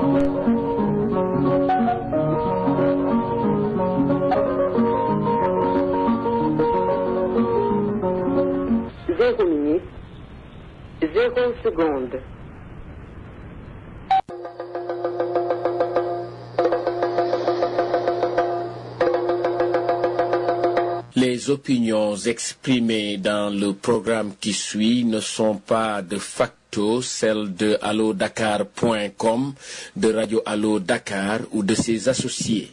Zéro minute, zéro seconde. Les opinions exprimées dans le programme qui suit ne sont pas de facto celles de allodakar.com, de Radio Allo Dakar ou de ses associés.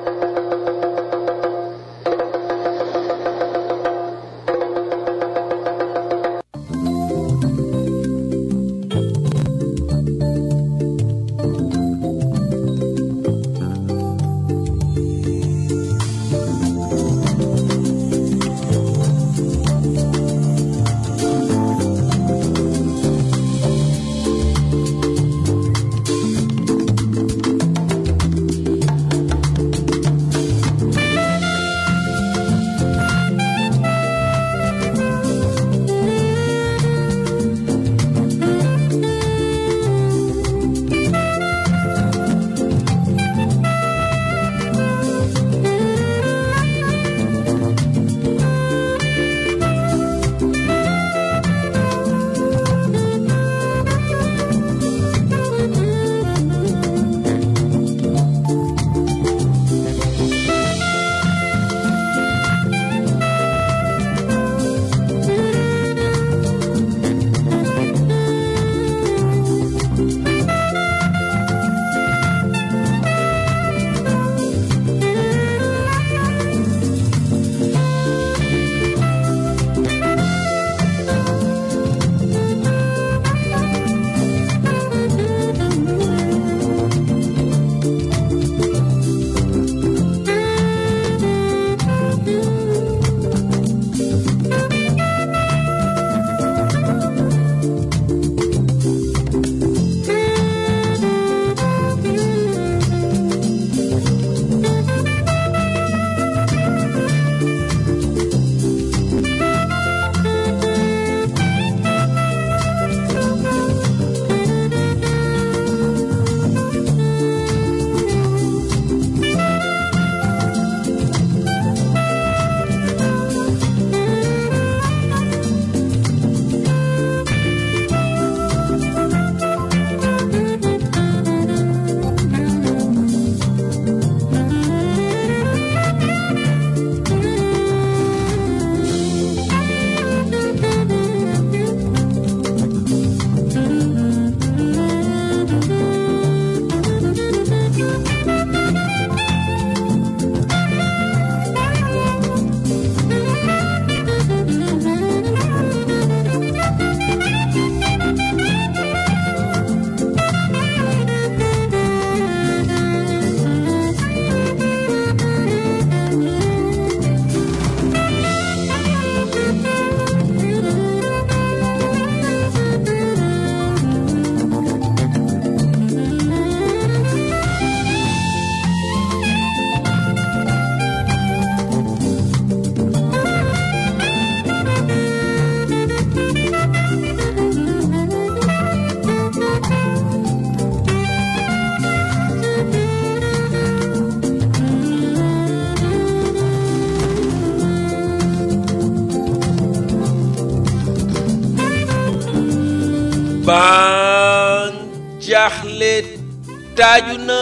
ban jaaxle taaju na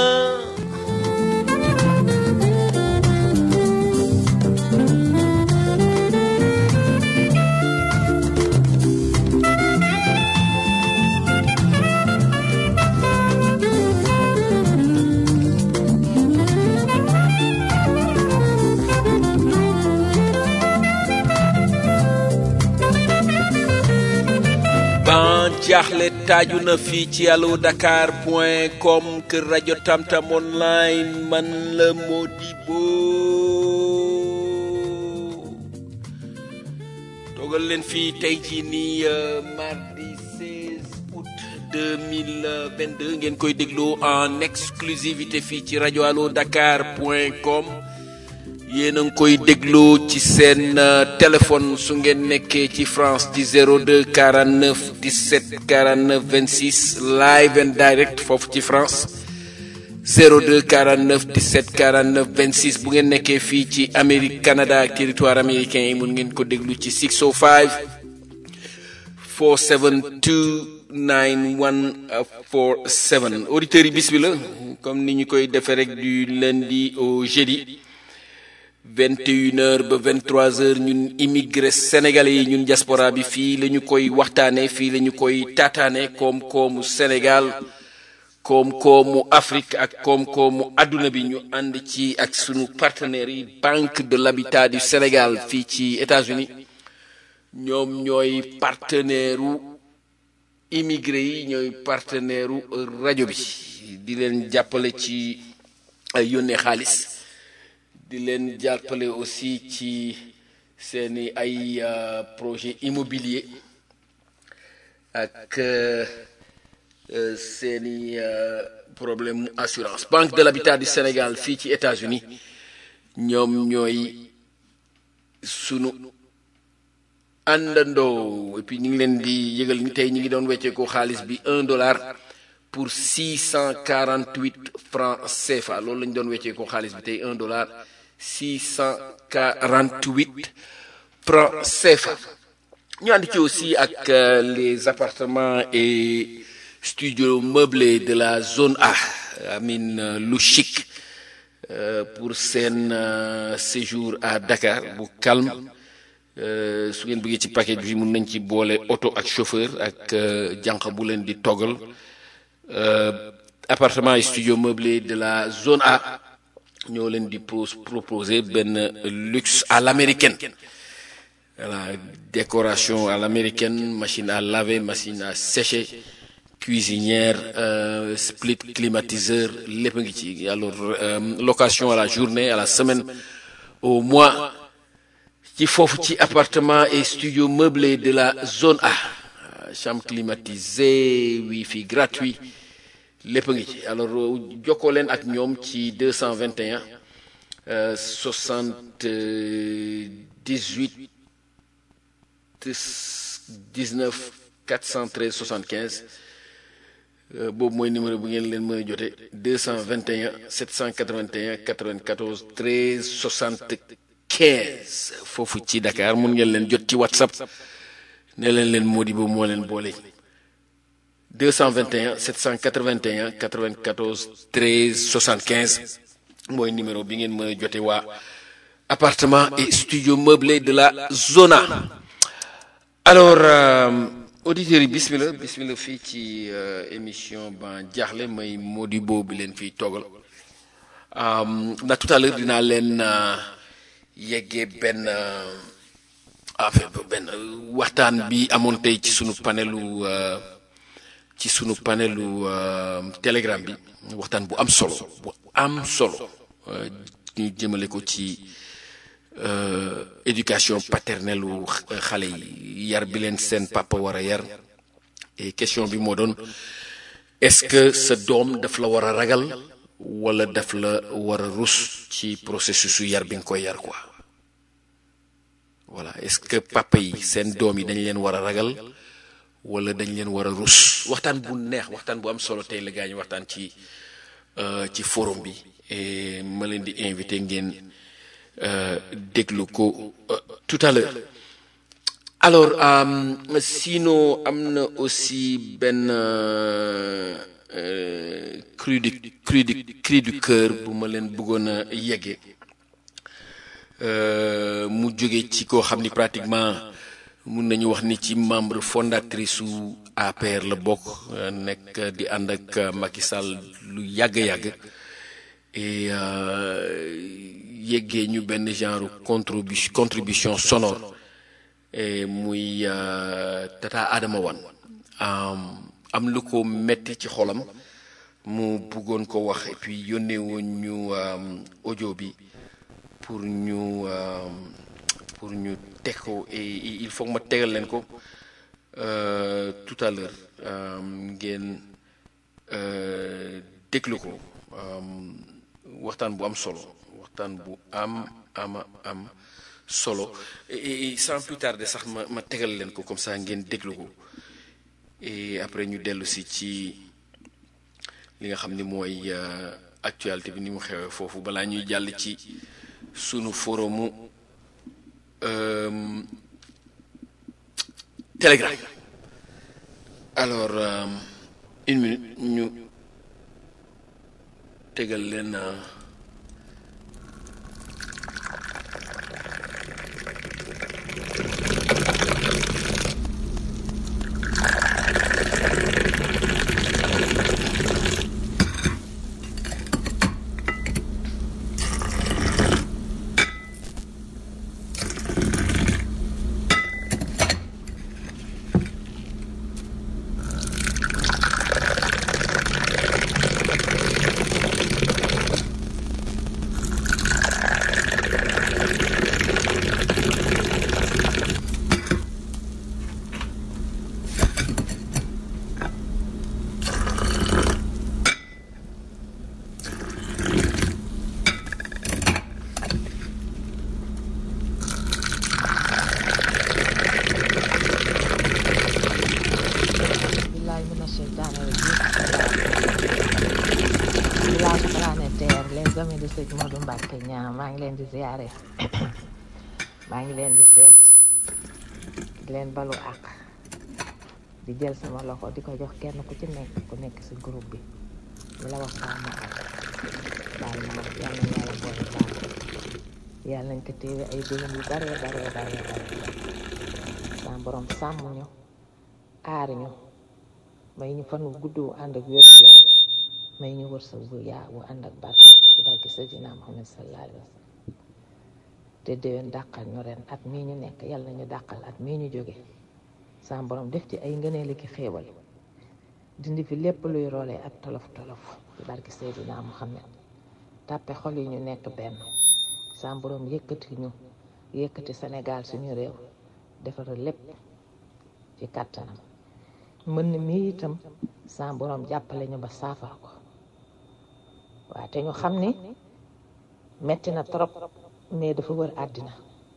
ban jaaxle taaju na fii ci allo dakar point com kër rajo tamtam online man la Modibo toogal leen fii tey jii nii euh, mardi 16 août 2022 ngeen koy déglu en exclusivité fii ci rajo allo dakar point com yéen a ngi koy déglu ci seen euh, téléphone su ngeen nekkee ci France ci 02 49 17 49 26 live and direct foofu ci France 02 49 17 49 26 bu ngeen nekkee fii ci Amérique Canada ak territoire américain yi mun ngeen ko déglu ci 605 472 9147 auditeurs yi bis bi la comme ni ñu koy defee rek du lundi au jeudi 21h ba 23h ñun immigré sénégalais yi ñun diaspora bi fii la ñu koy waxtaanee fii la ñu koy taataane koom-koomu Sénégal koom-koomu Afrique ak koom-koomu adduna bi ñu ànd ci ak sunu partenaires yi Banque de l'Habitat du Sénégal fii ci États-Unis ñoom ñooy partenaire u immigré yi ñooy partenaire u rajo bi di leen jàppale ci yónnee xaalis di leen jàppale aussi ci seeni ay projet immobilier ak seeni problème mu assurance Banque de l'Habitat du Sénégal fii ci États-Unis ñoom ñooy sunu àndandoo et puis ñu ngi leen di yëgal ni tey ñu ngi doon wecceekoo xaalis bi un dollar pour six cent quarante huit francs CFA loolu la ñu doon wecceekoo xaalis bi tey un dollar six cent quarante huit francs CFA ñu ànd ci aussi ak les appartements et studios meublés de la zone A amin lu chic pour seen séjour à Dakar bu calme su ngeen bëggee ci paquet bi mun nañ ci boole oto ak chauffeur ak jànq bu leen di toggal appartement et studio meublé de la zone A ñoo leen di proposer benn luxe à l'américaine voilà décoration à l'américaine machine à laver machine à sécher cuisinière euh, split climatiseur lépp ngi ci alors euh, location à la journée à la semaine au mois ci foofu ci appartement et studio meublé de la zone A chambre climatisée wifi gratuit lépp ngi ci alors jokkoo leen ak ñoom ci 221 euh, 78 19 413 75 boobu mooy numéro bu ngeen leen mën a jote 221 781 94 13 75 foofu ci Dakar mun ngeen leen jot ci WhatsApp ne leen leen Modibo moo leen boole 221 781 94 13 75 mooy numéro bi ngeen mën a jote waa appartement et studio meublé de la Zona alors auditeurs yi bismillah bismillah fii ci émission ba jaaxle may Modibo bi leen fiy toogal na tout à l'heure dinaa leen yeggee benn affaire benn waxtaan bi amoon tey ci sunu panelu ci sunu panelu telegram bi waxtaan bu am solo bu am solo ñu jëmale ko ci éducation paternelle u xale yi yar bi leen seen papa war a yar et question bi moo doon est-ce que sa doom daf la war a ragal wala daf la war a rus ci processus su yar bi nga koy yar quoi voilà est-ce que papa yi seen doom yi dañ leen war a ragal wala dañ leen war a rus waxtaan bu neex waxtaan bu am solo tey la gaa ñu waxtaan ci ci forum bi et ma leen di invité ngeen déglu ko tout à l'heure alors sinon am na aussi benn cri du cri du cri du cœur bu ma leen bëggoon a yegge mu jóge ci koo xam ni pratiquement mun nañu wax ni ci membre fondatrice su APR la bokk nekk di ànd ak Macky Sall lu yàgg-yàgg et yeggee ñu benn genre contribution contribution sonore et muy tata Adama Wan am lu ko metti ci xolam mu bëggoon ko wax et puis yónnee woon ñu audio bi pour ñu pour ñu teg ko et il faut ma tegal leen ko tout à l'heure ngeen déglu ko waxtaan bu am solo waxtaan bu am ama am solo et sans plus tarder sax ma ma tegal leen ko comme ça ngeen déglu ko et après ñu dellu si ci li nga xam ni mooy actualité bi ni mu xewee foofu balaa ñuy jàll ci sunu forumu euh, Telegram alors euh, une minute ñu tegal leen euh, billahi mina sheytaani rajim village planétaire les amis de sëñ Modou Mbacke ñaa maa ngi leen di ziare maa ngi leen di seet di leen balu ak di jël sama loxo di ko jox kenn ku ci nekk ku nekk si groupe bi di la wax sama ak baal ma wax yàlla na yàlla boole baal yàlla nañ ko téewe ay déwén yu bare bare bare bare sama borom sàmm ñu aar ñu may ñu fan wu gudd wu ànd ak wér gu yaram may ñu wërsëg bu yaa wu ànd ak barke ci barke Seydina Muhammad sallallahu alayhi wa sallam te déwén dàqal ñu ren at mii ñu nekk yàlla nañu dàqal at mii ñu jóge sa borom def ci ay ngëneel ki xéewal dindi fi lépp luy roolee ak tolof tolof ci barke Seydina Muhammad tàppe xol yi ñu nekk benn sa borom yëkkati ñu yëkkati Sénégal suñu réew defaral lépp ci kàttanam mën mi itam sa borom jàppale ñu ba saafara ko waaw te ñu xam ni metti na trop mais dafa wër àddina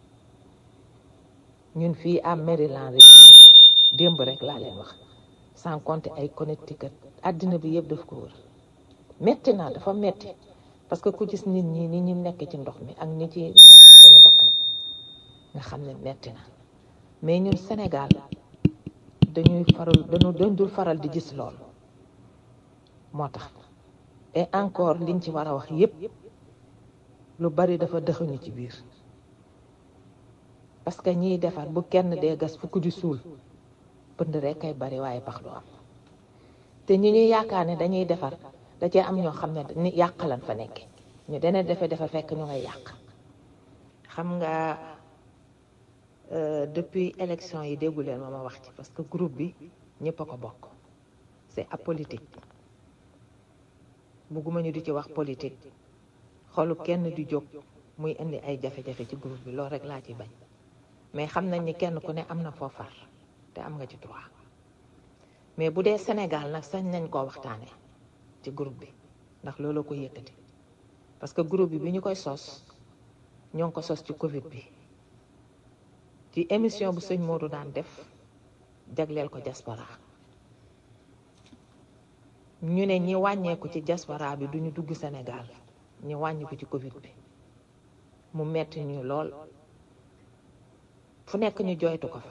ñun fii à Maryland rek démb rek laa leen wax sans compter ay Connecticut àddina bi yëpp daf ko wër metti na dafa metti parce que ku gis nit ñi ni ñu nekk ci ndox mi ak ni ci nekk seeni bakkan nga xam ne metti na mais ñun Sénégal dañuy faral dañu dañ dul faral di gis lool moo tax et encore liñ ci war a wax yépp lu bari dafa dëxuñu ci biir parce que ñiy defar bu kenn dee gas fukk di suul pënd rek kay bari waaye pax du am te ñi ñuy yaakaar ne dañuy defar da cee am ñoo xam ne ni yàq lan fa nekk ñu dana defe defar fekk ñu ngay yàq xam nga euh, depuis élection yi déggu leen ma ma wax ci parce que groupe bi ñëpp a ko bokk c'est apolitique bugguma ñu di ci wax politique xolu kenn di jóg muy indi ay jafe-jafe ci groupe bi loolu rek laa ci bañ mais xam nañ ni kenn ku ne am na foo far te am nga ci droit mais bu dee Sénégal nag sañ nañ koo waxtaanee ci groupe bi ndax loolu ko yëkkati parce que groupe bi bi ñu koy sos ñoo ngi ko sos ci Covid bi ci émission bu sëñ Modou daan def jagleel ko diaspora ñu ne ñi wàññeeku ci diaspora bi duñu dugg Sénégal ñi wàññiku ci Covid bi mu metti ñu lool fu nekk ñu jooytu ko fa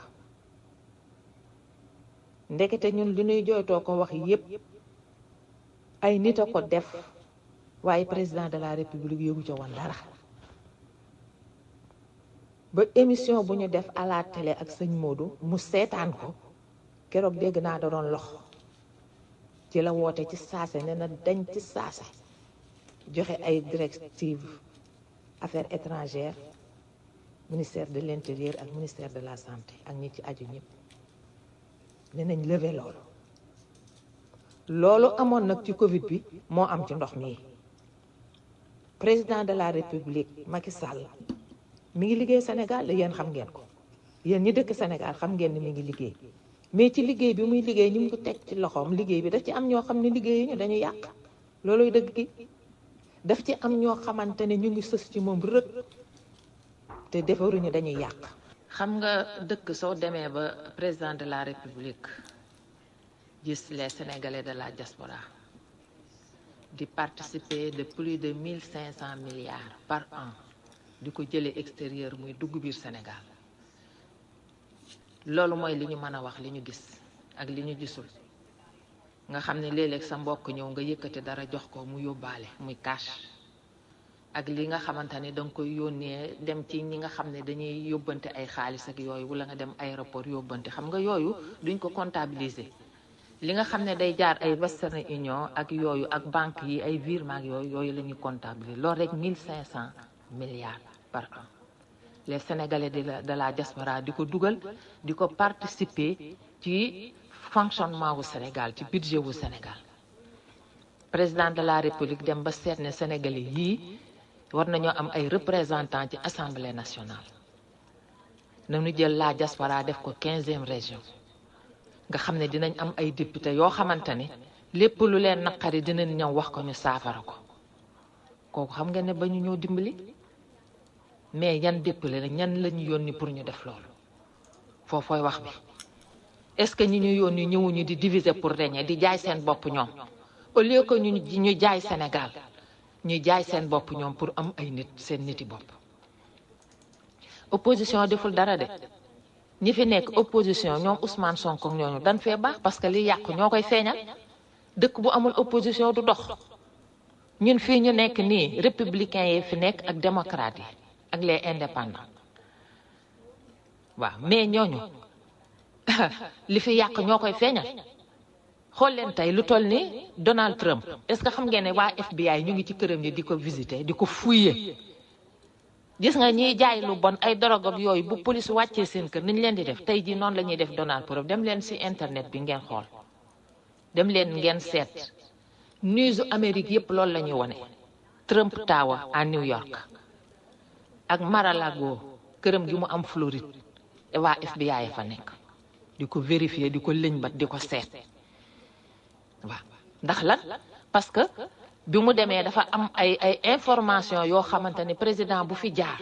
ndekete ñun li ñuy jooytoo ko wax yépp ay nit a ko def waaye président de la république yëgu ca woon dara ba émission bu ñu def à la télé ak sëñ Modou mu seetaan ko keroog dégg naa da doon lox ci la woote ci saase ne na dañ ci saase joxe ay directive affaires étrangères ministère de l'intérieur ak ministère de la santé ak ñi ci aju ñëpp ne nañ lever loolu loolu amoon nag ci Covid bi moo am ci ndox mi président de la république Macky Sall mi ngi liggéey Sénégal yéen xam ngeen ko yéen ñi dëkk Sénégal xam ngeen ni mi ngi liggéey mais ci liggéey bi muy liggéey ñu ngi ko teg ci loxoom liggéey bi daf ci am ñoo xam ne liggéey ñu dañu yàq looluy dëgg gi daf ci am ñoo xamante ne ñu ngi sës ci moom rëkk te defaruñu dañuy yàq. xam nga dëkk soo demee ba président de la république gis les sénégalais de la diaspora di participer de plus de mille cinq cent milliards par an di ko jëlee extérieur muy dugg biir Sénégal loolu mooy li ñu mën a wax li ñu gis ak li ñu gisul nga xam ne léeg-léeg sa mbokk ñëw nga yëkkati dara jox ko mu yóbbaale muy cash ak li nga xamante ne da nga koy yónnee dem ci ñi nga xam ne dañuy yóbbante ay xaalis ak yooyu wala nga dem aéroport yóbbante xam nga yooyu duñ ko comptabiliser li nga xam ne day jaar ay Western Union ak yooyu ak banque yi ay virement ak yooyu yooyu la ñuy comptabiliser loolu rek mille cinq cent milliards par an les Sénégalais de la de la diaspora di ko dugal di ko participer ci fonctionnement wu Sénégal ci budget wu Sénégal président de la République dem ba seet ne Sénégalais yii war nañoo am ay représentants ci assemblée nationale nañu jël la diaspora def ko quinzième région nga xam ne dinañ am ay député yoo xamante ne lépp lu leen naqari dinañ ñëw wax ko ñu saafara ko kooku xam nga ne ba ñu ñëw dimbali mais yan député la ñan la ñu yónni pour ñu def loolu foofooy wax bi est-ce que ñi ñu yónni ñëwuñu di diviser pour régner di jaay seen bopp ñoom au lieu que ñu ñu jaay Sénégal ñu jaay seen bopp ñoom pour am ay nit seen niti bopp opposition deful dara de ñi fi nekk opposition ñoom Ousmane Sonko ñooñu dañ fee baax parce que li yàqu ñoo koy feeñal dëkk bu amul opposition du dox ñun fii ñu nekk nii républicains yi fi nekk ak démocrates yi ak les indépendants waaw mais ñooñu li fi yàq ñoo koy feeñal xool leen tey lu toll ni Donald Trump est-ce que xam ngeen ne waa FBI ñu ngi ci këram yi di ko visiter di ko fouiller gis nga ñiy jaay lu bon ay drogue ak yooyu bu police wàccee seen kër niñ leen di def tey jii noonu la ñuy def Donald Trump dem leen ci internet bi ngeen xool dem leen ngeen seet news Amérique yépp loolu la ñuy wone Trump Tower à New York ak Mar-a-Lago këram gi mu am Floride waa FBI fa nekk di ko vérifier di ko lëñbat di ko seet waaw ndax lan parce que bi mu demee dafa am ay ay information yoo xamante ne président bu fi jaar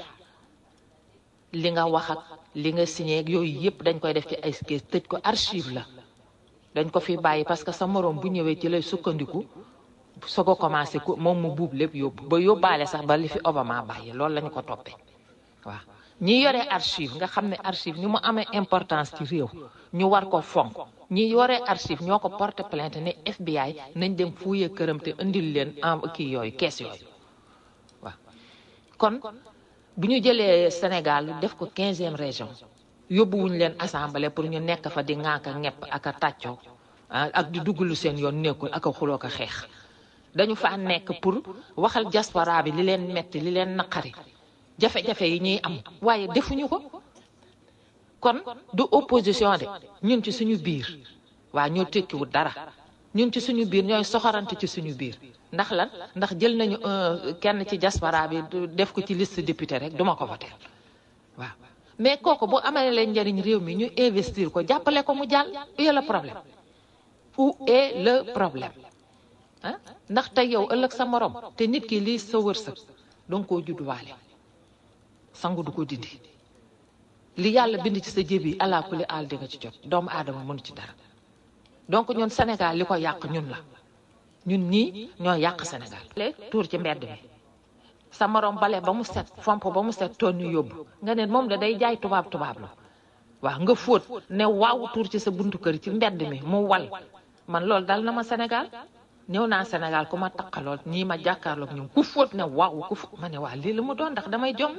li nga wax ak li nga signé ak yooyu yëpp dañ koy def ci ay kees tëj ko archive la dañ ko fi bàyyi parce que sa moroom bu ñëwee ci lay sukkandiku soo ko commencé ko moom mu buub lépp yóbbu ba yóbbaale sax ba li fi Obama bàyyi loolu lañu ko toppee waaw ñi yore archive nga xam ne archive ni mu amee importance ci réew ñu war ko fonk ñi yore archive ñoo ko porté plainte ne FBI nañ dem fuye këram te indil leen en kii yooyu kees yooyu waaw kon bu ñu jëlee Sénégal def ko quinzième région yóbbuwuñ leen assemblée pour ñu nekk fa di ŋaaka ñepp ak a tàccoo ak di dugg lu seen yoon nekkul ak a xuloo ko xeex dañu fa nekk pour waxal diaspora bi li leen metti li leen naqari jafe-jafe yi ñuy am waaye defuñu ko kon du opposition de ñun ci suñu biir waa ñoo tekkiwul dara ñun ci suñu biir ñooy soxorante ci suñu biir ndax lan ndax jël nañu kenn ci diaspora bi def ko ci liste député rek duma ko voter waaw mais kooku bu amee leen njëriñ réew mi ñu investir ko jàppale ko mu jàll où est le problème où est le problème ah ndax tey yow ëllëg sa morom te nit ki lii sa wërsëg danga koo judduwaale sangu du ko dindi li yàlla bind ci sa jéb yi ala kulli aal di nga ci jot doomu aadama mënu ci dara donc ñun Sénégal li ko yàq ñun la ñun ñii ñoo yàq Sénégal. tuur ci mbedd mi sa morom bale ba mu set fomp ba mu set toon ñu yóbbu nga ne moom da day jaay tubaab tubaab la waaw nga fóot ne waaw tuur ci sa buntu kër ci mbedd mi mu wal man loolu dal na ma Sénégal ñëw naa Sénégal ku ma taqalool ñii ma jàkkaarloog ñoom ku fóot ne waaw ku fóot ma ne waa lii la mu doon ndax damay jommi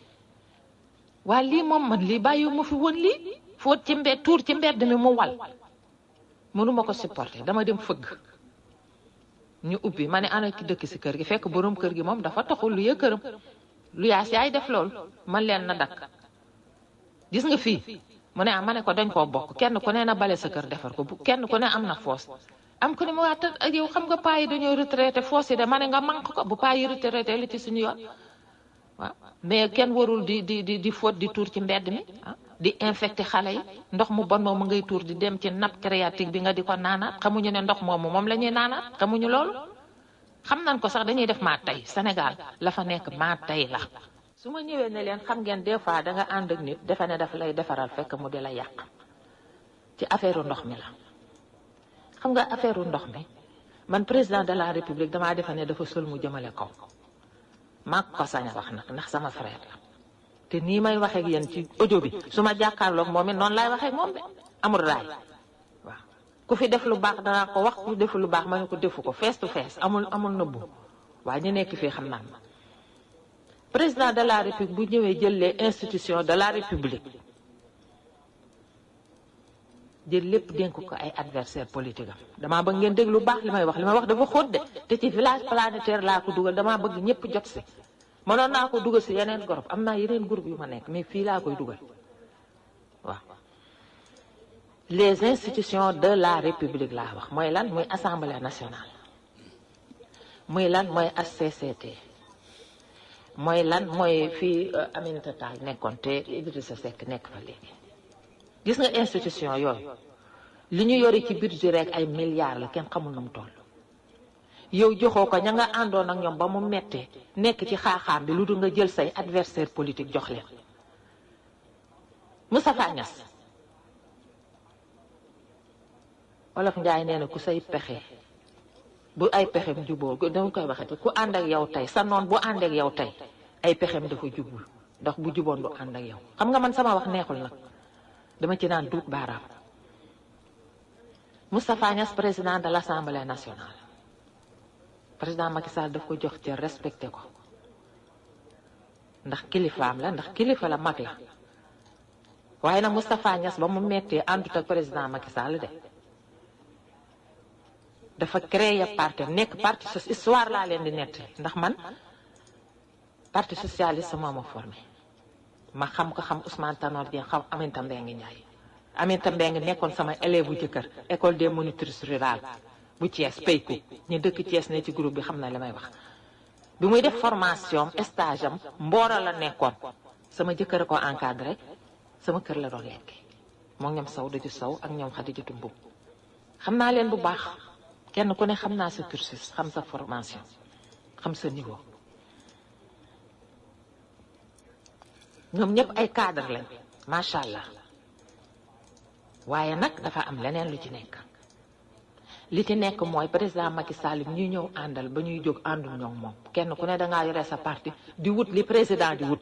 waa lii moom man lii bàyyi ma fi woon lii fóot ci mbedd tuur ci mbedd mi mu wal mënuma ko supporter dama dem fëgg ñu ubbi ma ne ana ki dëkk si kër gi fekk borom kër gi moom dafa taxul lu yë këram lu yaas yaay def loolu man leen na dakk gis nga fii mu ne ah ma ne ko dañ koo bokk kenn ku ne na bale sa kër defar ko bu kenn ku ne am na foos am ko ne ma waa te yow xam nga paa yi dañoo retraité foos yi de ma ne nga manque ko bu paa yi retraité li ci suñu yoon waaw mais kenn warul di di di di fóot di tuur ci mbedd mi ah di infecté xale yi ndox mu bon moomu ngay tuur di dem ci nappe phréatique bi nga di ko naanaat xamuñu ne ndox moomu moom la ñuy naanaat xamuñu loolu xam nañ ko sax dañuy def maa tey Sénégal la fa nekk maa tey la su ma ñëwee ne leen xam ngeen des fois da nga ànd ak nit defe ne daf lay defaral fekk mu di la yàq ci affaire ndox mi la xam nga affaire ndox mi man président de la république damaa defe ne dafa sol mu jëmale kaw maa ko sañ a wax nag ndax sama frère la te nii may waxee ak yéen ci audio bi su ma jàkkaarloog moom it noonu laay waxee ak moom de amul raay waaw ku fi def lu baax danaa ko wax ku defu lu baax ma ne ko defu ko face to face amul amul nëbbu waaye ñu nekk fii xam naa ma président de la république bu ñëwee jël les institutions de la république jël lépp dénk ko ay adversaire politique am damaa bëgg ngeen dégg lu baax li may wax li may wax dafa xóot de te ci village planétaire laa ko dugal damaa bëgg ñëpp jot si mënoon naa ko dugal si yeneen groupe am naa yeneen groupe yu ma nekk mais fii laa koy dugal waaw les institutions de la république laa wax mooy lan muy assemblée nationale muy lan mooy HCCT mooy lan mooy fii Aminata Tall nekkoon te Idrissa Seck nekk fa léegi gis nga institution yooyu li ñu yore ci budget rek ay milliards la kenn xamul na mu toll yow joxoo ko ña nga àndoon ak ñoom ba mu mettee nekk ci xaaxaam bi lu dul nga jël say adversaire politique jox leen Moustapha Niass Wolof Njaay nee na ku say pexe bu ay pexem juboo dama koy waxati ku ànd ak yow tey sa noon bu ànd ak yow tey ay pexem dafa jubul ndax bu juboon du ànd ak yow xam nga man sama wax neexul nag dama ci naan duut baaraam Moustapha Niass président de l' assemblée nationale président Macky Sall daf ko jox ci respecté ko ndax kilifaam la ndax kilifa la mag la waaye nag Moustapha Niass ba mu mettee àndut ak président Macky Sall de dafa créer parti nekk parti so histoire laa leen di nett ndax man parti socialiste moo ma formé ma xam ko xam Ousmane Tanor Dieng xam Aminata Mbengue Ndiaye Aminata Mbengue nekkoon sama élève bu jëkkër école des monitrices rurales bu Thiès payku ñu dëkk Thiès ne ci groupe bi xam na li may wax bi muy def formation stage am mboora la nekkoon sama jëkkër a ko encadré sama kër la doon lekk moom ñoom saw daju saw ak ñoom Xadijatu Mbub xam naa leen bu baax kenn ku ne xam naa sa cursus xam sa formation xam sa niveau ñoom ñëpp ay cadre lañ macha allah waaye nag dafa am leneen lu ci nekk li ci nekk mooy président Macky Sall ñuy ñëw àndal ba ñuy jóg àndul ñoom moom kenn ku ne dangaa yore sa parti di wut li président di wut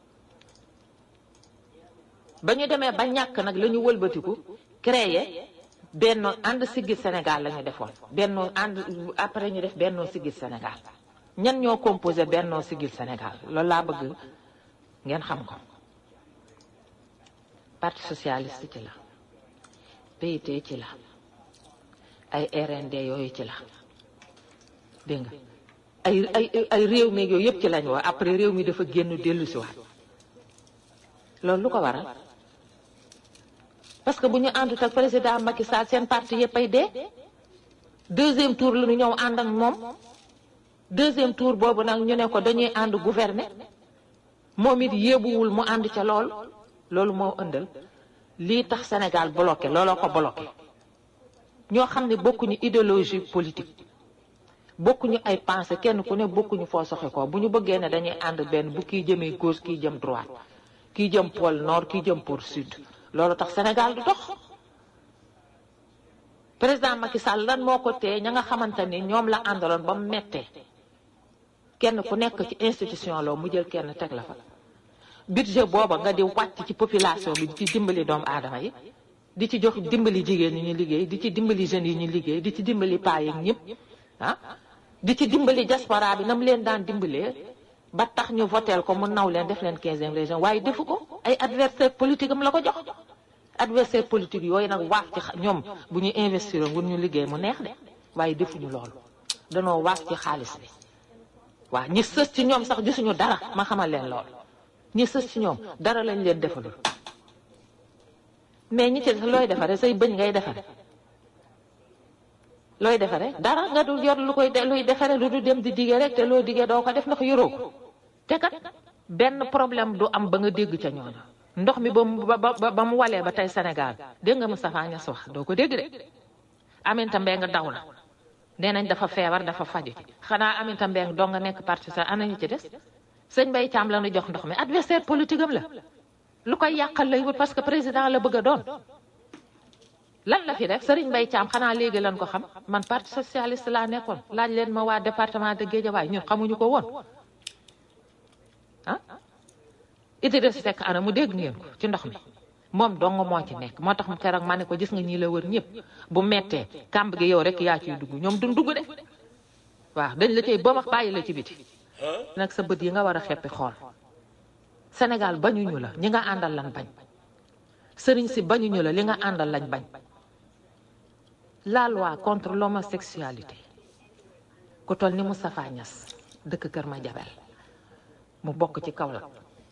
ba ñu demee ba ñàkk nag la ñu wëlbatiku créer benn ànd siggil Sénégal la ñu defoon bennoo ànd après ñu def bennoo siggil Sénégal ñan ñoo composé bennoo siggil Sénégal loolu laa bëgg ngeen xam ko parti socialiste ci la PIT ci la ay RND yooyu ci la dégg nga ay ay ay réew mi yooyu yëpp ci lañ wax après réew mi dafa génn dellu si waat loolu lu ko waral parce que bu ñu àndut ak président Macky Sall seen parti yëpp ay dee deuxième tour la ñu ñëw ànd ak moom deuxième tour boobu nag ñu ne ko dañuy ànd gouverner moom it yéebuwul mu ànd ca lool loolu moo ëndal lii tax Sénégal bloqué looloo ko bloqué ñoo xam ne bokkuñu idéologie politique bokkuñu ay pensée kenn ku ne bokkuñu foo soxe ko bu ñu bëggee ne dañuy ànd benn bu kii jëmee gauche kii jëm droite kii jëm pôle nord kii jëm pôle sud loolu tax Sénégal du dox président Macky Sall lan moo ko tee ña nga xamante ni ñoom la àndaloon ba mu mettee kenn ku nekk ci institution loo mu jël kenn teg la fa budget booba nga di wàcc ci population bi di ci dimbali doomu aadama yi di ci jox dimbali jigéen ñi ñu liggéey di ci dimbali jeunes yi ñu liggéey di ci dimbali paa yi ñëpp ah di ci dimbali diaspora bi nam leen daan dimbalee ba tax ñu voteel ko mu naw leen def leen quinzième région waaye defu ko ay adversaire politique am la ko jox adversaire politique yooyu nag waaf ci ñoom bu ñu investir ngun ñu liggéey mu neex de waaye defuñu loolu danoo waaf ci xaalis bi waaw ñi sës ci ñoom sax gisuñu dara ma xamal leen lool ñi sës ci ñoom dara lañ leen defalul mais ñi ci def looy defare say bëñ ngay defare looy defare dara nga dul yor lu koy luy defare lu du dem di digee rek te loo digee doo ko def ndax yoroo ko te kat benn problème du am ba nga dégg ca ñooñu ndox mi ba mu ba ba mu walee ba tey Sénégal dégg nga Moustapha Niass wax doo ko dégg de Aminata Mbengue daw na nee nañ dafa feebar dafa faju xanaa Aminata Mbengue doo nga nekk parti sa ana ñu ci des sëñ Mbaye Thiam la ñu jox ndox mi adversaire politique am la lu koy yàqal lay wut parce que président la bëgg a doon lan la fi def Serigne Mbaye Thiam xanaa léegi lan ko xam man parti socialiste laa nekkoon laaj leen ma waa département de Guédiawaye ñun xamuñu ko woon ah Idrissa Seck ana mu dégg ngeen ko ci ndox mi moom dong moo ci nekk moo tax mu keroog ma ne ko gis nga ñii la wër ñëpp bu mettee kàmb gi yow rek yaa ciy dugg ñoom duñ dugg de waaw dañ la cay ba wax bàyyi la ci biti nag sa bët yi nga war a xeppi xool Sénégal bañuñu la ñi nga àndal lan bañ sëriñ si bañuñu la li nga àndal lañ bañ la loi contre l'homosexualité ku toll ni Moustapha Niass dëkk Kër Madiabel mu bokk ci Kaolack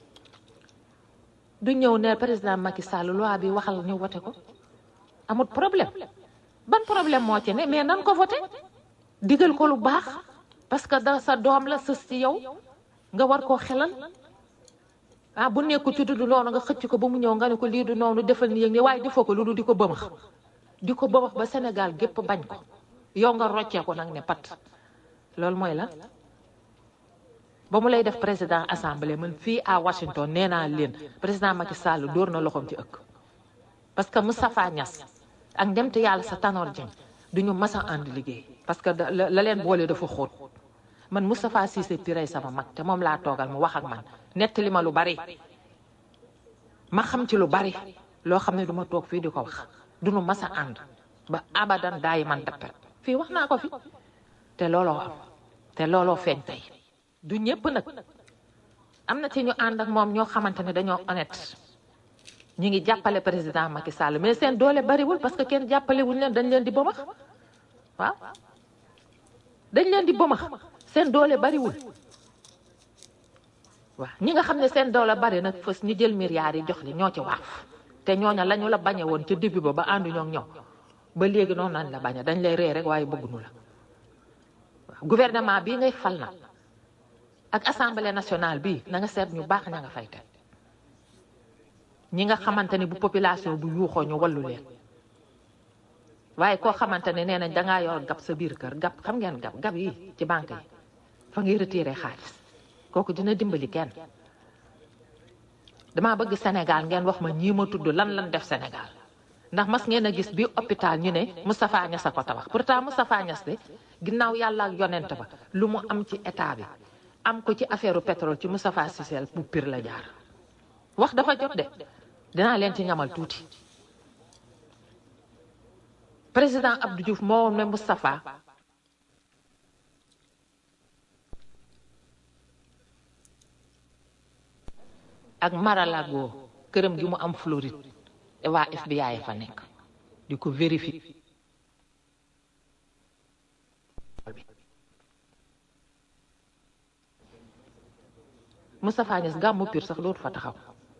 du ñëw ne président Macky Sall loi bi waxal ñu voté ko amul problème ban problème moo ci ne mais nan ko voté digal ko lu baax parce que da sa doom la sës ci yow nga war koo xelal ah bu nekku ci du noonu nga xëcc ko ba mu ñëw nga ne ko lii du noonu defal ni yëg ni waaye defoo ko lu du di ko bëmax di ko bëmax ba Sénégal gépp bañ ko yow nga roccee ko nag ne pat loolu mooy la ba mu lay def président assemblée man fii à Washington nee naa leen président Macky Sall dóor na loxoom ci ëkk parce que Moustapha Niass ak ndemte yàlla sa Tanor Dieng du ñu mas a ànd liggéey parce que la leen boole dafa xóot man Moustapha Cissé Pirey sama mag te moom laa toogal mu wax ak man nettali ma lu bari ma xam ci lu bari loo xam ne du ma toog fii di ko wax du ñu mas a ànd ba abadan daayi man tappet fii wax naa ko fi te looloo am te looloo feeñ tey du ñëpp nag am na ci ñu ànd ak moom ñoo xamante ne dañoo honnête ñu ngi jàppale président Macky Sall mais seen doole bariwul parce que kenn jàppale wuñ leen dañ leen di bëmax waaw dañ leen di bëmax seen doole bariwul waaw ñi nga xam ne seen doole bari nag fës ñu jël milliards yi jox li ñoo ci waaf te ñooña la ñu la bañe woon ca début ba ba ànduñoo ak ñoom ba léegi noonu lañ la bañe dañ lay ree rek waaye bëgguñu la waaw gouvernement bii ngay fal na ak assemblée nationale bi na nga seet ñu baax ña nga fay teg ñi nga xamante ni bu population bu yuuxoo ñu wallu leen waaye koo xamante ne nee nañ dangaa yor gab sa biir kër gab xam ngeen gab gab yi ci banque yi fa ngay retiré xaalis kooku dina dimbali kenn dama bëgg Sénégal ngeen wax ma ñii ma tudd lan lan def Sénégal ndax mas ngeen a gis bi hôpital ñu ne Moustapha Niass a ko tabax pourtant Moustapha Niass de ginnaaw yàlla ak yonent ba lu mu am ci état bi am ko ci affaire pétrole ci Moustapha Cissé bu pire la jaar wax dafa jot de dinaa leen ci ñamal tuuti président Abdou Diouf moo woon ne Moustapha ak Mar-a-Lago këram gi mu am Floride te waa FBI fa nekk di ko vérifier Moustapha Niass gàmmu pire sax dootu fa taxaw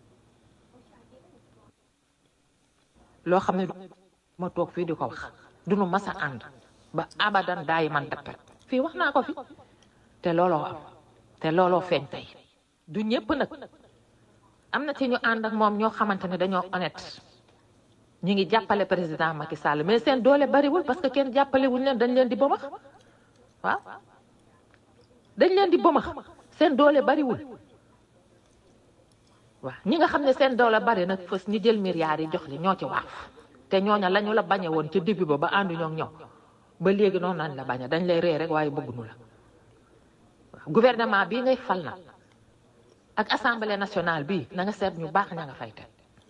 loo xam ne ma toog fii di ko wax du nu mas a ànd ba abadan daayi man tappet fii wax naa ko fi te looloo am te looloo feeñ tey du ñëpp nag am na ci ñu ànd ak moom ñoo xamante ne dañoo honnête ñu ngi jàppale président Macky Sall mais seen doole bariwul parce que kenn jàppale wuñ leen dañ leen di bëmax waaw dañ leen di bëmax seen doole bariwul waaw ñi nga xam ne seen doole bari nag fës ñu jël milliards yi jox li ñoo ci waaf te ñooña la ñu la bañe woon ca début ba ba ànduñoo ak ñoom ba léegi noonu lañ la bañe dañ lay ree rek waaye bëgguñu la waaw gouvernement bii ngay fal na ak assemblée nationale bi na nga seet ñu baax ña nga fay teg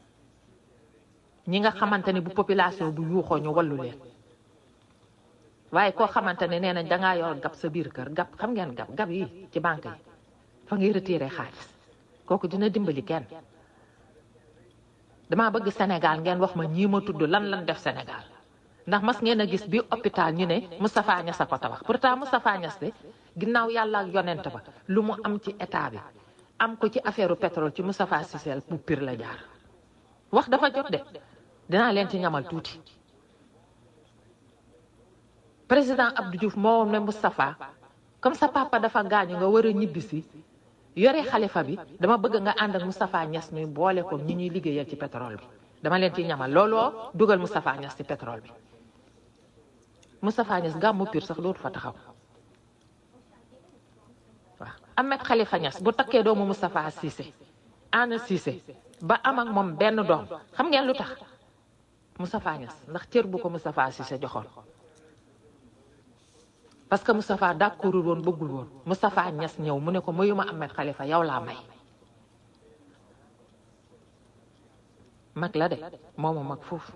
ñi nga xamante ni bu population bu yuuxoo ñu wallu leen waaye koo xamante ne nee nañ dangaa yor gab sa biir kër gab xam ngeen gab gab yi ci banque yi fa ngay retiré xaalis kooku dina dimbali kenn dama bëgg Sénégal ngeen wax ma ñii ma tudd lan lan def Sénégal ndax mas ngeen a gis bi hôpital ñu ne Moustapha Niass a ko tabax pourtant Moustapha Niass de ginnaaw yàlla ak yonent ba lu mu am ci état bi am ko ci affaire pétrole ci Moustapha Cissé bu pire la jaar wax dafa jot de dinaa leen ci ñamal tuuti président Abdou Diouf moo woon ne Moustapha comme sa papa dafa gaañu nga war a ñibbisi yore xalifa bi dama bëgg nga ànd ak Moustapha Niass ñuy boole ko ñi ñuy liggéeyal ci pétrole bi dama leen ci ñamal looloo dugal Moustapha Niass ci pétrole bi Moustapha Niass gàmmu pire sax dootu fa taxaw waaw Ahmed Khalifa Niass bu takkee doomu Moustapha Cissé Anna Cissé ba am ak moom benn doom xam ngeen lu tax Moustapha Niass ndax cër bu ko Moustapha Cissé joxoon parce que Moustapha d'accordul woon bëggul woon Moustapha Niass ñëw mu ne ko mayuma Ahmed Khalifa yow laa may mag la de mooma mag foofu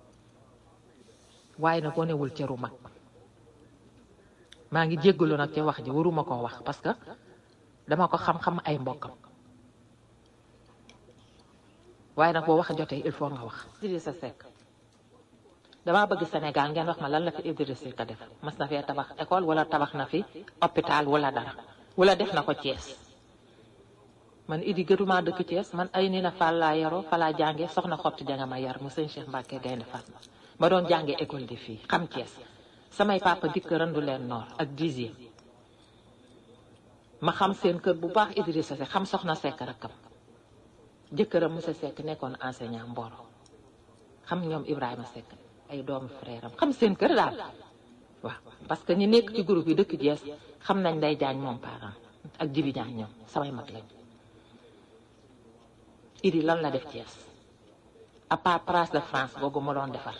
waaye nag wanewul cëru mag maa ngi jéggalu nag ci wax ji waruma koo wax parce que dama ko xam-xam ay mbokkam waaye nag boo wax jotee il faut nga wax Idrissa Seck damaa bëgg Sénégal ngeen wax ma lan la fi Idrissa Seck def mas na fee tabax école wala tabax na fi hôpital wala dara wala def na ko Thiès man idi gëtuma dëkk Thiès man ay ni na Fall laa yaroo fa laa jànge soxna xott janga ma yar mu sëñ Cheikh Mbacke Gaynde Fatma ma doon jànge école de fii xam Thiès samay papa dikk randu leen noor ak dixième ma xam seen kër bu baax Idrissa Seck xam soxna Seck rakkam jëkkëram monsieur Seck nekkoon enseignant Mboro xam ñoom Ibrahima Seck ay doomu frère am xam seen kër daal waaw parce que ñi nekk ci groupe yi dëkk Thiès xam nañ day jaañ moom parent ak jibi jaañ ñoom samay mag lañ idi lan la def Thiès à part place de France boobu ma doon defar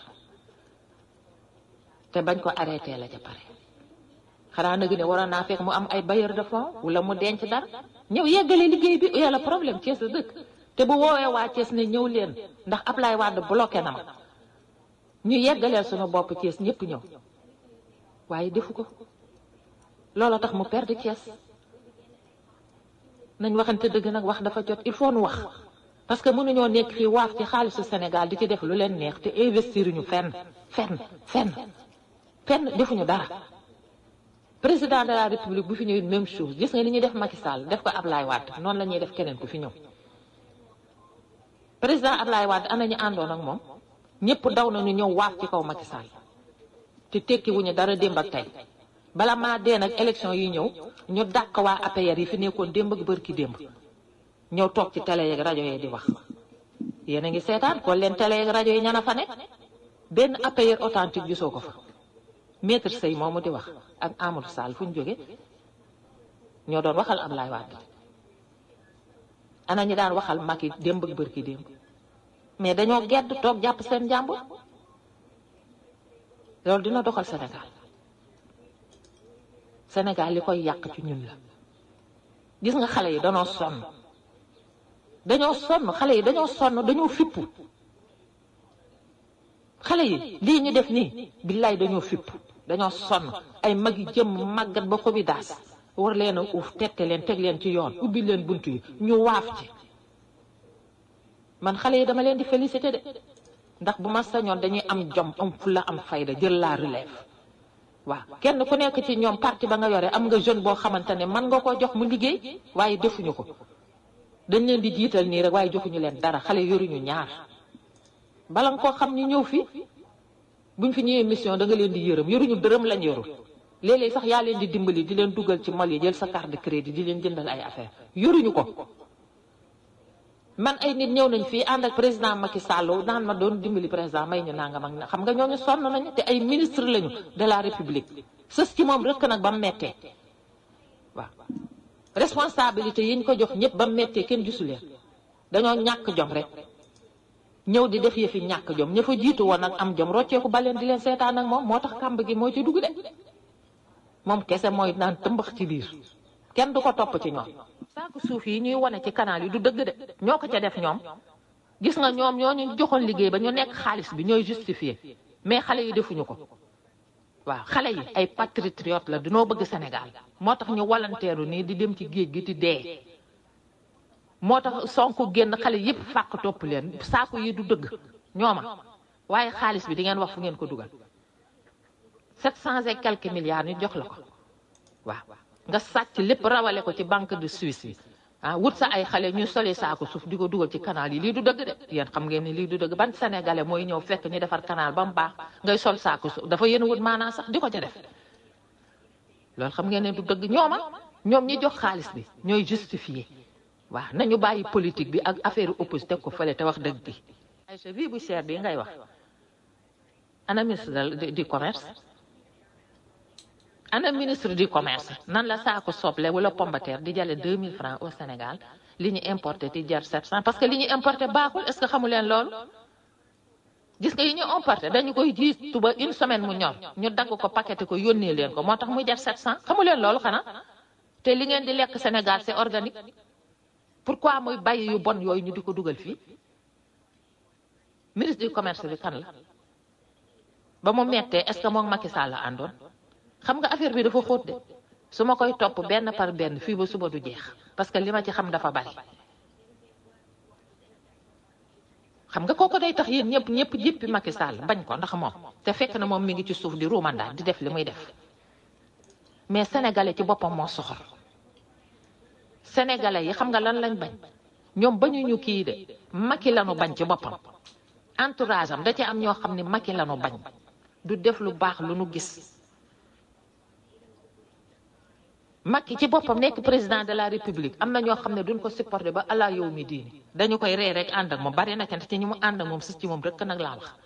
te bañ ko arrêté la ca pare xanaa nag ne waroon naa fekk mu am ay bailleur de fonds wala mu denc dara ñëw yeggale liggéey bi yàlla problème Thiès la dëkk te bu woowee waa Thiès ne ñëw leen ndax Ablaye Wade bloqué na ma ñu yeggaleel suñu bopp Thiès ñëpp ñëw waaye defu ko loolu tax mu perdre Thiès nañ waxante dëgg nag wax dafa jot il faut nu wax parce que mënuñoo nekk fii waaf ci xaalisu Sénégal di ci def lu leen neex te investir ñu fenn fenn fenn fenn defuñu dara président de la république bu fi ñëwee même chose gis nga ni ñuy def Macky Sall def ko Ablaye Wade noonu la ñuy def keneen ku fi ñëw président Ablaye Wade ana ñu àndoon ak moom ñëpp daw nañu ñëw waaf ci kaw Macky Sall te tekki wuñu dara démb ak tey bala maa dee nag élection yi ñëw ñu dàq waa APR yi fi nekkoon démb ak bërki démb ñëw toog ci télé yeeg rajo yi di wax yéen a ngi seetaan kon leen télé yeeg rajo yi ñana fa ne benn APR authentique gisoo ko fa maître Sey moomu di wax ak Amadou Sall fu ñu jóge ñoo doon waxal Ablaye Wade ana ñi daan waxal Macky démb ak bërki démb mais dañoo gedd toog jàpp seen njàmbur loolu dina doxal Sénégal Sénégal li koy yàq ci ñun la gis nga xale yi dañoo sonn dañoo sonn xale yi dañoo sonn dañoo fippu xale yi lii ñu def nii billaay dañoo fippu dañoo sonn ay mag yi jëm màggat ba ko bi daas war leen a uuf tette leen teg leen ci yoon ubbi leen bunt yi ñu waaf ci man xale yi dama leen di félicité de ndax bu ma sañoon dañuy am jom am fulla am fayda jël la relève waaw kenn ku nekk ci ñoom parti ba nga yore am nga jeune boo xamante ne mën nga ko jox mu liggéey waaye defuñu ko dañ leen di jiital nii rek waaye joxuñu leen dara xale yoruñu ñaar bala nga koo xam ñu ñëw fi buñ fi ñëwee mission da nga leen di yërëm yoruñu dërëm lañ yorul léeg-léeg sax yaa leen di dimbali di leen dugal ci mal yi jël sa carte de crédit di leen jëndal ay affaire yoruñu ko man ay nit ñëw nañ fii ànd ak président Macky Sall naan ma doon dimbali président may ñu nangam ak na xam nga ñooñu sonn nañu te ay ministre lañu de la république sës ci moom rek nag ba mu mettee waaw responsabilité yi ñu ko jox ñëpp ba mu mettee kenn gisu leen dañoo ñàkk jom rek ñëw di def yëfi ñàkk jom ña fa jiitu woon nag am jom rocceeku ba leen di leen seetaan ak moom moo tax kàmb gi moo ci dugg de moom kese mooy naan tëmbax ci biir kenn du ko topp ci ñoom saaku suuf yi ñuy wane ci canal yi du dëgg de ñoo ko ca def ñoom gis nga ñoom ñoo ñu joxoon liggéey ba ñu nekk xaalis bi ñooy justifié mais xale yi defuñu ko waaw xale yi ay patriote la dinoo bëgg Sénégal moo tax ñu walanteeru nii di dem ci géej gi di dee moo tax Sonko génn xale yépp fàq topp leen saaku yi du dëgg ñooma waaye xaalis bi di ngeen wax fu ngeen ko dugal sept cent et quelques milliards ñu jox la ko waaw nga sàcc lépp rawale ko ci banque de Suisse bi ah wut sa ay xale ñuy soli saako suuf di ko dugal ci canal yi lii du dëgg de yéen xam ngeen ni lii du dëgg ban sénégalais mooy ñëw fekk ñu defar canal ba mu baax ngay sol saako suuf dafa yéen wut maanaa sax di ko ca def loolu xam ngeen ne du dëgg ñooma ñoom ñi jox xaalis bi ñooy justifié waaw nañu bàyyi politique bi ak affaire opposé teg ko fële te wax dëgg bi ay vie bu cher bi ngay wax ana ministre du commerce ana ministre du commerce nan la saako soble wala pombateer di jale 2000 francs au Sénégal li ñu importé di jar 700 parce que li ñu importé baaxul est-ce que xamu leen loolu gis nga yi ñu emporté dañu koy ji tuba une semaine mu ñor ñu dagg ko paqueté ko yónnee leen ko moo tax muy jar 700 xamu leen loolu xanaa te li ngeen di lekk Sénégal c'est organique pourquoi muy bàyyi yu bon yooyu ñu di ko dugal fii ministre du commerce bi kan la ba mu mettee est-ce que moom Macky Sall la àndoon xam nga affaire bi dafa xóot de su ma koy topp benn par benn fii ba suba du jeex parce que li ma ci xam dafa bari xam nga kooku day tax yéen ñëpp ñëpp jéppi Macky Sall bañ ko ndax moom te fekk na moom mi ngi ci suuf di ruumandaa di def li muy def mais sénégalais ci boppam moo soxor sénégalais yi xam nga lan lañ bañ ñoom bañuñu kii de Macky lanu bañ ci boppam entourage am da ci am ñoo xam ne Macky lanu bañ du def lu baax lu nu gis Macky ci boppam nekk président de la république am na ñoo xam ne duñ ko supporté ba ala yow mi diini dañu koy ree rek ànd ak moom bari na ci ñi mu ànd ak moom sis ci moom rek nag laa wax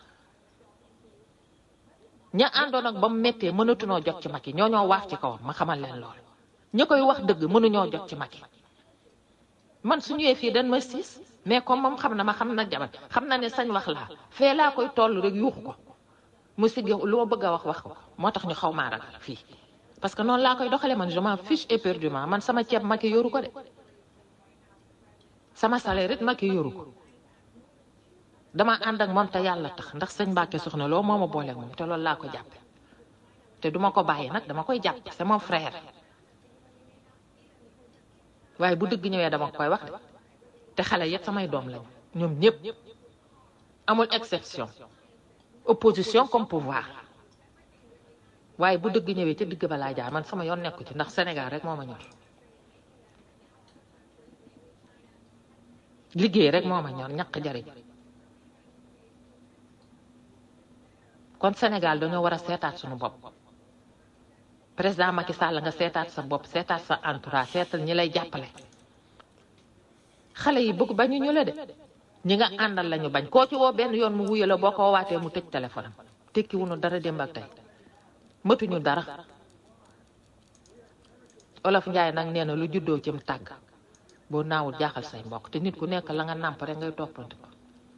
ña àndoon ak ba mu méttee mënatunoo jot ci Macky ñoo ñoo waaf ci kawam ma xamal leen lool ñi koy wax dëgg mënuñoo jot ci Macky man su ñëwee fii dañ ma siis mais comme moom xam na ma xam na jabar xam na ne sañ wax laa fee laa koy toll rek yuuxu ko mu sigg lu ma bëgg a wax wax ko moo tax ñu xaw maa ragal fii parce que noonu laa koy doxalee man je m'en fiche éperdument man sama ceeb Macky yoru ko de sama salaire it Macky yoru ko dama ànd ak moom te yàlla tax ndax sëñ Mbacke soxna loo moo ma booleeg moom te loolu laa ko jàppe te duma ko bàyyi nag dama koy jàpp c'est mon frère waaye bu dëgg ñëwee dama koy wax de te xale yëpp samay doom lañu ñoom ñëpp amul exception opposition comme pouvoir waaye bu dëgg ñëwee ca digg ba laa jaar man sama yoon nekku ci ndax Sénégal rek moo ma ñor liggéey rek moo ma ñor ñaq jariñ kon Sénégal dañoo war a seetaat suñu bopp président Macky Sall nga seetaat sa bopp seetaat sa entourage seetal ñi lay jàppale xale yi bëgg bañu ñu la de ñi nga àndal lañu bañ koo ci woo benn yoon mu wuyu la boo ko waatee mu tëj téléphone am tekki wuñu dara démb ak tey mëtuñu dara olof njaay nag nee na lu juddoo cim tàgg boo naawul jaaxal say mbokk te nit ku nekk la nga nàmp rek ngay toppante ko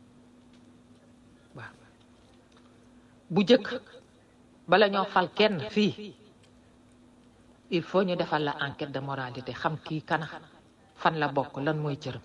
waaw bu jëkk bala ñoo fal kenn fii il faut ñu defal la enquête de moralité xam kii kana fan la bokk lan mooy cëram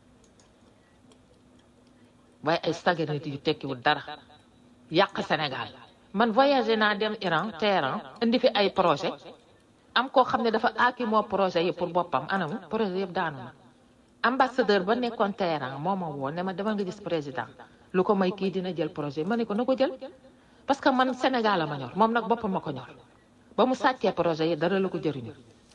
waaye ay saga nit yu tekkiwul dara yàq Sénégal man voyagé naa dem Iran Téhéran indi fi ay projet am koo xam ne dafa aaki moo projet yi pour boppam anamu projet yëpp daanu na ambassadeur ba nekkoon Téhéran moo ma woo ne ma demal nga gis président lu ko may kii dina jël projet ma ne ko na ko jël parce que man Sénégal la ma ñor moom nag boppam ma ko ñor ba mu sàccee projet yi dara la ko jëriñu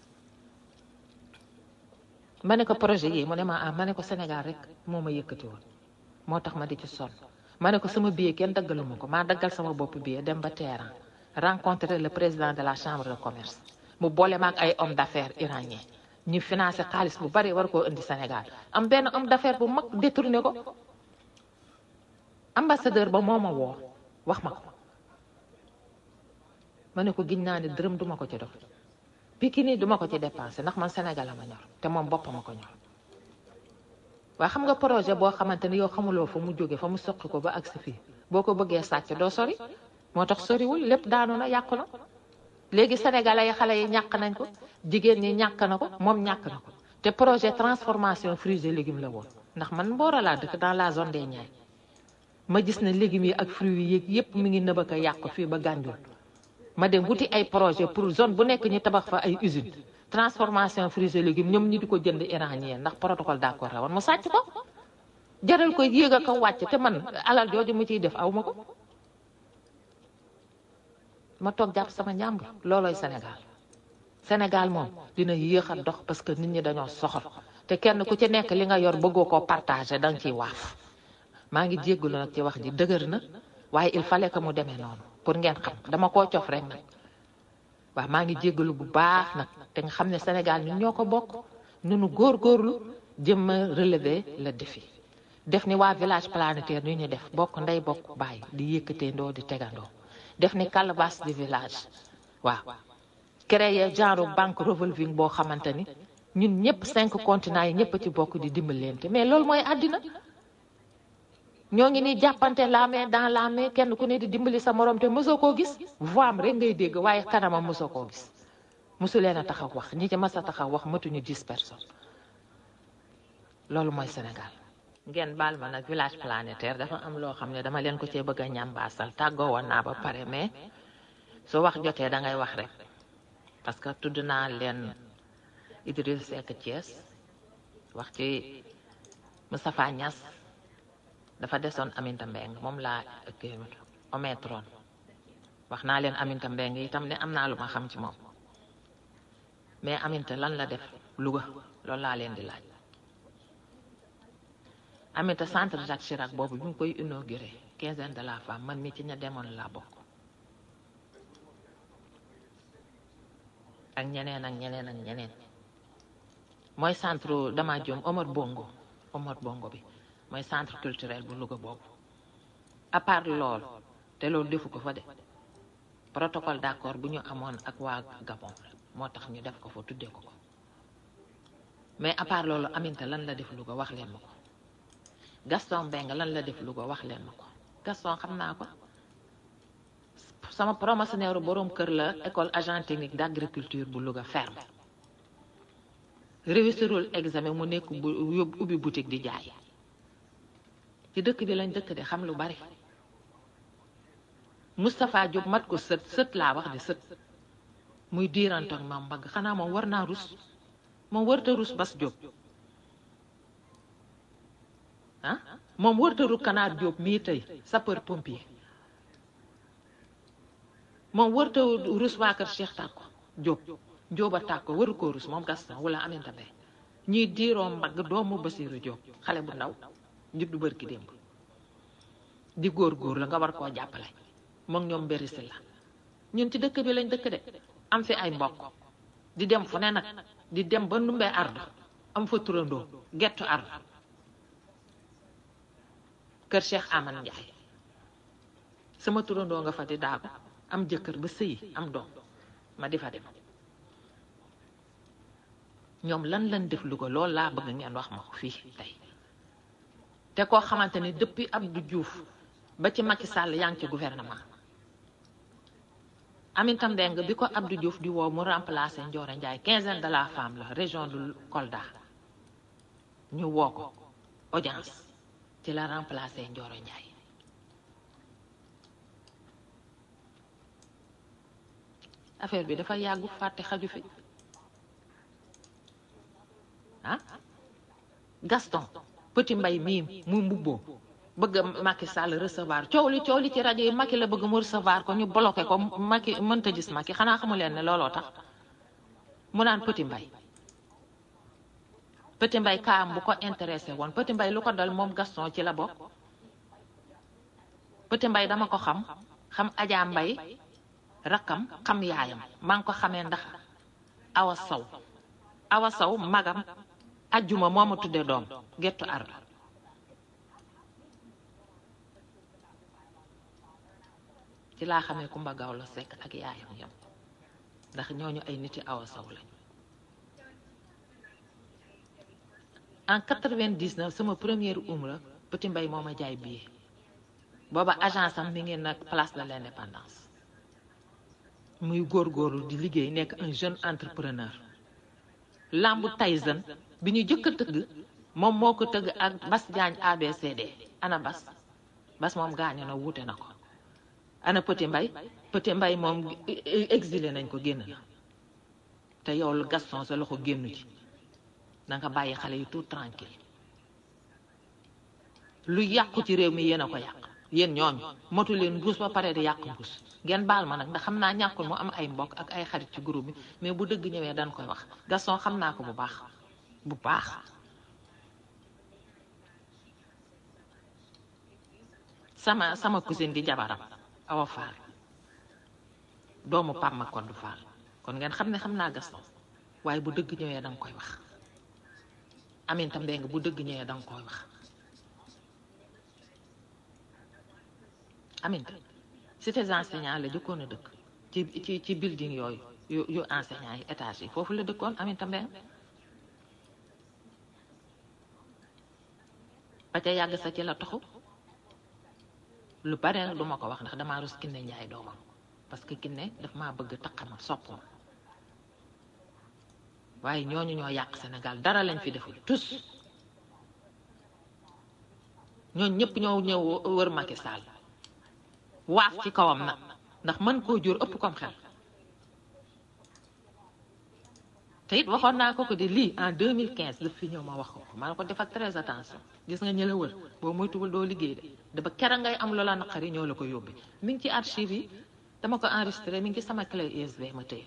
ma ne ko projet yi mu ne ma ah ma ne ko Sénégal rek moo ma yëkkati woon moo tax ma di ci sonn ma ne ko sama billet kenn daggalu ma ko maa daggal sama bopp billet dem ba Téhéran rencontrer le président de la chambre de commerce mu boole ma ak ay homme d'affaires iranien ñu financé xaalis bu bari war koo indi Sénégal am benn homme d'affaires bu mag détourné ko ambassadeur ba moo ma woo wax ma ko ma ne ko giñ naa ne dërëm duma ko ci dox Pikini duma ko ci dépensé ndax man Sénégal la ma ñor te moom boppam ma ko ñor waaye xam nga projet boo xamante ni yow xamuloo fa mu jóge fa mu soqi ko ba agsi fii boo ko bëggee sàcc doo sori moo tax soriwul lépp daanu na yàqu na léegi sénégalais yi xale yi ñàkk nañ ko jigéen ñi ñàkk na ko moom ñàkk na ko te projet transformation fruits et légumes la woon ndax man Mboro laa dëkk dans la zone des Niayes ma gis ne légumes yi ak fruits yi yëg yépp mi ngi nëbëk a yàqu fii ba Gànjool ma dem wuti ay projet pour zone bu nekk ñu tabax fa ay usine transformation fruits et légumes ñoom ñi di ko jënd iranien ndax protocole d'accord la woon mu sàcc ko jaral ko yéeg a ko wàcc te man alal jooju mu ciy def aw ma ko ma toog jàpp sama njàmbur loolooy Sénégal Sénégal moom dina yéex a dox parce que nit ñi dañoo soxor te kenn ku ci nekk li nga yor bëggoo koo partagé da nga ciy waaf maa ngi jéggalu nag ci wax ji dëgër na waaye il fallait que mu demee noonu pour ngeen xam dama koo cof rek nag waaw maa ngi jéggalu bu baax nag te nga xam ne Sénégal ñun ñoo ko bokk nunu góorgóorlu jëm a relever le défi def ni waa village planétaire ñu ñu def bokk ndey bokk bàyyi di yëkkatee ndoo di tegandoo def ni calebasse du village waaw créer genre banque revolving boo xamante ni ñun ñëpp cinq continents yi ñëpp ci bokk di dimbalante mais loolu mooy àddina ñoo ngi ni jàppante la main dans la main kenn ku ne di dimbali sa morom te mosoo koo gis voix am rek ngay dégg waaye kanamam mosoo koo gis mosu leen a taxaw wax ñi ci mas a taxaw wax matuñu dix personnes loolu mooy Sénégal ngeen baal ma nag village planétaire dafa am loo xam ne dama leen ko cee bëgg a ñambaasal tàggoo woon naa ba pare mais su wax jotee da ngay wax rek parce que tudd naa leen Idriss Seck Thiès wax ci Moustapha Niass dafa desoon Aminata Mbengue moom laa kii ometron wax naa leen Aminata Mbengue itam ne am naa lu ma xam ci moom mais Aminata lan la def Louga loolu laa leen di laaj Aminata centre Jacques Chirac boobu bi mu koy inauguré quinzaine de la femme man mi ci ña demoon laa bokk ak ñeneen ak ñeneen ak ñeneen mooy centre dama jom Omar Bongo Omar Bongo bi mooy centre culturel bu Louga boobu à part lool te loolu defu ko fa de protocole d'accord bu ñu amoon ak waa Gabon moo tax ñu def ko fa tuddee ko ko mais à part loolu Aminta lan la def Louga wax leen ma ko Gaston Mbengue lan la def Louga wax leen ma ko Gaston xam naa ko sama promotionnaire boroom kër la école agent technique d'agriculture bu Louga ferme réussirul examen mu nekk bu yóbbu ubbi boutique di jaay ci dëkk bi lañ dëkk de xam lu bari Moustapha Diop mat ko sët sët laa wax de sët muy diirantoog maam mbagg xanaa moom war naa rus moom warta rus Bas Diop ah moom warta rus Kanaar Diop mii tey sapeur pompier moom warta rus waa kër Cheikh Tàkko Diop Diop a Tàkko waru koo rus moom Gaston wala Aminata Mbengue ñuy diiroo mbagg doomu Basiru Diop xale bu ndaw juddu bërki démb di góor góor la nga war koo jàppale moom ñoom berisi la ñun ci dëkk bi lañ dëkk de am fi ay mbokk di dem fu ne nag di dem ba numbee ardu am fa turandoo gettu ardu kër Cheikh Aman Ndiaye sama turandoo nga fa di daagu am jëkkër ba sëyi am doom ma di fa dem ñoom lan lan def lu ko loolu laa bëgg ngeen wax ma ko fii tey te koo xamante ni depuis Abdou Diouf ba ci Macky Sall yaa ngi ci gouvernement Aminata Mbengue bi ko Abdou Diouf di woo mu remplacer Ndioro Ndiaye quinzaine de la femme la région de Kolda ñu woo ko audience ci la remplacer Ndioro Ndiaye affaire bi dafa yàggu fàtte xaju fi ah Gaston Petit Mbay mii mu mbubboo bëgg Macky Sall recevoir coow li coow li ci rajo yi Macky la bëgg mu recevoir ko ñu bloqué ko Macky mënta gis Macky xanaa xamu leen ne looloo tax mu naan Petit Mbay Petit Mbay kaam bu ko intéressé woon Petit Mbay lu ko dal moom Gaston ci la bokk Petit Mbay dama ko xam xam Adja Mbay rakkam xam yaayam maa ngi ko xamee ndax Awa Sow Awa Sow magam ajjuma moo ma tudde doom gettu ardu ci laa xamee Kumba Gawlo Sekk ak yaayam yam ndax ñooñu ay niti Awa Sow lañu en 99 sama première umra Petit Mbay moo ma jaay billet booba agence am mi ngi nag place de l'indépendance muy góorgóorlu di liggéey nekk un jeune entrepreneur lambu Tyson bi ñu jëkk a tëgg moom moo ko tëgg ak Bas Diagne ABCD ana Bas Bas moom gaañu na wuute na ko ana Petit Mbay Petit Mbay moom exilé nañ ko génn na te yow lu Gaston sa loxo génnu ci da nga bàyyi xale yi tout tranquille lu yàqu ci réew mi yéen a ko yàq yéen ñooñu motu leen mbuus ba pare di yàq mbuus ngeen baal ma nag ndax xam naa ñàkkul mu am ay mbokk ak ay xarit ci groupe bi mais bu dëgg ñëwee dañ koy wax Gaston xam naa ko bu baax bu baax sama sama cousine di jabaram Awa Fall doomu Pam ma Koddu Fall kon ngeen xam ne xam naa Gaston waaye bu dëgg ñëwee danga koy wax Aminata Mbengue bu dëgg ñëwee danga koy wax Aminata cité enseignant la jëkkoon a dëkk ci ci ci building yooyu yu yu enseignant yi étage yi foofu la dëkkoon Aminata Mbengue ba ca yàgg sa ci la toxu lu bare nag du ma ko wax ndax damaa rus kinne njaay doomam parce que kinne daf maa bëgg taq ma sopp ma waaye ñooñu ñoo yàq Sénégal dara lañ fi deful tous ñooñu ñëpp ñoo ñëw wër Macky Sall waaf ci kawam nag ndax mën koo jur ëpp kom xel te it waxoon naa ko ko de lii en 2015 daf fi ñëw ma wax ko ko maa ne ko defal très attention gis nga ñi la wër boo moytuwul doo liggéey de da ba kera ngay am loola naqari ñoo la ko yóbbi mi ngi ci archive yi dama ko enregistré mi ngi ci sama clé USB ma téye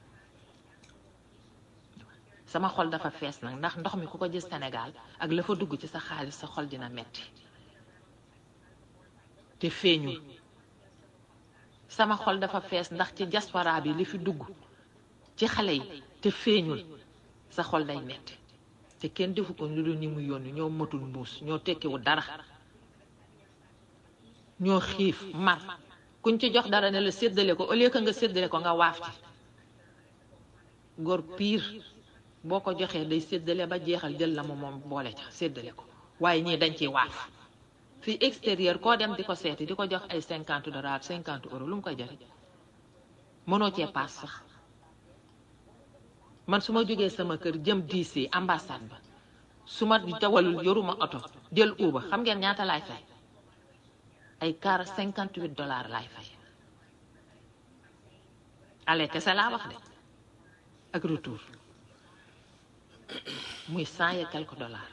sama xol dafa fees nag ndax ndox mi ku ko gis Sénégal ak la fa dugg ci sa xaalis sa xol dina metti te feeñul sama xol dafa fees ndax ci diaspora bi li fi dugg ci xale yi te feeñul sa xol day metti te kenn defu ko lu dul ñi mu yónni ñoo matul mbuus ñoo tekkiwu dara ñoo xiif mar kuñ ci jox dara ne la séddale ko au lieu que nga séddale ko nga waaf ci góor piir boo ko joxee day séddale ba jeexal jël la mu moom boole ca séddale ko waaye ñii dañ ciy waaf fii extérieur koo dem di ko seeti di ko jox ay cinquante dollars cinquante euros lu mu koy jariñ mënoo cee paas sax man su ma jógee sama kër jëm DC ambassade ba su ma dawalul yoruma oto jël uba xam ngeen ñaata laay fay ay car cinquante huit dollars laay fay aller kese laa wax de ak retour muy cent et quelques dollars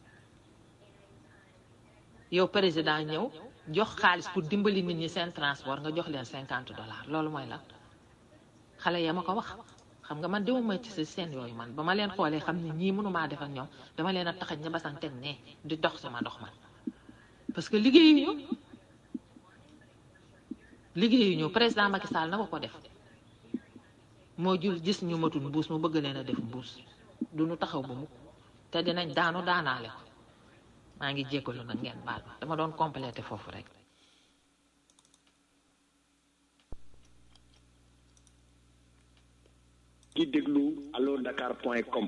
yow président ñëw jox xaalis pour dimbali nit ñi seen transport nga jox leen cinquante dollars loolu mooy lan xale ya ma ko wax xam nga man demuma ci si seen yooyu man ba ma leen xoolee xam ne ñii mënumaa def ak ñoom dama leen a taxañ ña basan teg ne di dox sama dox man parce que liggéeyuñu liggéeyuñu président Macky Sall na ko ko def moo jul gis ñu matul mbuus mu bëgg leen a def mbuus du ñu taxaw ba mukk te dinañ daanu daanaale ko maa ngi jéggalu nag ngeen baal ma dama doon complété foofu rek di déglu allo dakar point com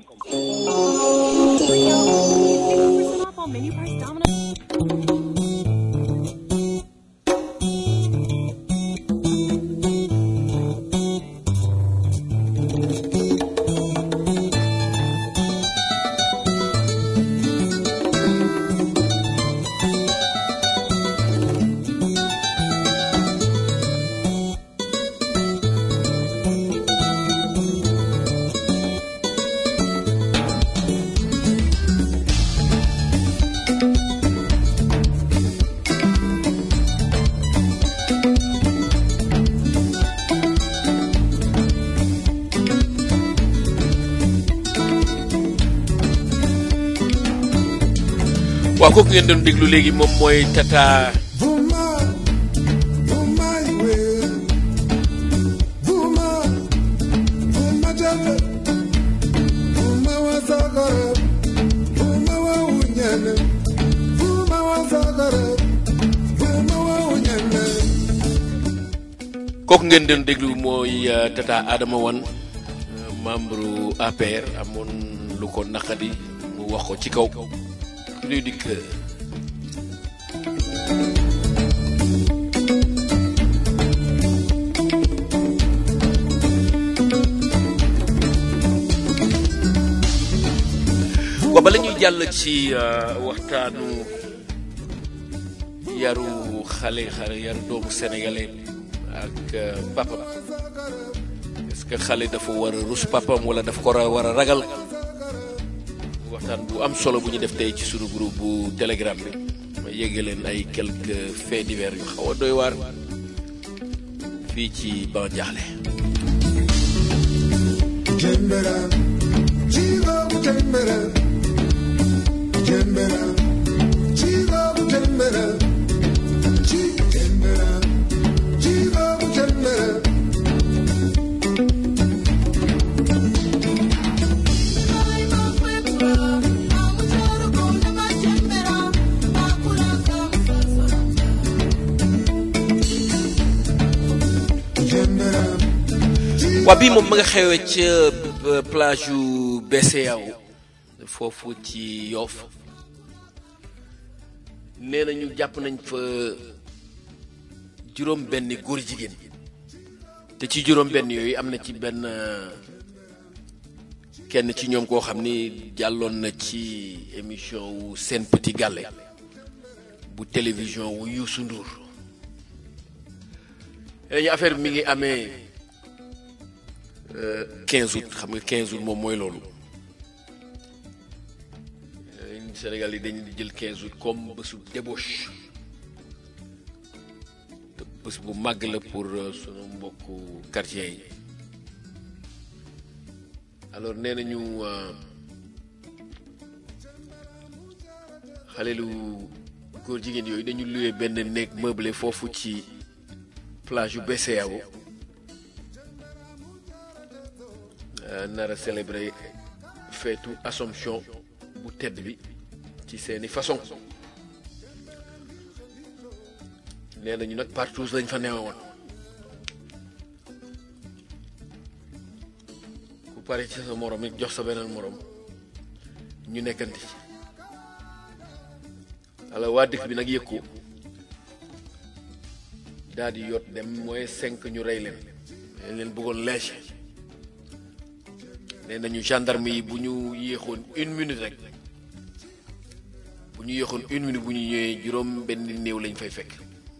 waaw kooku ngeen doon déglu léegi moom mooy tata kooku ngeen doon déglu mooy euh, tata Adama Wan euh, membre APR amoon lu ko naqadi mu wax ko ci kaw luy dikk wa bala ñuy jàll ci euh, waxtaanu yaru xale xale yaru doomu sénégalais ak euh, papam est-ce que xale dafa war a rus papam wala dafa ko war a ragal waxtaan bu am solo bu ñu def tey ci sunu groupe bu telegram bi ma yégge leen ay quelques faits divers yu xaw a doy waar fii ci ban jaaxle Jembera, chigo jembera, jembera, chigo jembera, chi jembera, chigo jembera. Jembera, waa bii moom ma nga xewee ca euh, plage yu BCEAO foofu ci Yoff nee nañu jàpp nañ fa juróom benni góor jigéen te ci juróom benn yooyu am na ci benn kenn ci ñoom koo xam ni jàlloon na ci émission wu Sen Petit Gallé bu télévision wu Youssou Ndour ñu affaire bi mi ngi amee 15 août xam nga 15 août moom mooy loolu Sénégal yi dañu di jël 15 août comme bésu débauche te bés bu màgg la pour sunu mbokku quartier yi alors nee nañu xale lu góor jigéen yooyu dañu luwee benn néeg meublé foofu ci plage yu BCEAO nar a célébrer feetu Assomption bu tedd bi ci seeni façon nee nañu nag partout lañ fa neewe woon ku pare ci sa morom it jox sa beneen morom ñu nekkanti ci ala waa dëkk bi nag yëg ko daal di yot dem mooy cinq ñu rey leen dañ leen bëggoon léegi nee nañu gendarme yi bu ñu yéexoon une minute rek bu ñu yéexoon une minute bu ñu ñëwee juróom benn néew lañ fay fekk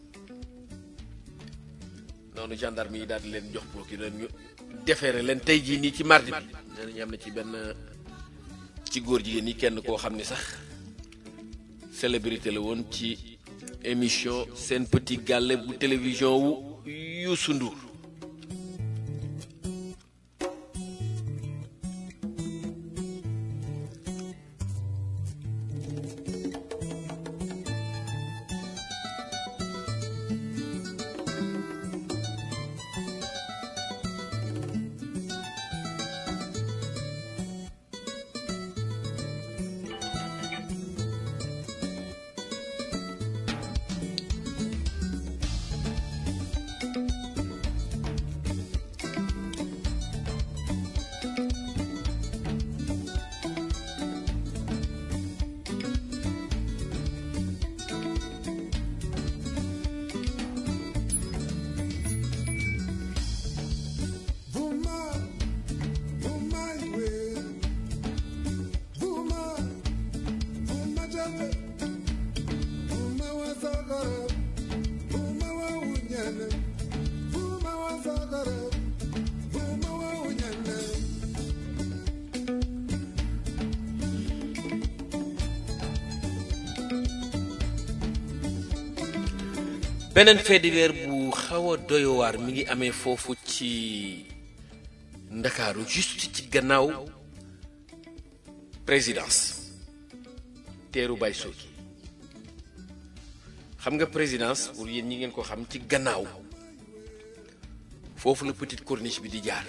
noonu gendarme yi daal di leen jox procureur ñu defeere leen tey jii nii ci mardi bi nee nañu am na ci benn ci góor jigéen ñi kenn koo xam ni sax célébrité la woon ci émission Sen Petit Gallé bu télévision wu Youssou Ndour Vuma, vuma iwe. Vuma, vuma jabe. Vuma wa sagara. Vuma wa unyane. Vuma wa sagara. Vuma wa unyane. beneen fait divers bu xaw a doyowaar mi ngi amee foofu ci ndakaaru juste ci gannaaw présidence teeru bay sooki xam nga présidence pour yéen ñi ngeen ko xam ci gannaaw foofu la petite corniche bi di jaar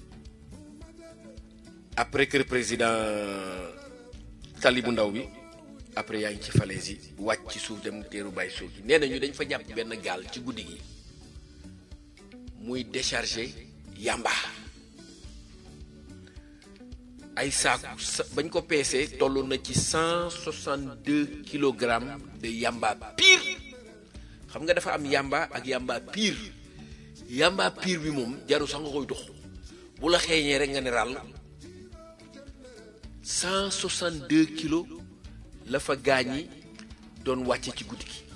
après kër président tali bu ndaw bi après yaa ngi ci falaise yi wàcc ci suuf dem teeru bàyyi suuf yi nee nañu dañ fa jàpp benn gaal ci guddi gi muy décharger yamba ay saaku sa bañ ko peesee toll na ci cent soixante deux kilogrammes de yamba pire xam nga dafa am yamba ak yamba pire yamba pire bi moom jaru sax nga koy dox bu la xeeñee rek nga ne ràll cent soixante deux kilos la fa gaañi doon wàcce ci guddi gi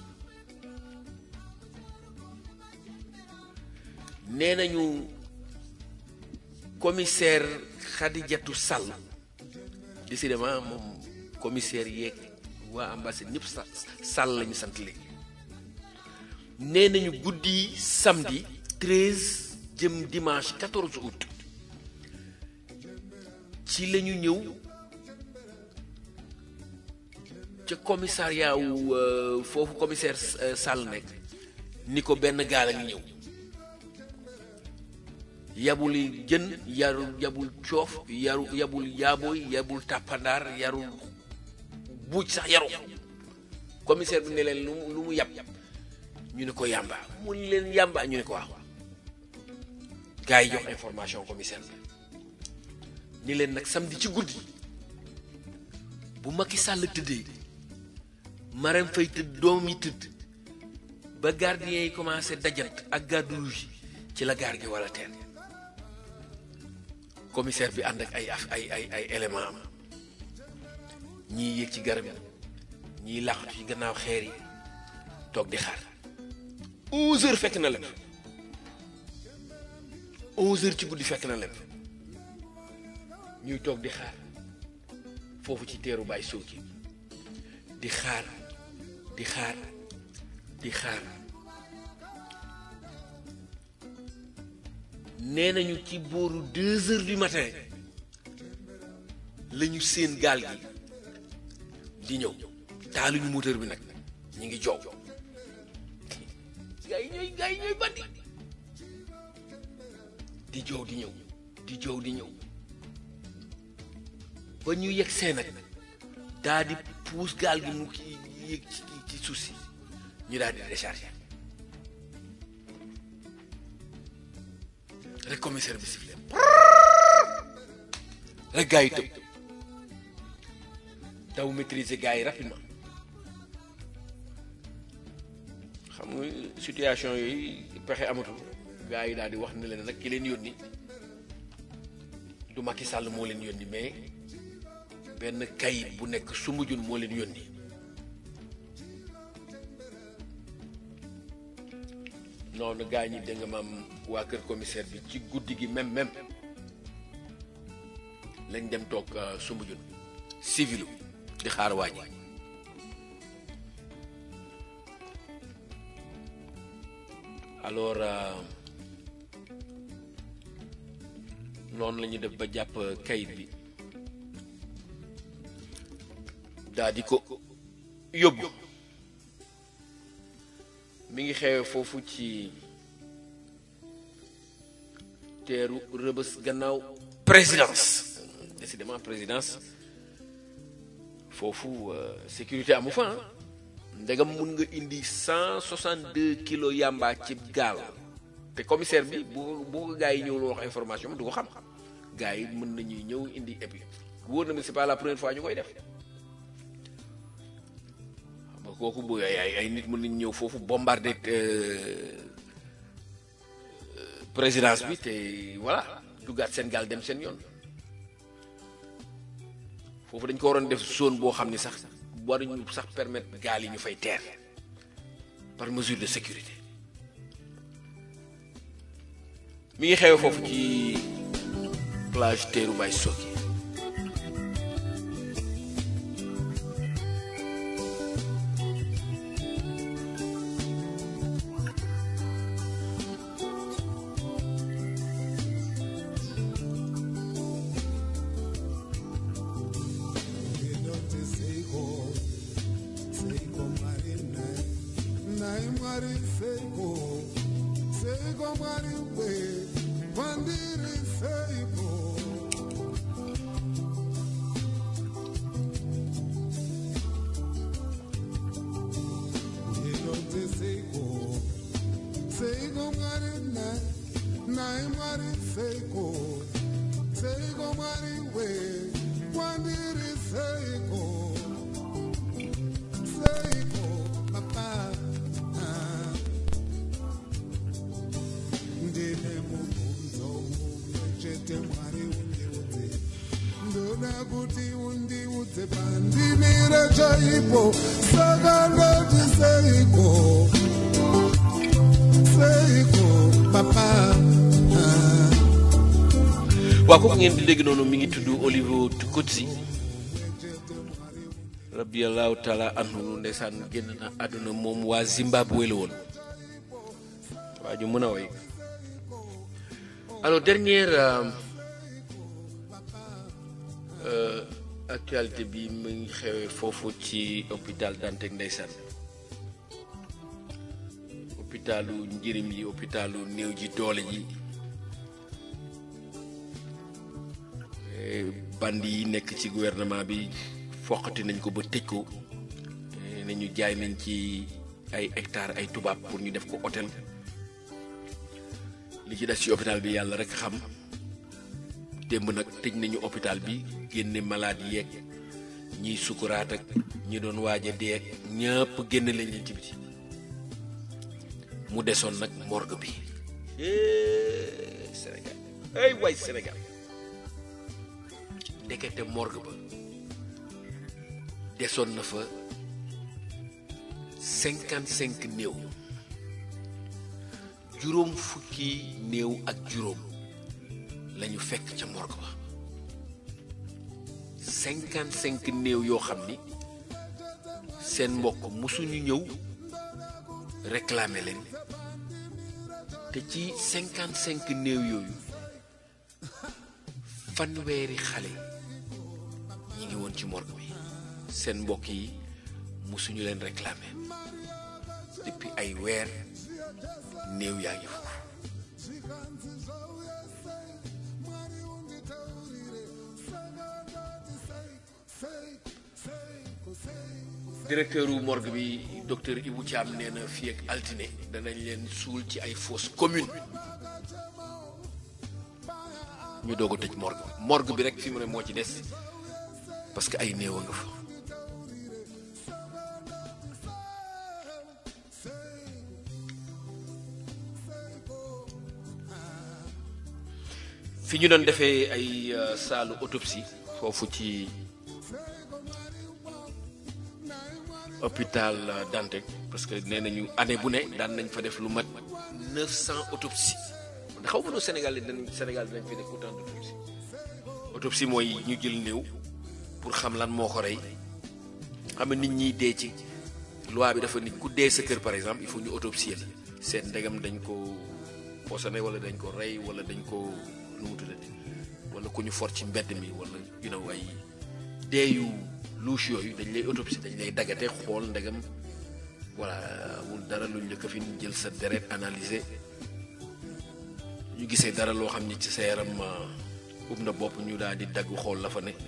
nee nañu commissaire Khadijatou Sall décidément moom commissaire yeeg waa ambassade ñëpp sa Sall lañu sant léegi nee nañu guddi samedi 13 jëm dimanche 14 août ci la ñu ñëw ca commissariat wu euh, foofu commissaire euh, Sall nekk ni ko benn gaal a ngi ñëw yabul jën yaru yabul coof yaru yabul yaabooy yabul tàppandaar yarul buuj sax yaru commissaire bi ne leen lu mu lu mu yab ñu ne ko yàmba mu ni leen yàmba ñu ne ko waaw gars yi jox information commissaire bi ni leen nag samedi ci guddi bu Macky Sall tëddee Marème Faye tëdd doom yi tëdd ba gardien yi commencé dajant ak garde rouge yi ci la gaar gi wala teen commissaire bi ànd ak ay af- ay ay ay élément am ñii yéeg ci garab yi ñii làqatu ci gannaaw xeer yi toog di xaar 11 heures fekk na lépp 11 heures ci guddi fekk na lépp ñuy toog di xaar foofu ci teeru Baye Sooki di xaar di xaar di xaar nee nañu ci booru deux heures du matin la ñu seen gaal gi di ñëw taaluñu moteur bi nag ñu ngi joow gaa yi ñooy gaa yi ñooy bandi di joow di ñëw di joow di ñëw ba ñu yegg see nag daa di puus gaal gi mu ki yéeg ci ci suuf si ñu daal di décharger rek commissaire bi sifflé rek gars yi tëb daw maîtriser gars yi rapidement xam nga situation yooyu pexe amatul gars yi daal di wax ne leen nag ki leen yónni du Macky Sall moo leen yónni mais benn kayit bu nekk Soumbédioune moo leen yónni noonu gaa ñi dégg nga maam waa kër commissaire bi ci guddi gi même même lañ dem toog Soumbédioune civilu di xaar waa ji alors euh, noonu la ñu def ba jàpp kayit bi daa di ko yóbbu mi ngi xewe foofu ci teeru rëbës gannaaw présidence décidément présidence foofu euh, sécurité amu fa ah ndegam mun nga indi cent soixante deux kilos yamba ci gaal te commissaire bi bu bu ko gars yi ñëw wax information du ko xam gars yi mën nañuy ñëw indi et puis wóor na mi c'est pas la première fois ñu koy def xam nga kooku bu ay ay ay nit mën nañu ñëw foofu bombarder euh, euh, présidence bi te voilà duggaat seen gaal dem seen yoon foofu dañ ko waroon def zone boo xam ni sax waruñu sax permettre gaal yi ñu fay teer par mesure de sécurité mi ngi xewe foofu ci plage teeru Baye Soki Inoti Seiko, Seiko Marina, Nai Mari Seiko, Seiko Mari We, Pandiri Seiko. Inoti Seiko, Seiko Marina, Nai Mari Seiko, Seiko Mari We, Pandiri Seiko. Seiko, Papa. ah. Ndine mubvunzo mumwe chete Mwari undiudze. Ndoda kuti undiudze pandimire chaipo saka ndoti seiko seiko papa ah. waa kooku ngeen di dégg noonu mi ngi tudd Olivo Tukutsi rabiyallahu taala anhu ndeysaan génn na àdduna moom waa Zimbabwe la woon waa ju mën a woy alors dernière euh, euh, actualité bi mu ngi xewee foofu ci hôpital Dantec ndeysaan hôpitalu njërim yi hôpitalu néew ji doole ji band yi nekk ci gouvernement bi foqati nañ ko ba tëj ko eh, nañu jaay nañ ci ay hectares ay tubaab pour ñu def ko hôtel li ci des ci hôpital bi yàlla rek xam démb nag tëj nañu hôpital bi génne malade yeeg ñiy sukuraat ak ñi doon waaj a dee ak ñëpp génne lañ leen ci biti mu desoon nag morgue bi Eh, Sénégal ay waay Sénégal ndekete morgue ba desoon na fa cinquante cinq néew juróom fukki néew ak juróom lañu fekk ca morgue ba cinquante cinq néew yoo xam ni seen mbokk musuñu ñëw réclamer leen te ci cinquante cinq néew yooyu fanweeri xale ñi ngi woon ci morgue bi seen mbokk yi musuñu leen réclamer depuis ay weer néew yaa ngi foofu directeur u morgue bi docteur Ibou Thiam nee na fii ak altine danañ leen suul ci ay fosse commune ñu doog a tëj morgue bi morgue bi rek fi mu ne moo ci des parce que ay néew a nga fa fi ñu doon defee ay euh, saalu autopsie foofu ci hôpital euh, Dantec parce que nee nañu année bu ne daan nañ fa def lu mat 900 autopsie xaw ma noo Sénégal yi dañ Sénégal dinañ fi def autant d'autopsie autopsie mooy ñu jël néew pour xam lan moo ko rey xam nga nit ñiy dee ci loi bi dafa nit ku dee sa kër par exemple il faut ñu autopsier la seet ndegam dañ ko poisonné wala dañ ko rey wala dañ ko nu mu tuddati wala ku ñu for ci mbedd mi wala you know ay dee yu louche yooyu dañ lay autopsie dañ lay daggate xool ndegam voilà amul dara luñ la këfin jël sa deret analyser ñu gisee dara loo xam ni ci sa yaram ub na bopp ñu daal di dagg xool la fa ne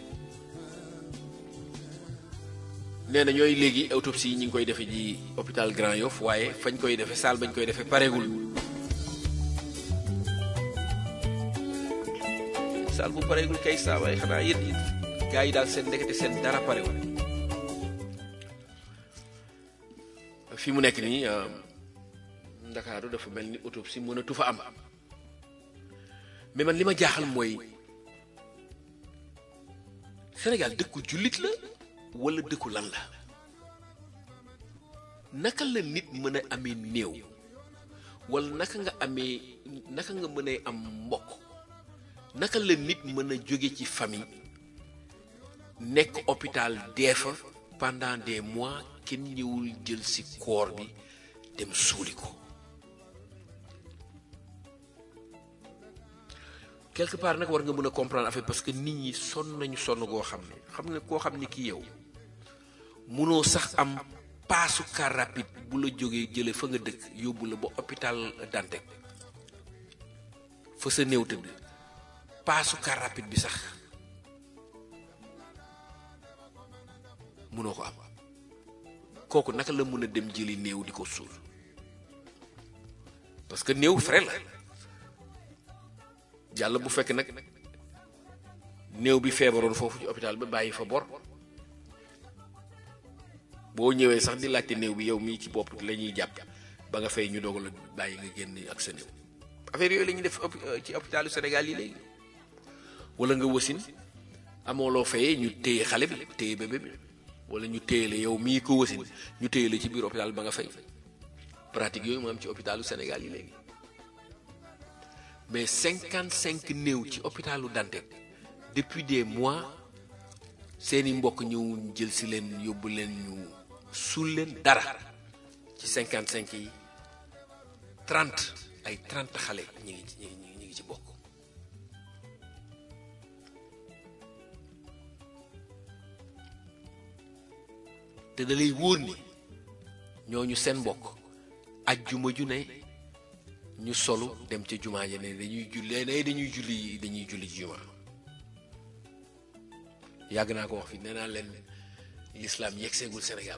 nee na ñooy léegi autopsie yi ñu ngi koy defee ji hôpital Grand Yoff waaye fañ koy defee salle bañ koy defee pareegul salle bu pareegul kay saa waaye xanaa yéen it gars yi daal seen ndekete seen dara parewul fi mu nekk nii Ndakaaru dafa mel ni autopsie mënatu fa am mais man li ma jaaxal mooy Sénégal dëkku jullit la wala dëkku lan la naka la nit mën a amee néew wala naka nga amee naka nga mën a am mbokk naka la nit mën a jóge ci famille nekk hôpital dee fa pendant des mois kenn ñëwul jël ci koor bi dem suuli ko quelque part nag war nga mën a comprendre affaire parce que nit ñi sonn nañu sonn goo xam ne xam nga koo xam ni ki yow munoo sax am paasu car rapide bu la jógee jële fa nga dëkk yóbbu la ba hôpital Dantec fa sa néew tëdd paasu car rapide bi sax munoo ko am kooku naka la mën a dem jëli néew di ko suul parce que néew frais la yàlla bu fekk nag néew bi feebaroon foofu ci hôpital ba bàyyi fa bor boo ñëwee sax di laajte néew bi yow mii ci bopp la ñuy jàpp ba nga fay ñu dogal la bàyyi nga génn ak sa néew affaire yooyu la ñuy def ci hôpitalu Sénégal yi léegi wala nga wasin amoo loo fayee ñu téye xale bi téye bébé bi wala ñu téye la yow mii ko wasin ñu téye la ci biir hôpital ba nga fay pratique yooyu moo am ci hôpitalu Sénégal yi léegi mais cinquante cinq néew ci hôpitalu Dantec depuis des mois seeni mbokk ñëw jël si leen yóbbu leen ñu suul leen dara ci cinquante cinq yi trente ay trente xale ñi ngi ci ñi ngi ñi ngi ci bokk te da lay wóor ni ñooñu seen mbokk ajjuma ju ne ñu solu dem ca jumaa ja ne dañuy julli ne dañuy julli dañuy julli ci jumaa yàgg naa ko wax fi nee naa leen l'islam yeggseegul Sénégal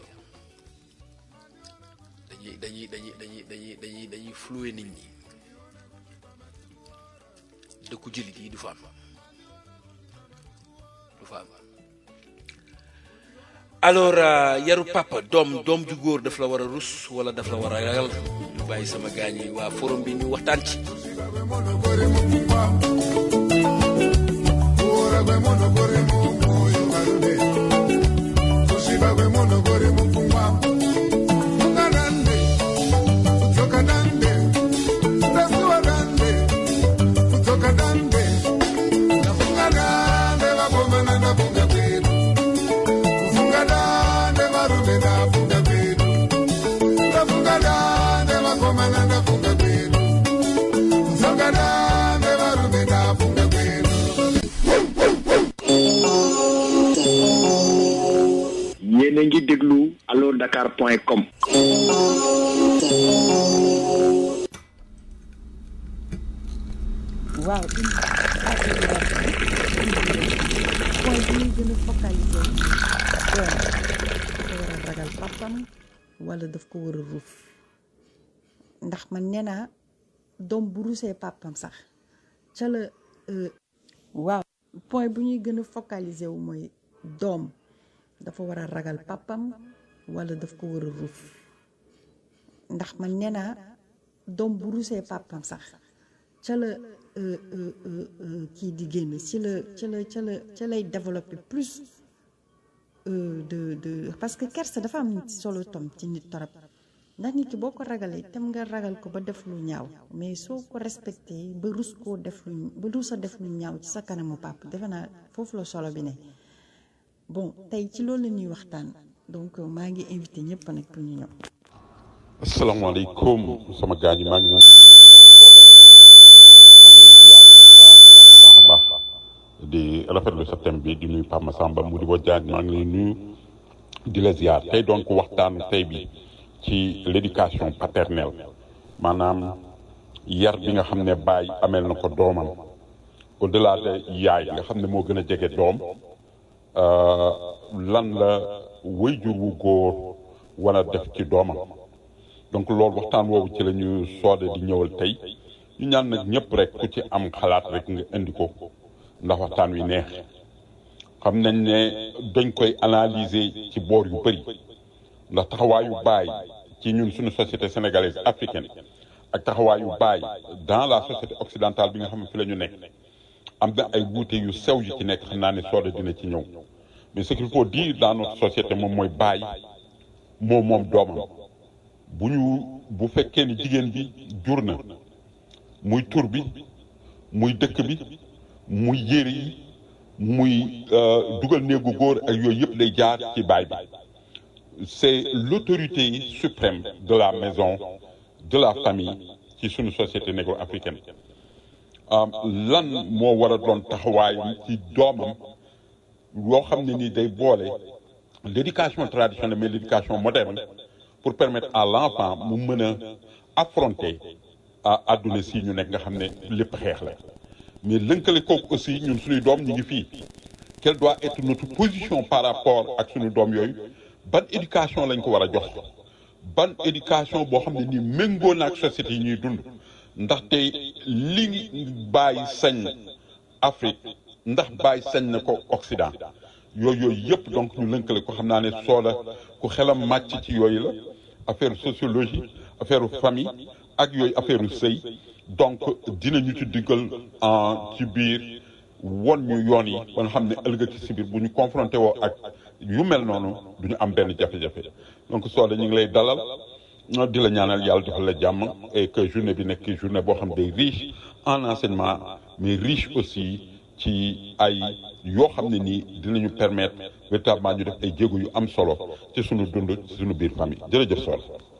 dañuy dañuy dañuy dañuy dañuy dañuy dañuy flouer nit ñi dëkku jullit yi du fa am du fa am alors yaru papa doom doom ju góor daf la war a rus wala daf la war a ragal bàyyi sama gaañ yi waa forum bi ñu waxtaan ci yéen a ngi déglu allo dakar point com waaw une point bi ñuy gën a focaliser doom dafa war a ragal papam wala daf ko war a ruuf ndax man nee naa doom bu ruusee papam sax ca la euh, waaw point bu ñuy gën a focaliser wu mooy doom dafa war a ragal papam wala daf ko war a ruuf ndax man nee naa doom bu ruusee papam sax ca la euh, euh, euh, euh, kii di génn ci la ca la ca la ca lay développer plus euh, de de parce que kersa dafa am solo tom ci nit torop ndax nit ki boo ko ragalee tem nga ragal ko ba def lu ñaaw mais soo ko respecté ba rus koo def lu ba rus a def lu ñaaw ci sa kanamu pap defe naa foofu la solo bi ne bon tey ci loolu la ñuy waxtaan donc maa ngi invité ñëpp nag pour ñu ñëw. asalaamaaleykum sama gaañ yi maa ngi leen di nuyu maa ngi leen di ziar bu baax a baax a baax a baax di rafetlu sa thème bi di nuyu Pape Massamba mu di ba jaañ maa ngi lay nuyu di la ziar tey doon ko waxtaan tey bi ci l'éducation paternelle maanaam yar bi nga xam ne baay ameel na ko doomam au delà de yaay nga xam ne moo gën a jege doom euh, lan la wayjur wu góor war a def ci doomam donc loolu waxtaan woowu ci la ñu soode di ñëwal tey ñu ñaan nag ñëpp rek ku ci am xalaat rek nga indi ko ndax waxtaan wi neex xam nañ ne dañ koy analyser ci boor yu bëri ndax taxawaayu baay ci ñun suñu société sénégalaise africaine ak taxawaayu baay dans la société occidentale bi nga xam ne fi la ñu nekk am na ay wuute yu sew yu ci nekk xam naa ne soode dina ci ñëw mais ce qu'il faut dire dans notre société moom mooy baay moom moom doomam bu ñu bu fekkee ni jigéen bi jur na muy tur bi muy dëkk bi muy yére yi muy euh, dugal néegu góor ak yooyu yëpp lay jaar ci baay bi c'est l'autorité suprême de la maison de la famille ci sunu société négro-africaine euh, lan moo war a doon taxawaayam ci doomam loo xam ne ni day boole l'éducation traditionnelle mais l'éducation moderne pour permettre à l'enfant mu mën a affronter à àdduna si ñu nekk nga xam ne lépp xeex la mais lënkale kooku aussi ñun suñuy doom ñu ngi fii quelle doit être notre position par rapport ak suñu doom yooyu ban éducation lañ ko war a jox ban éducation boo xam ne nii méngoo na ak société yi ñuy dund ndaxte li bàyyi sañ Afrique ndax bàyyi sañ na ko Occident yooyu yooyu yëpp donc ñu lënkale ko xam naa ne soola ku xelam màcc ci yooyu la affaire sociologie affaire famille ak yooyu affaire sëy donc dinañu ci diggal en ci biir won ñu yoon yi ba nga xam ne ëllëg ci si biir bu ñu confronté woo ak yu mel noonu du ñu am benn jafe-jafe donc sooda ñu ngi lay dalal di la ñaanal yàlla defal la jàmm et que journée bi nekk journée boo xam day riche en enseignement mais riche aussi ci ay yoo xam ne nii dinañu permettre véritablement ñu def ay jéego yu am solo ci sunu dund ci sunu biir famille jërëjëf Sow.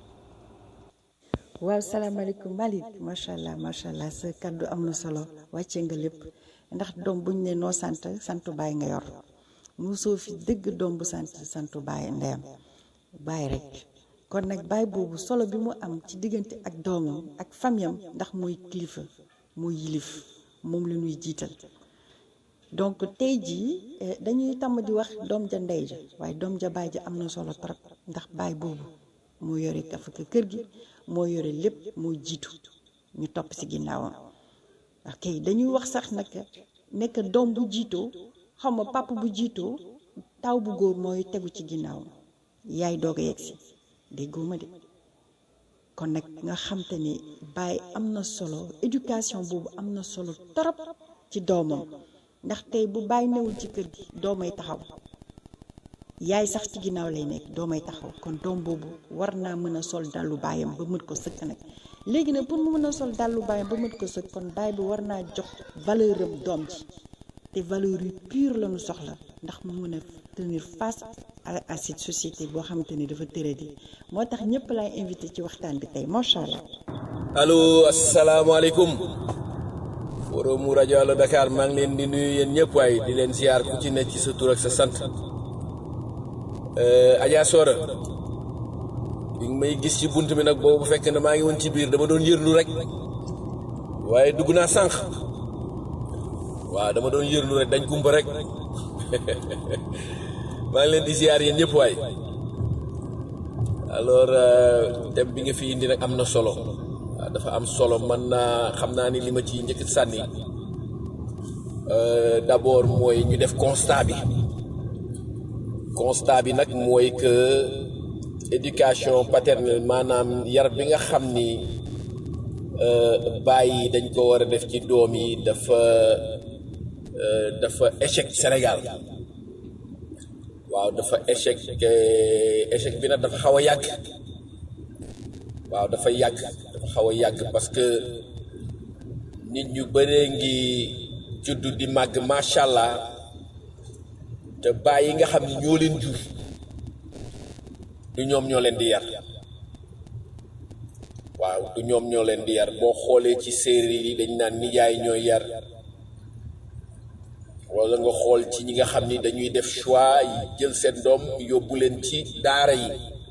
waaw salaamaaleykum Malick macha allah macha allah sa kaddu am na solo wàcce nga lépp ndax doom buñ ne noo sant santu baay nga yor mosoo fi dëgg doom bu sant santu baay ndeyam baay rek kon nag baay boobu solo bi mu am ci diggante ak doomam ak famiyam ndax mooy kilifa mooy yilif moom la ñuy jiital donc tey jii eh, dañuy tàmm di wax doom ja ndey ja waaye doom ja baay ja am na solo trop ndax baay boobu moo yore kafaka kër gi moo yore lépp moo jiitu ñu topp ci ginnaawam ok dañuy wax sax nag nekk doom bu jiitoo xaw ma papa bu jiitoo taw bu góor mooy tegu ci ginnaawam yaay doog a yegg si déggoo ma de kon nag nga xam te ni baay am na solo éducation boobu am na solo torop ci doomam ndax tey bu baay newul ci kër gi doomay taxaw yaay sax ci ginnaaw lay nekk doomay taxaw kon doom boobu war naa mën a sol dàllu baayam ba mët ko sëkk nag léegi nag pour mu mën a sol dàllu baayam ba mët ko sëkk kon baay bi war naa jox valeur am doom ji te valeur yu pure la ñu soxla ndax mu mën a tenir face à à cette société boo xamante ni dafa tëradi moo tax ñëpp laay invité ci waxtaan bi tey macha allah. allo asalaamaaleykum forum rajo Allo Dakar maa ngi leen di nuyu yéen ñëpp waaye di leen ziar ku ci ne ci sa tur ak sa sant Adja Sora bi nga may gis ci bunt bi nag boobu bu fekkee ne maa ngi woon ci biir dama doon yërlu rek waaye dugg naa sànq waaw dama doon yërlu rek dañ kumpa rek maa ngi leen di ziar yéen ñëpp waay alors thème bi nga fi indi nag am na solo waaw dafa am solo man naa xam naa ni li ma ci njëkk sànni d'abord mooy ñu def constat bi constat bi nag mooy que éducation paternelle maanaam yar bi nga xam ni bàyyi dañ ko war a def ci doom yi dafa dafa échec Sénégal waaw dafa échec échec bi nag dafa xaw a yàgg waaw dafa yàgg dafa xaw a yàgg parce que nit ñu bëree ngi juddu di màgg macha allah te bàyyi nga xam ni ñoo leen jur du ñoom ñoo leen di yar waaw du ñoom ñoo leen di yar boo xoolee ci séeréer yi dañ naan nijaay ñooy yar wala nga xool ci ñi nga xam ni dañuy def choix yi jël seen doom yóbbu leen ci daara yi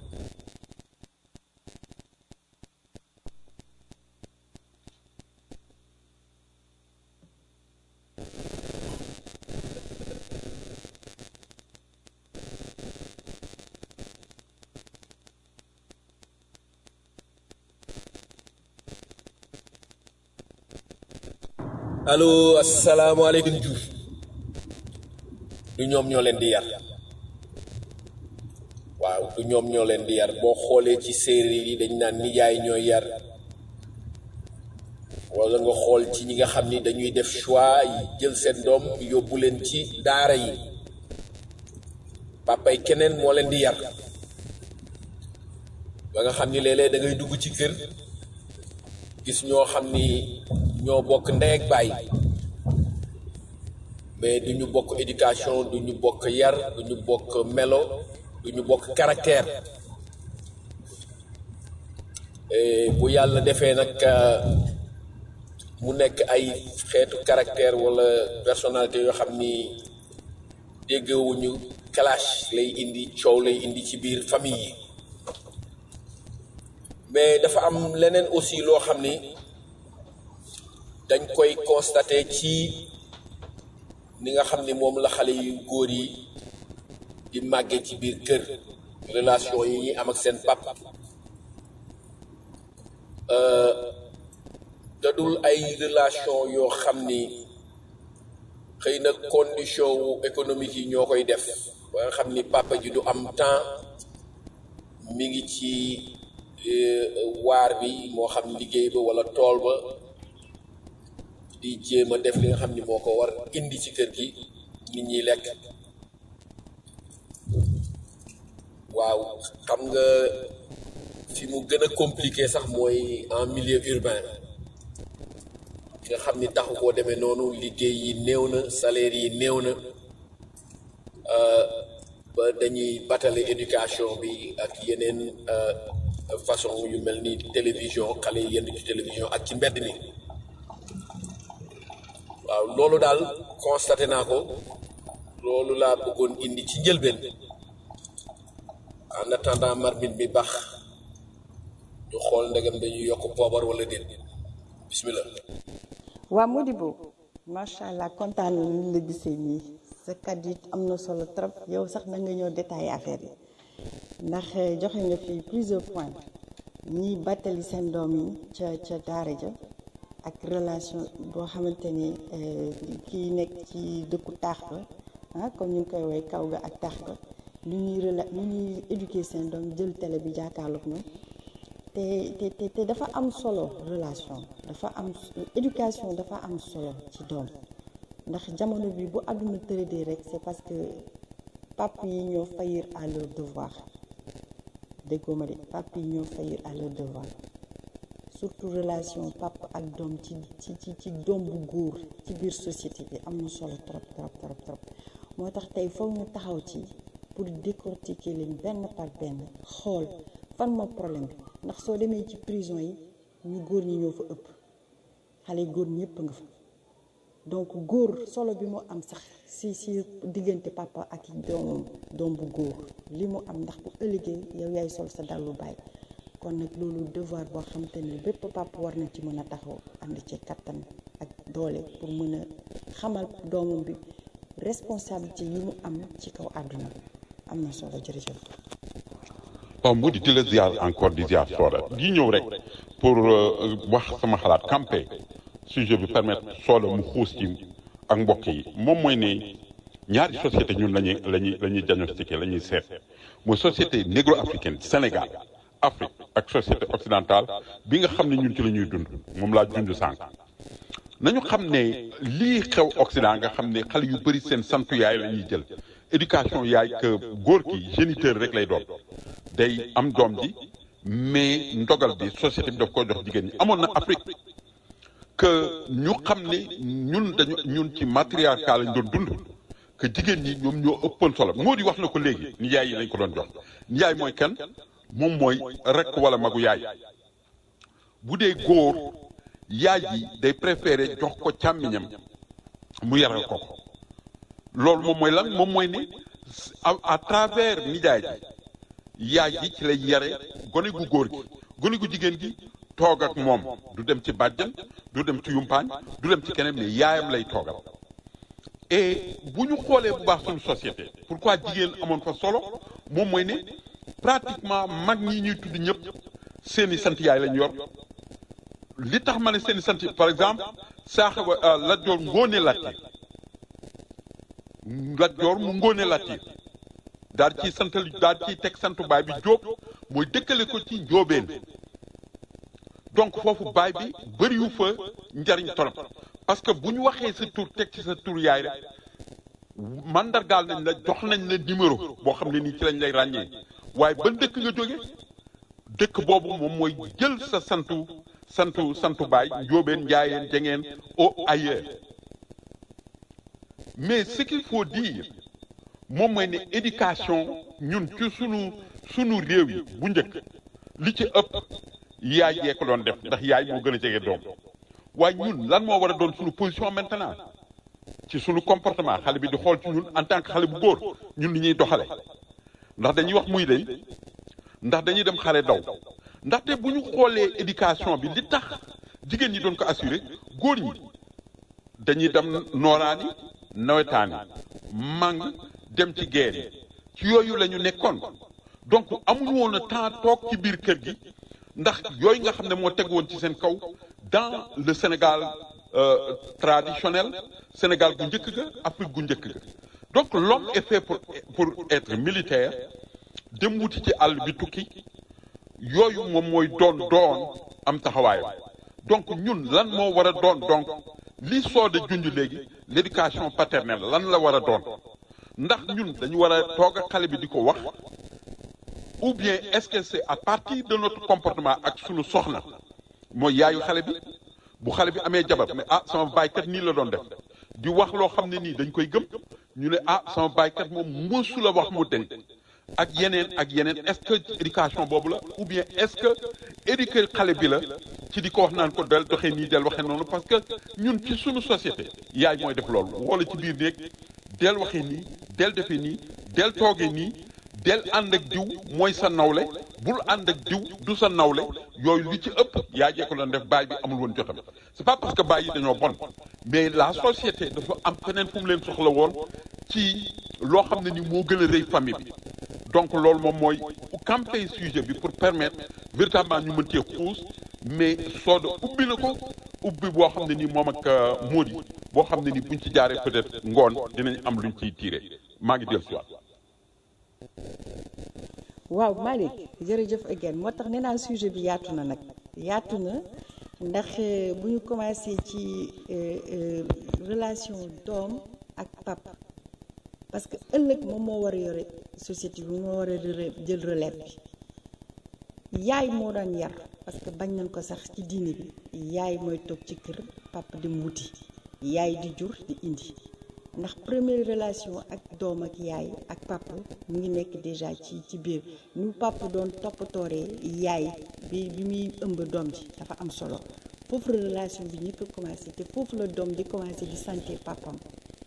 allo asalaamaaleykum Diouf du ñoom ñoo leen di yar waaw du ñoom ñoo leen di yar boo xoolee ci séeréer yi dañ naan nijaay ñooy yar wala nga xool ci ñi nga xam ni dañuy def choix yi jël seen doom yóbbu leen ci daara yi papay keneen moo leen di yar ba nga xam ni léeg-léeg da ngay dugg ci kër gis ñoo xam ni ñoo bokk ndey ak baay mais du ñu bokk éducation du ñu bokk yar du ñu bokk melo du ñu bokk caractère bu yàlla defee nag mu nekk ay xeetu caractère wala personnalité yoo xam ni déggewuñu clash lay indi coow lay indi ci biir famille yi mais dafa am leneen aussi loo xam ni dañ koy constater ci ni nga xam ni moom la xale yu góor yi di màggee ci biir kër relation yi ñuy am ak seen pap dadul ay relation yoo xam ni xëy na condition wu économique yi ñoo koy def ba nga xam ni papa ji du am temps mi ngi ci waar bi moo xam liggéey ba walla tool ba di jéem a def li nga xam ni moo ko war indi ci kër gi nit ñi lekk waaw xam nga fi mu gën a compliqué sax mooy en milieu urbain nga xam ni taxu koo demee noonu liggéey yi néew na salaire yi néew na ba dañuy batale éducation bi ak yeneen façon yu mel ni télévision xale yi yenn ci télévision ak ci mbedd mi waaw loolu daal constaté naa ko loolu laa bëggoon indi ci njëlbeen en attendant marmite bi baax ñu xool ndegam dañuy yokk poobar wala déet bismillah waa Modibo macha allah kontaan na ñu la gisee nii sa kàddu yi am na solo trop yow sax na nga ñëw détaillé affaire yi ndax joxe nga fi plusieurs points ñiy bàttali seen doom yi ca ca daara ja ak relation boo xamante ni kii nekk ci dëkku taax ba ah comme ñu ngi koy woy kaw ga ak taax ga lu ñuy rela lu ñuy éduquer seen doom jël télé bi jàkkaarloog ñoom te te te te dafa am solo relation dafa am éducation dafa am solo ci doom ndax jamono bi bu àdduna tëradee rek c'est parce que pap yi ñoo faillir à leur devoir déggoo ma de pap yi ñoo faillir à leur devoir surtout relation pap ak doom ci ci ci ci doom bu góor ci biir société bi am na solo trop trop trop trop moo tax tey foog ñu taxaw ci pour décortiquer leen benn par benn xool fan moo problème bi ndax soo demee ci prison yi ñu góor ñi ñoo fa ëpp xale góor ñëpp nga fa donc góor solo bi mu am sax si si diggante papa ak doomam doom bu góor li mu am ndax bu ëllëgee yow yaay sol sa dallu baay kon nag loolu devoir boo xam te ne bépp papa war na ci mën a taxaw ànd ci kattan ak doole pour mën a xamal doomam bi responsabilité yi mu am ci kaw àdduna am na solo jërëjëf. waaw mu di di la ziar encore di ziar Soda di ñëw rek pour wax sama xalaat campé sujet bi permettre Soda mu xuus ci ak mbokk yi moom mooy ne ñaari société ñun lañuy lañuy la ñuy diagnostiqué la ñuy seet mooy société négro-africaine Sénégal Afrique ak société occidentale bi nga xam ne ñun ci la ñuy dund moom laa dund sànq nañu xam ne lii xew Occident nga xam ne xale yu bëri seen santu yaay la ñuy jël éducation yaay que góor ki géniteur rek lay doon day am doom ji mais ndogal bi société bi daf ko jox jigéen ñi amoon na Afrique que ñu xam ne ñun dañu ñun ci matriarcat lañ doon dund que jigéen ñi ñoom ñoo ëppoon solo moo di wax na ko léegi nijaay yi lañ ko doon jox nijaay mooy kan moom mooy rek wala magu yaay bu dee góor yaay ji day préféré jox ko càmmiñam mu yaral ko ko loolu moom mooy lan moom mooy ne à travers nijaay ji yaay ji ci lay yare gone gu góor gi gone gu jigéen gi toog ak moom du dem ci bàjjan du dem ci yumpaañ du dem ci keneen mais yaayam lay toogal et bu ñu xoolee bu baax suñu société pourquoi jigéen amoon fa solo moom mooy ne pratiquement mag ñi ñuy tudd ñëpp seeni sant yaay lañ yor li tax ma ne seeni sant par exemple saax Lat Joor ngóone Latiir Lat Joor mu ngóone Latiir daal ciy santal daal ciy teg santu baay bi Jóob mooy dëkkale ko ci njóobeen donc foofu baay bi bëriwu fa njariñ torop parce que bu ñu waxee sa tur teg ci sa tur yaay rek mandargaal nañ la jox nañ la numéro boo xam ne nii ci lañ lay ràññee waaye ban dëkk nga jóge dëkk boobu moom mooy jël sa santu santu santu baay njóobeen njaayeen jengeen au ailleurs mais ce qu'il faut dire moom mooy ne éducation ñun ci sunu sunu réew yi bu njëkk li ci ëpp yaay yee ko doon def ndax yaay moo gën a jege doom waaye ñun lan moo war a doon sunu position maintenant ci sunu comportement xale bi di xool ci ñun en tant que xale bu góor ñun ni ñuy doxale ndax dañuy wax muy day ndax dañuy dem xare daw ndaxte bu ñu xoolee éducation bi li tax jigéen ñi doon ko assurer góor ñi dañuy dem nooraani nawetaani màng dem ci guerre yi ci yooyu la ñu nekkoon donc amuñu woon a temps toog ci biir kër gi ndax yooyu nga xam ne moo teg woon ci seen kaw dans le Sénégal euh, traditionnel Sénégal gu njëkk ga Afrique gu njëkk ga donc l'homme est fait pour pour être militaire dem wuti ci àll bi tukki yooyu moom mooy doon doon am taxawaayam donc ñun lan moo war a doon donc li sooda junj léegi l'éducation paternelle lan la war a doon ndax ñun dañu war a toog ak xale bi di ko wax ou bien est-ce que c'est à partir de notre comportement ak sunu soxna mooy yaayu xale bi bu xale bi amee jabar mais ah sama baaykat nii la doon def di wax loo xam ne nii dañ koy gëm ñu ne ah sama baaykat moom mësu la wax mu den ak yeneen ak yeneen est-ce que éducation boobu la ou bien est-ce que éduquer xale bi la ci di ko wax naan ko del doxee nii del waxee noonu parce que ñun ci sunu société yaay mooy def loolu wala ci biir néeg del waxee nii del defee nii del toogee nii del ànd ak diw mooy sa nawle bul ànd ak diw du sa nawle yooyu li ci ëpp yaa jee ko doon def baay bi amul woon jotam c'est pas parce que baay yi dañoo bon mais la société dafa am feneen fu mu leen soxla woon ci loo xam ne ni moo gën a rëy famille bi donc loolu moom mooy camper sujet bi pour permettre véritablement ñu mën cee xuus mais sooda ubbi na ko ubbi boo xam ne nii moom ak Mody boo xam ne ni buñ ci jaaree peut-être ngoon dinañ am luñ ciy tiire maa ngi dellu si waat waaw Malick jërëjëf again moo tax nee naa sujet bi yaatu na nag yaatu na ndax euh, bu ñu commencé ci euh, euh, relation doom ak pap parce que ëllëg moom moo war a yore société bi moo war a rele- jël relève bi yaay moo daan yar parce que bañ nañ ko sax ci diine bi yaay mooy toog ci kër pap di mu wuti yaay di jur di indi ndax première relation ak doom ak yaay ak pap mu ngi nekk déjà ci ci biir nu pap doon toppatooree yaay bi bi muy ëmb doom ji dafa am solo foofu la relation bi ñëpp commencé te foofu la doom di commencé di sentir papam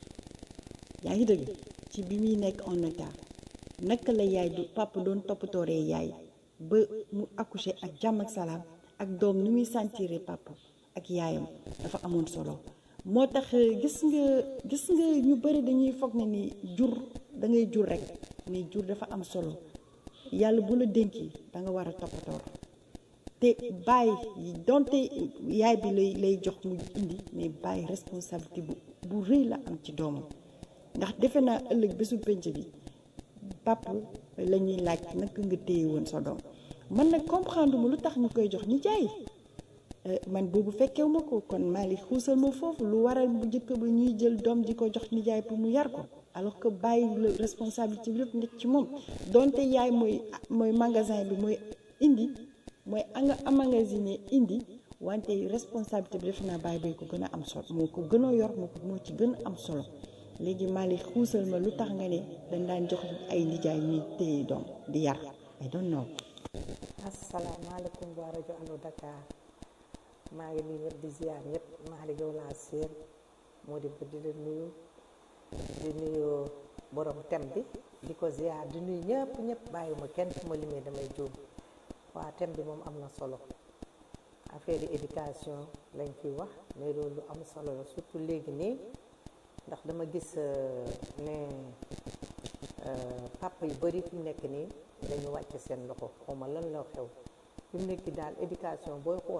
yaa ngi dëgg ci bi muy nekk en état naka la yaay du papa doon toppatooree yaay ba mu accoucher ak jàmm ak salaam ak doom ni muy sentiré papa ak yaayam dafa amoon solo moo tax gis nga gis nga ñu bëri dañuy foog ne ni jur da ngay jur rek mais jur dafa am solo yàlla bu la dénkee da nga war a toppatoor te bàyyi donte yaay bi lay lay jox mu indi mais bàyyi responsabilité bu bu rëy la am ci doomam ndax defe naa ëllëg bésu penc bi pap la ñuy laaj naka nga téye woon sa doom man nag comprendre mu lu tax ñu koy jox ni jaay man boobu fekkew ma ko kon maa li xuusal ma foofu lu waral bu njëkk ba ñuy jël doom di ko jox nijaay pour mu yar ko alors que bàyyi la responsabilité bi lépp nekk ci moom donte yaay mooy mooy magasin bi mooy indi mooy anga amagasiné indi wante responsabilité bi defe naa bàyyi bay ko gën a am solo moo ko gën a yor moo ko moo ci gën a am solo léegi maa li xuusal ma lu tax nga ne dañ daan jox ay nijaay ñuy téye doom di yar I don't know asalaamaaleykum waa rajo Allo Dakar maa ngi nuyu ñëpp di ziar ñëpp maa ngi yow laa séer moo di di la nuyu di nuyu borom tem bi di ko ziar di nuyu ñëpp ñëpp bàyyiwuma kenn fu ma limee damay jóg waa tem bi moom am na solo affaire yi éducation lañ ciy wax mais loolu lu am solo la surtout léegi nii ndax dama gis ne papa yu bari fi mu nekk nii dañu wàcc seen loxo xawma lan la xew fi mu nekk daal éducation booy xool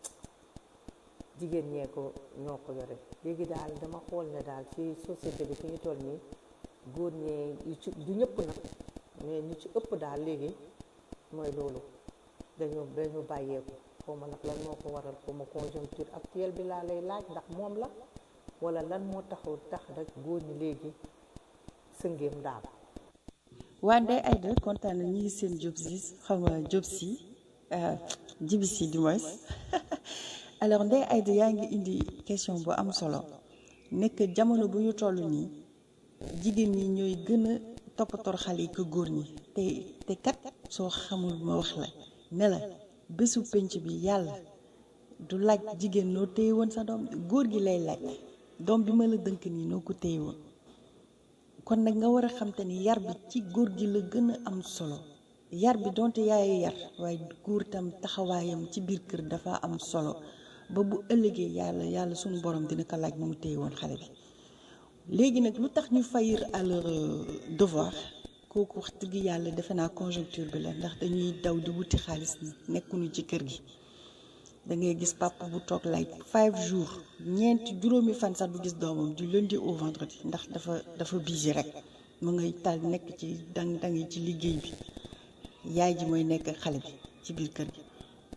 jigéen ñee ko ñoo ko yore léegi daal dama xool ne daal ci société bi fi ñu toll nii góor ñee yu ci du ñëpp nag mais ñu ci ëpp daal léegi mooy loolu dañu dañu bàyyeeku xawma nag lan moo ko waral xawma conjoncture actuelle bi laa lay laaj ndax moom la wala lan moo taxul tax rek góor ñi léegi sëngeem daal waa Ndeye Aïda kontaan na ñu ngi seen job si xam nga job si jibi si du moins alors Ndeye Aïda yaa ngi indi question bu am solo nekk jamono bu ñu toll nii jigéen ñi ñooy gën a toppatoor xale yi ko góor ñi te te kat soo xamul ma wax la ne la bésu penc bi yàlla du laaj jigéen noo téye woon sa doom góor gi lay laaj doom bi ma la dënk nii noo ko téye woon kon nag nga war a xam te ni yar bi ci góor gi la gën a am solo yar bi donte yaayu yar waaye góor tam taxawaayam ci biir kër dafa am solo ba bu ëllëgee yàlla yàlla sunu borom dina ko laaj mu téye woon xale bi léegi nag lu tax ñu faillir à leur devoir kooku wax dëgg yàlla defe naa conjoncture bi la ndax dañuy daw di wuti xaalis ni nekkuñu ci kër gi da ngay gis papa bu toog like five jours ñeenti juróomi fan sax du gis doomam du lundi au vendredi ndax dafa dafa busy rek mu ngay tal nekk ci dang dang yi ci liggéey bi yaay ji mooy nekk xale bi ci biir kër gi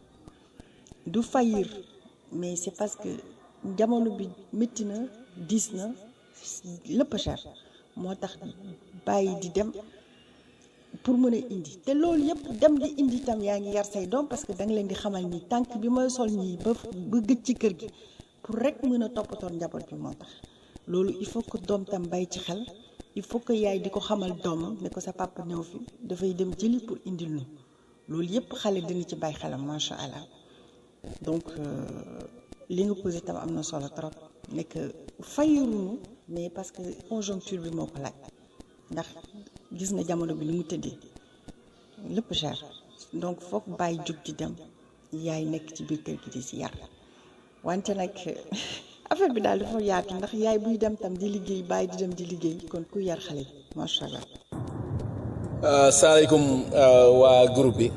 du faillir mais c'est parce que jamono bi métti na diis na lépp cher moo tax bàyyi di dem pour mën a indi te loolu yëpp dem di indi tam yaa ngi yar say doom parce que da nga leen di xamal ni tànk bi may sol ñii ba ba gëj ci kër gi pour rek mën a toppatoon njaboot bi moo tax loolu il faut que doom tam bàyyi ci xel il faut que yaay di ko xamal doomam ne ko sa papa new fi dafay dem jëli pour indil ñu loolu yëpp xale dina ci bàyyi xelam macha allah donc li nga posé tam am na solo trop nekk fayiruñu mais parce que conjoncture bi moo ko laaj ndax gis nga jamono bi ni mu tëddee lépp cher donc foog bàyyi jóg di dem yaay nekk ci biir kër gi di si yar wante nag affaire bi daal dafa yaatu ndax yaay buy dem tam di liggéey bàyyi di dem di liggéey kon ku yar xale bi macha allah. salaamaaleykum waa groupe bi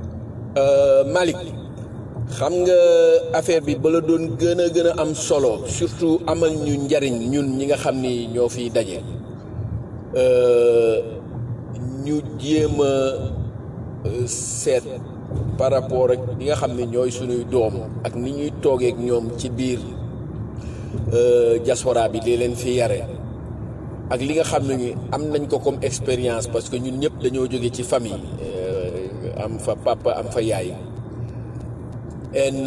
Malick xam nga affaire bi bala doon gën a gën a am solo surtout amal ñu njariñ ñun ñi nga xam ni ñoo fiy daje ñu jéem a euh, seet par rapport ak ñi nga xam ne ñooy suñuy doom ak ni ñuy toogeek ñoom ci biir euh, diaspora bi li leen fi yare ak li nga xam ne ni am nañ ko comme expérience parce que ñun ñëpp dañoo jóge ci famille euh, am fa papa am fa yaay en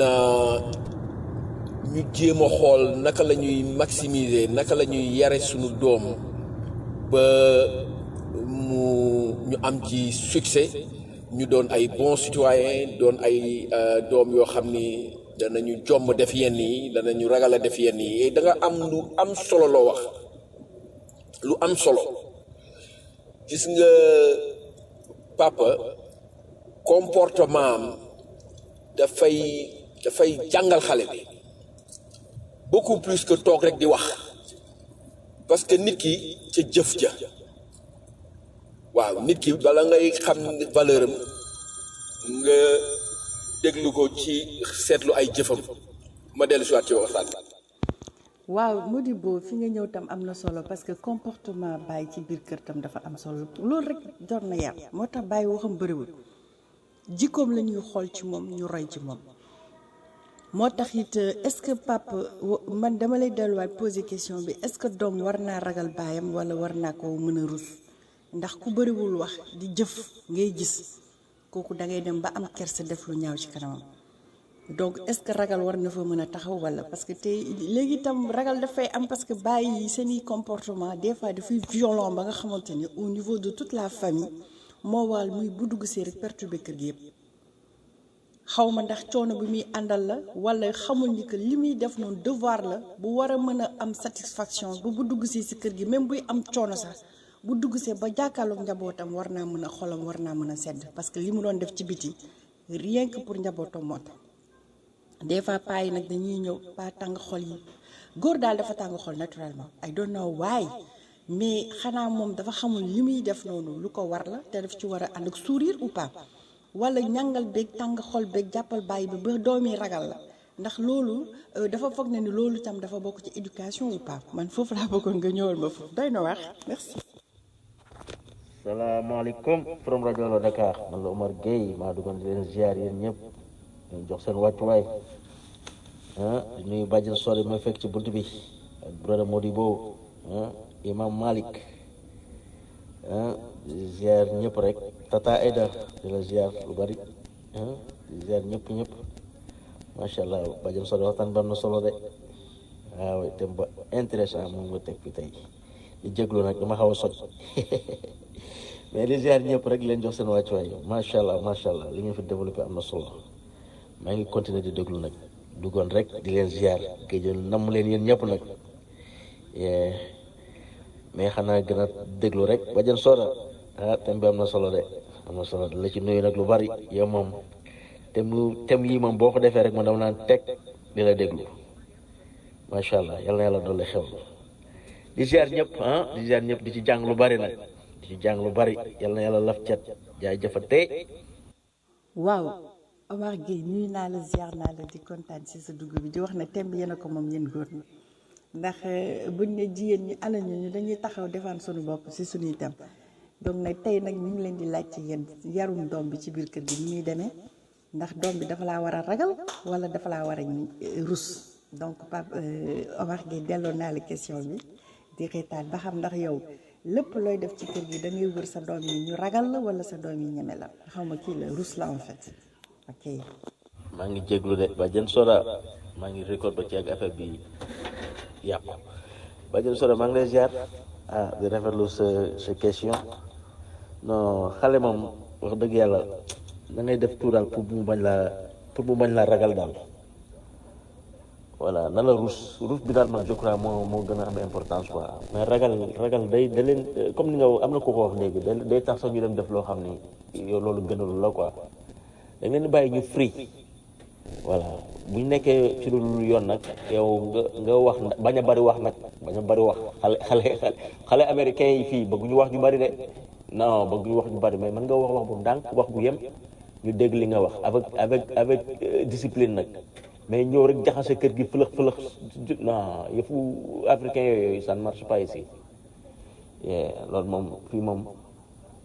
ñu jéem a xool naka la ñuy maximiser naka la ñuy yare suñu doom ba mu ñu am ci succès ñu doon ay bons citoyens doon ay euh, doom yoo xam ni danañu jomb def yenn yi danañu ragal a def yenn yi da nga am lu am solo loo wax lu am solo gis nga papa comportement am dafay dafay jàngal xale bi beaucoup plus que toog rek di wax parce que nit ki ca jëf ja waaw nit ki bala ngay xam valeur am nga déglu ko ci seetlu ay jëfam ma dellu si waat ci waxtaan waaw Modibo fi nga ñëw tam am na solo parce que comportement Baye ci biir kër tam dafa am solo loolu rek jot na yar moo tax Baye waxam bëriwul jikkoom la ñuy xool ci moom ñu roy ci moom moo tax it est-ce que papa wa- man dama lay delluwaat poser question bi est-ce que doom war naa ragal baayam wala war naa ko mën a rus ndax ku bëriwul wax di jëf ngay gis kooku da ngay dem ba am kersa def lu ñaaw ci kanamam donc est-ce que ragal war na fa mën a taxaw wala parce que tey léegi itam ragal dafay am parce que bàyyi seeni comportement des fois dafay violent ba nga xamante ni au niveau de toute la famille moo waral muy bu dugg see rek perturber kër gi yëpp xaw ma ndax coono bi muy àndal la wala xamul ni que li muy def noonu devoir la bu war a mën a am satisfaction bu bu dugg see si kër gi même buy am coono sax bu dugg see ba jàkkaarloog njabootam war naa mën a xolam war naa mën a sedd parce que li mu doon def ci biti rien que pour njabootam moo tax des fois paa yi nag dañuy ñëw paa tàng xol yi góor daal dafa tàng xol naturellement I don't know why mais xanaa moom dafa xamul li muy def noonu lu ko war la te daf ci war a ànd ak sourire ou pas wala ñàngal beeg tàng xol beeg jàppal bàyyi bi ba doomi ragal la ndax loolu euh, dafa foog ne ni loolu tam dafa bokk ci éducation ou pas man foofu laa bëggoon nga ñëwal ma foofu doy na wax merci. salaamaaleykum from rajo la Dakar man la Omar Gueye maa duggoon di leen ziar yéen ñëpp leen jox seen wàccuwaay ah di nuyu bàjjen sori ma fekk ci bunt bi ak brother Modibo ah imam Malik ah di ziar ñëpp rek tata Aida di la ziar lu bari ah di ziar ñëpp ñëpp macha allah bàjjen sori waxtaan ba am na solo de waaw te ba intéressant moom nga teg fi tey di jéglu nag dama xaw a sot mais di ziar ñëpp rek leen jox seen wàccuwaay macha allah macha allah li ngeen fi développé am na solo maa ngi continuer di déglu nag duggoon rek di leen ziar géejoon namm leen yéen ñëpp nag Yeah. mais xanaa gën a déglu rek bajan sooda ah thème bi am na solo de am na solo de la ci nuyu nag lu bari yow moom thème lu thème yi moom boo ko defee rek man dama naan teg di la déglu macha allah yal na yàlla dolli xew di ziar ñëpp ah di ziar ñëpp di ci jàng lu bari nag di ci jàng lu bari yal na yàlla laf cat jaay jëfate waaw Omar Gueye nuyu naa la ziar naa la di kontaan ci sa dugg bi di wax ne thème bi yéen a ko moom yéen góor ñi ndax eh, buñ ne jigéen ñi ala ñu ñu dañuy taxaw defaan suñu bopp ci suñuy thème donc nag tey nag ñu ngi leen di laaj ci yéen yarum doom bi ci biir kër gi ni muy demee ndax doom bi dafa laa war a ragal wala dafa laa war a eh, rus donc Pape eh, Omar Gueye delloo naa la question bi di reetaan ba xam ndax yow lépp looy def ci kër gi da ngay wër sa doom yi ñu ragal la wala sa doom yi ñeme la xaw ma kii la rus la en fait ok. maa ngi jéglu de bajan sooda maa ngi record ba ci ak affaire bi yàqu bajan sooda maa ngi lay ziar ah di rafetlu sa sa question non xale moom wax dëgg yàlla da ngay def tout daal pour mu bañ laa pour mu bañ laa ragal daal voilà na la rus rus bi daal man je crois moo moo gën a am importance quoi mais ragal ragal day da leen comme ni nga am na ko ko wax léegi day day tax sax ñu dem def loo xam ni yow loolu gënalu la quoi da ngeen di bàyyi ñu free voilà bu ñu nekkee ci lu dul yoon nag yow nga nga wax bañ a bari wax nag bañ a bari wax xale xale xale xale américain yi fii bëgguñu wax ñu bari de non bëgguñu wax ñu bari mais mën nga wax wax bu ndànk wax bu yem ñu dégg li nga wax avec avec avec euh, discipline nag mais ñëw rek jaxase kër gi fëlëx fëlëx non yëfu africain yooyu ça ne marche pas ici yeah, loolu moom fii moom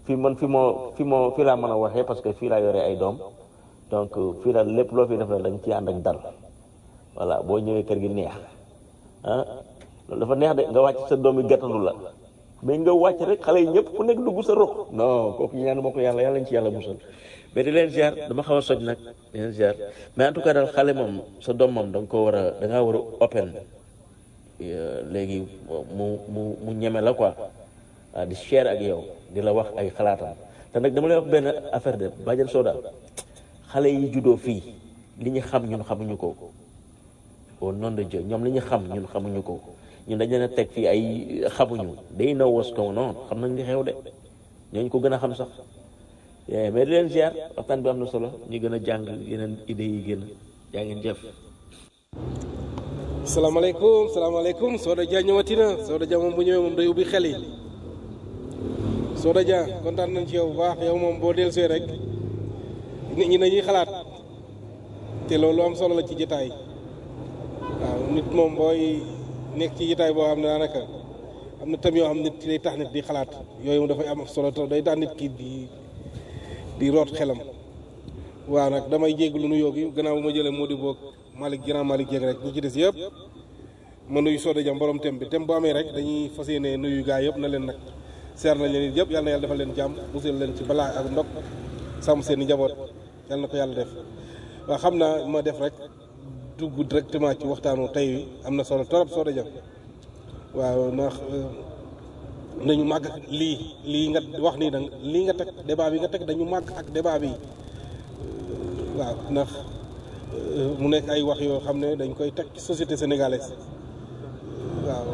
fii man fi moo fi moo fii laa mën a waxee parce que fii laa yore ay doom donc fii daal lépp loo fi def la da nga ciy ànd ak dal voilà boo ñëwee kër gi neex ah loolu dafa neex de nga wàcc sa doom yi gàttandu la mais nga wàcc rek xale yi ñëpp ku nekk dugg sa rox non kooku ñaan ma ko yàlla yàlla ñu ci yàlla musal mais di leen ziar dama xaw a soj nag di leen ziar mais en tout cas daal xale moom sa doom moom da nga ko war a da ngaa war a open léegi mu mu mu ñeme la quoi ah di share ak yow di la wax ay xalaatam te nag dama lay wax benn affaire de bàjjen sooda xale yi juddoo fii li ñu xam ñun xamuñu ko au nom de Dieu ñoom li ñu xam ñun xamuñu ko ñun dañ leen a teg fii ay xamuñu day know what's going on xam nañ li xew de ñooñu ko gën a xam sax mais di leen ziar waxtaan bi am na solo ñu gën a jàng yeneen idées yi gën yaa ngeen jëf salaamaaleykum salaamaaleykum Soda Dia ñëwati na Soda Dia moom bu ñëwee moom day ubbi xel yi Soda Dia kontaan nañ ci yow bu baax yow moom boo dellusee rek nit ñi dañuy xalaat te loolu am solo la ci jotaay waaw nit moom booy nekk ci jotaay boo xam ne daanaka am na tam yoo xam nit ci day tax nit di xalaat yooyu dafay am solo trop day tax nit ki di di root xelam waaw nag damay jégalu nuyoo gi gannaaw bu ma jëlee moo di boog Malick Grand Malick Dieng rek ñi ci des yëpp ma nuyu Soda Dia borom tem bi tem bu amee rek dañuy fas yéene nuyu gaa yëpp na leen nag seer nañ leen yëpp yal na yàlla defal leen jàmm musal leen ci balaa ak ndog sàmm seen i njaboot yal na ko yàlla def waaw xam naa ma def rek dugg directement ci waxtaanu tey wi am na solo torop Soda Dia waaw ndax nañu màgg lii lii nga wax nii nag lii nga teg débat bi nga teg dañu màgg ak débat bi waaw ndax mu nekk ay wax yoo xam ne dañ koy teg ci société sénégalaise waaw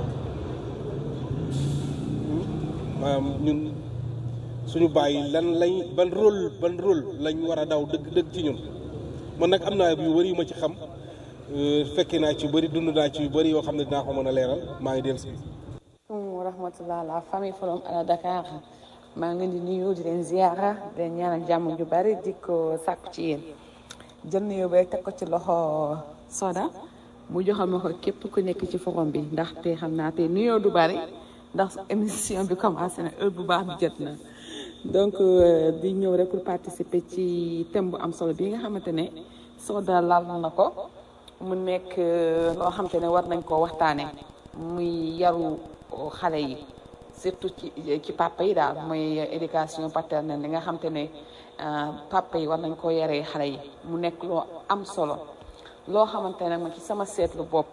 maanaam ñun suñu bàyyi lan lañ ban rôle ban rôle lañ war a daw dëgg dëgg ci ñun man nag am naa yu bëri yu ma ci xam fekkee naa ci yu bëri dund naa ci yu bëri yoo xam ne dinaa ko mën a leeral maa ngi dellu si. wa rahmatullah la famille Forum à Dakar maa ngi leen di nuyu di leen ziara di leen ñaanal jàmm ju bari di ko sàkku ci yéen jël nuyoo ba teg ko ci loxo Soda mu joxal ma ko képp ku nekk ci forum bi ndaxte xam naa te nuyoo du bari ndax émission bi commencé na heure bu baax bi jot na donc di ñëw rek pour participer ci thème bu am solo bi nga xamante ne Soda laal na ko mu nekk loo xamante ne war nañ koo waxtaanee muy yaru xale yi surtout ci ci papa yi daal mooy éducation paternelle li nga xamante ne papa yi war nañ koo yaree xale yi mu nekk loo am solo loo xamante ne ma ci sama seetlu bopp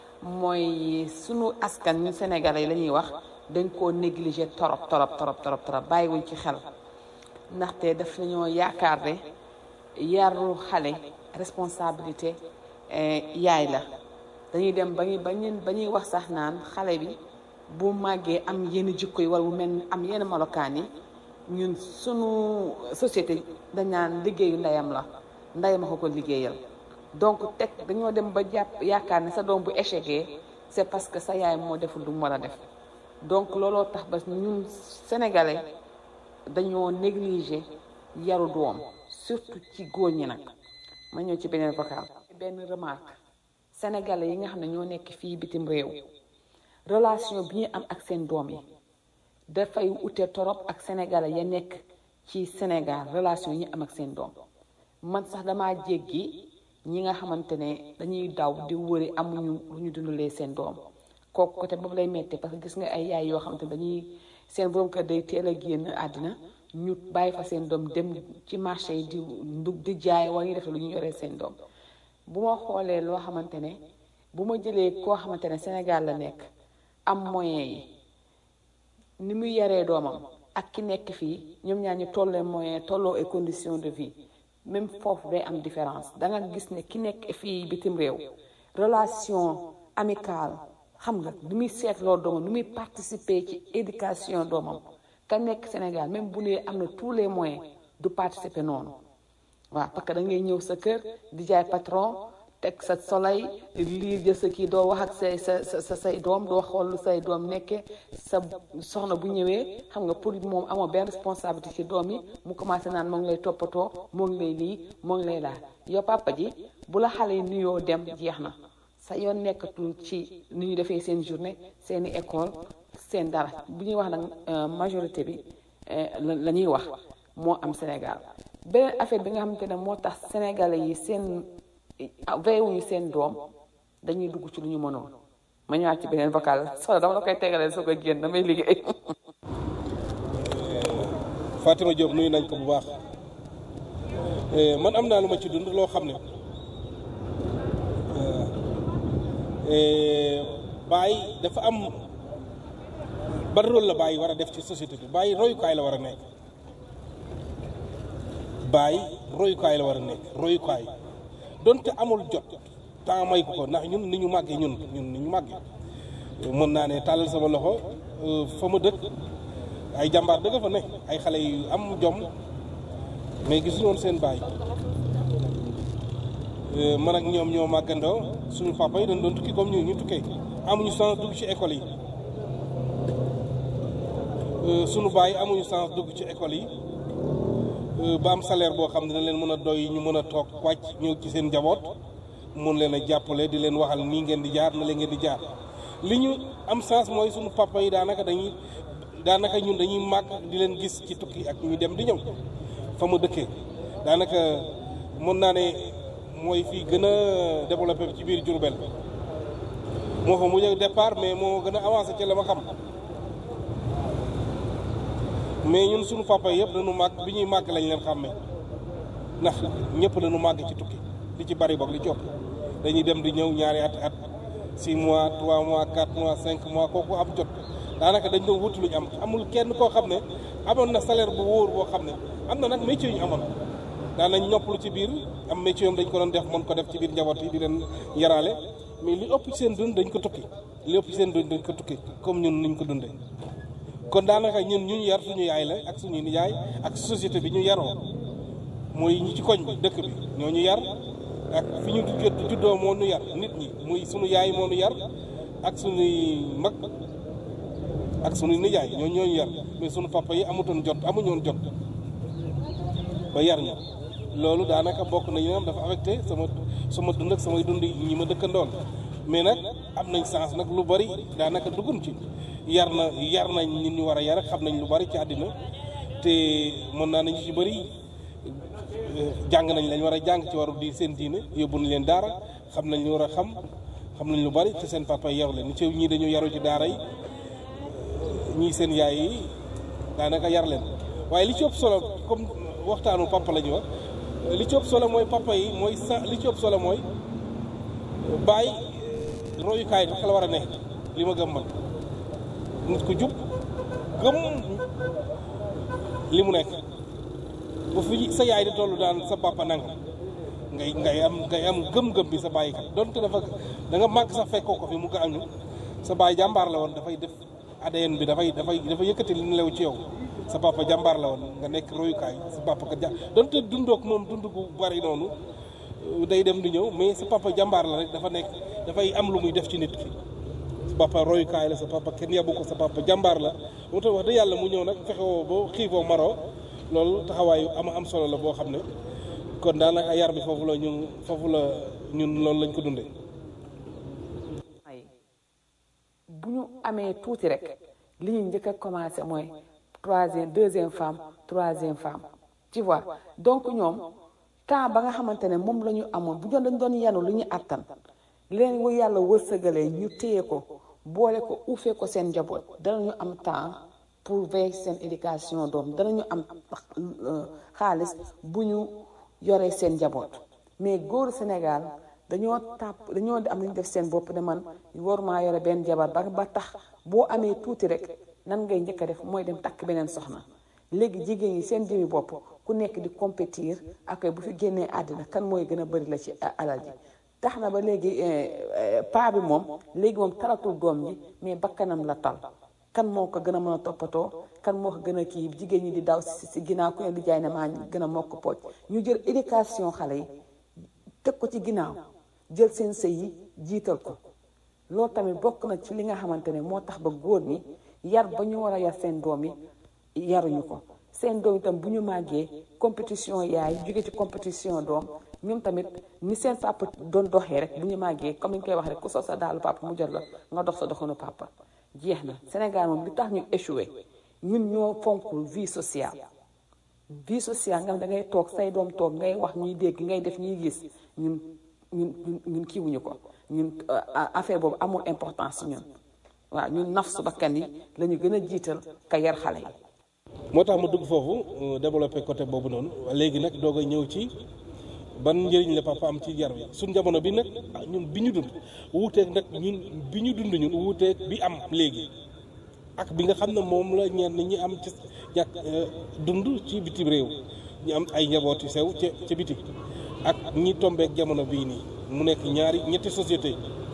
mooy sunu askan ñu sénégalais yi la ñuy wax dañ koo négligé torop torop torop torop torop bàyyiwuñ ci xel ndaxte daf nañoo yaakaar ne yaru xale responsabilité yaay la dañuy dem ba ñuy ba ñuy ba ñuy wax sax naan xale bi bu màggee am yenn jikko yi wala bu mel am yenn melokaan yi ñun sunu société dañ naan liggéeyu ndeyam la ndeyam a ko ko liggéeyal donc teg dañoo dem ba jàpp yaakaar ne sa doom bu échecgee c'est parce que sa yaay moo deful lu mu war a def donc looloo tax ba ñun sénégalais dañoo négliger yaru doom surtout ci góor ñi nag ma ñëw ci beneen vocal benn remarque sénégalais yi nga xam ne ñoo nekk fii bitim réew relation bi ñu am ak seen doom yi dafay ute torop ak sénégalais ya nekk ci Sénégal relation yi ñu am ak seen doom man sax damaa jéggi ñi nga xamante ne dañuy daw di wëri amuñu lu ñu dundalee seen doom kooku côté boobu lay metti parce que gis nga ay yaay yoo xamante ne dañuy seen borom kër day teel a génn àddina ñu bàyyi fa seen doom dem ci marché yi di ndug di jaay wala ñu def lu ñu yoree seen doom bu ma xoolee loo xamante ne bu ma jëlee koo xamante ne Sénégal la nekk am moyen yi ni muy yaree doomam ak ki nekk fii ñoom ñaar ñu tollee moyen tolloo ay conditions de vie même foofu day am différence da nga gis ne ki nekk fii bitim réew relation amicale xam nga nu muy seetloo doomam nu muy participer ci éducation doomam ka nekk Sénégal même bu nee am na tous les moyens du participer noonu waaw parce que da ngay ñëw sa kër di jaay patron teg sa soleil lii jël sa kii doo wax ak say sa sa say doom doo xool lu say doom nekkee sa soxna bu ñëwee xam nga pour moom amoo benn responsabilité ci doom yi mu commencé naan moo ngi lay toppatoo moo ngi lay lii moo ngi lay laal yow papa ji bu la xale yi nuyoo dem jeex na sa yoon nekkatul ci ni ñu defee seen journée seeni école seen dara bu ñuy wax nag majorité bi la la ñuy wax moo am Sénégal beneen affaire bi nga xamante ne moo tax sénégalais yi seen veillewuñu seen doom dañuy dugg ci lu ñu mënoon ma ñëwaat ci beneen vocal soxna dama la koy tegalee soo ko génn damay liggéey. Fatima Diop nuyu nañ ko bu baax man am naa lu ma ci dund loo xam ne Baye dafa am ban rôle la Baye war a def ci société bi Baye royukaay la war a nekk Baye royukaay la war a nekk royukaay donte amul jot temps may ko ko ndax ñun ni ñu màggee ñun ñun ni ñu màggee mën naa ne tàllal sama loxo fa ma dëkk ay jàmbaar dëgg fa ne ay xale yu am jom mais gisuñu woon seen baay man ak ñoom ñoo màggandoo suñu papa yi dañ doon tukki comme ñu ñu tukkee amuñu chance dugg ci école yi suñu baay amuñu chance dugg ci école yi ba am salaire boo xam ne dañ leen mën a doy ñu mën a toog wàcc ñëw ci seen njaboot mun leen a jàppale di leen waxal nii ngeen di jaar na leen ngeen di jaar li ñu am chance mooy suñu papa yi daanaka dañuy daanaka ñun dañuy màgg di leen gis ci tukki ak ñu dem di ñëw fa ma dëkkee daanaka mën naa ne mooy fii gën a développé ci biir Diourbel moo fa mujj départ mais moo gën a avancé ci la ma xam mais ñun suñu papa yëpp dañu màgg bi ñuy màgg lañ leen xàmmee ndax ñëpp dañu màgg ci tukki li ci bari boog li ci ëpp dañuy dem di ñëw ñaari at at 6 mois 3 mois 4 mois 5 mois kooku am jot daanaka dañ doon wutu luñ am amul kenn koo xam ne amoon na salaire bu wóor boo xam ne am na nag métier yu ñu amoon daan nañ noppalu ci biir am métier yom dañ ko doon def mën ko def ci biir njaboot yi di leen yaraale mais li ëpp ci seen dund dañ ko tukki li ëpp ci seen dund dañ ko tukki comme ñun niñ ko dundee kon daanaka ñun ñu ñu yar suñu yaay la ak suñu nijaay ak société bi ñu yaroo mooy ñi ci koñ bi dëkk bi ñoo ñu yar ak fi ñu juddoo moo ñu yar nit ñi muy suñu yaay moo ñu yar ak suñuy mag ak suñuy nijaay ñoo ñooñu yar mais suñu papa yi amutoon jot amuñoon jot ba yar ñu loolu daanaka bokk nañu am dafa affecté sama sama dund ak samay dund ñi ma dëkkandoon mais nag am nañ chance nag lu bari daanaka duggun ci yar na yar nañ nit ñu war a yar xam nañ lu bari ci àddina te mën naa nañu ci bari jàng nañ lañ war a jàng ci waru di seen diine yóbbu nañ leen daara xam nañ lu war a xam xam nañ lu bari te seen papa yaru leen ci ñii dañu yaru ci daara yi ñii seen yaay yi daanaka yar leen waaye li ci ëpp solo comme waxtaanu papa la ñu wax li ci ëpp solo mooy papa yi mooy sa li ci ëpp solo mooy bàyyi royukaay bi la war a ne li ma gëm man nit ku jub gëm li mu nekk bu fi sa yaay di tollu daan sa papa nangam ngay ngay am ngay am gëm-gëm bi sa bàyyi kat donte dafa da nga màgg sax fekkoo ko fi mu gaañu sa baay jàmbaar la woon dafay def ADN bi dafay dafay dafa yëkkati li nelaw ci yow sa papa jàmbaar la woon nga nekk royukaay sa papa kat ja donte dundook moom dund gu bari noonu day dem di ñëw mais sa papa jàmbaar la rek dafa nekk dafay am lu muy def ci nit ki sa papa royukaay la sa papa kenn yabu ko sa papa jàmbaar la moo tax wax dëgg yàlla mu ñëw nag fexewoo boo xiifoo maroo loolu taxawaayu ama am solo la boo xam ne kon daanaka yar bi foofu la ñu foofu la ñun loolu lañ ko dundee bu ñu amee tuuti rek li ñu njëkk a commencé mooy troisième deuxième femme troisième femme tu vois donc ñoom temps ba nga xamante ne moom la ñu amoon bu doon dañ doon yanu lu ñu àttan leen wu yàlla wërsëgalee ñu téye ko boole ko uufee ko seen njaboot danañu am temps pour veiller seen éducation doom danañu am xaalis bu ñu yoree seen njaboot mais góoru Sénégal dañoo tàpp dañoo am lu ñu def seen bopp ne man war maa yore benn jabar ba ba tax boo amee tuuti rek nan ngay njëkk a def mooy dem takk beneen soxna léegi jigéen ñi seen jëmi bopp ku nekk di compétir ak bu fi génnee àddina kan mooy gën a bëri la ci alal ji tax na ba léegi paa bi moom léegi moom talatul doom ji mais bakkanam la tal kan moo ko gën a mën a toppatoo kan moo ko gën a kii jigéen ñi di daw si si ginnaaw ku ne di jaay ne maa gën a mokk pooj ñu jël éducation xale yi teg ko ci ginnaaw jël seen sëy yi jiital ko loolu tamit bokk na ci li nga xamante ne moo tax ba góor ñi yar ba ñu war a yar seen doom yi yaruñu ko seen doom itam bu ñu màggee compétition yaay jóge ci compétition doom ñoom tamit ni seen papa doon doxee rek bu ñu màggee comme ni ñu koy wax rek ku sol sa daalu papa mu jot la nga dox sa doxanu papa jeex na Sénégal moom li tax ñu échoué ñun ñoo fonkul vie sociale vie sociale nga xam da ngay toog say doom toog ngay wax ñuy dégg ngay def ñuy gis ñun ñun ñun ñun kiiwuñu ko ñun affaire boobu amul importance ñun waaw ñun nafsu bakkan yi la ñu gën a jiital ka yar xale yi moo tax mu dugg foofu développé côté boobu noonu léegi nag doog a ñëw ci ban njëriñ la papa am ci yar bi suñ jamono bi nag ñun bi ñu dund wuuteeg nag ñun bi ñu dund ñun wuuteeg bi am léegi ak bi nga xam ne moom la ñenn ñi am ci ñàkk dund ci bitim réew ñu am ay njaboot yu sew ca ca biti ak ñi tombeek jamono bii nii mu nekk ñaari ñetti société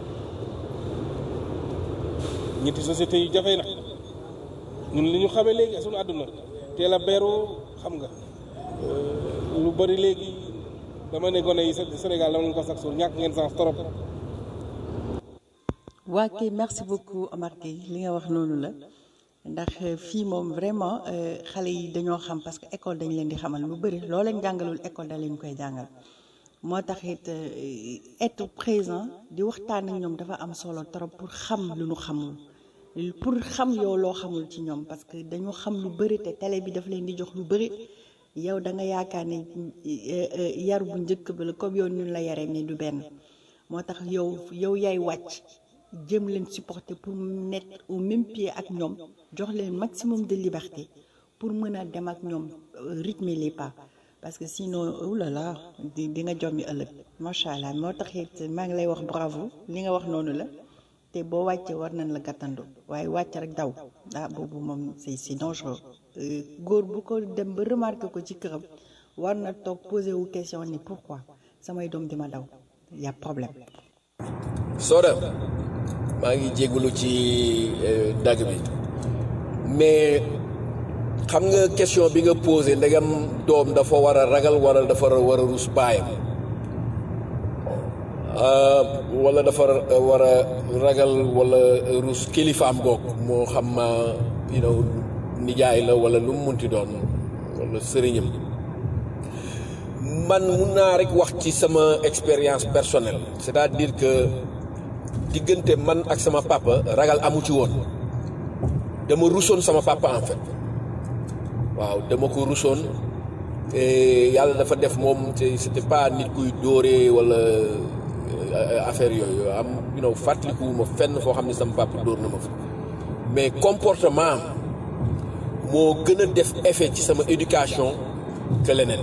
ñetti société yu jafe nag ñun li ñu xamee léegi suñu àdduna teel a beru xam nga lu bari léegi dama ne gone yi Sénégal dama leen ko sax suul ñàkk ngeen sens trop. waa kay merci beaucoup Omar Gueye li nga wax noonu la ndax fii moom vraiment xale yi dañoo xam parce que école dañ leen di xamal lu bëri loo leen jàngalul école da leen koy jàngal moo tax it être présent di waxtaan ak ñoom dafa am solo trop pour xam lu nu xamul pour xam yow loo xamul ci ñoom parce que dañu xam lu bëri te télé bi daf leen di jox lu bëri yow da nga yaakaar ne yar bu njëkk ba la comme yow ñun la yaree mais du benn moo tax yow yow yaay wàcc jëm leen supporter pour nekk au même pied ak ñoom jox leen maximum de liberté pour mën a dem ak ñoom rythmer les pas parce que sinon oulala di di nga jommi ëllëg macha allah moo tax it maa ngi lay wax bravo li nga wax noonu la te boo wàccee war nañ la gàttandu waaye wàcc rek daw ah boobu moom c'est c'est dangereux góor bu ko dem ba remarqué ko ci këram war na toog posé wu question ni pourquoi samay doom di ma daw y a problème. Soda maa ngi jégalu ci dagg bi mais xam nga question bi nga posé ndegam doom dafa war a ragal wala dafa war a rus baayam wala dafa war a ragal wala rus kilifaam goog moo xam you know nijaay la wala lu mu munti doon wala sëriñam man mun naa rek wax ci sama expérience personnelle c'est-à-dire que diggante man ak sama papa ragal amu ci woon dama rusoon sama papa en fait waaw dama ko rusoon yàlla dafa def moom c'était pas nit kuy dóoree wala affaire yooyu am you know fàttalikuwuma fenn foo xam ne sama papa dóor na ma fa mais comportement moo gën a def effet ci sama éducation que leneen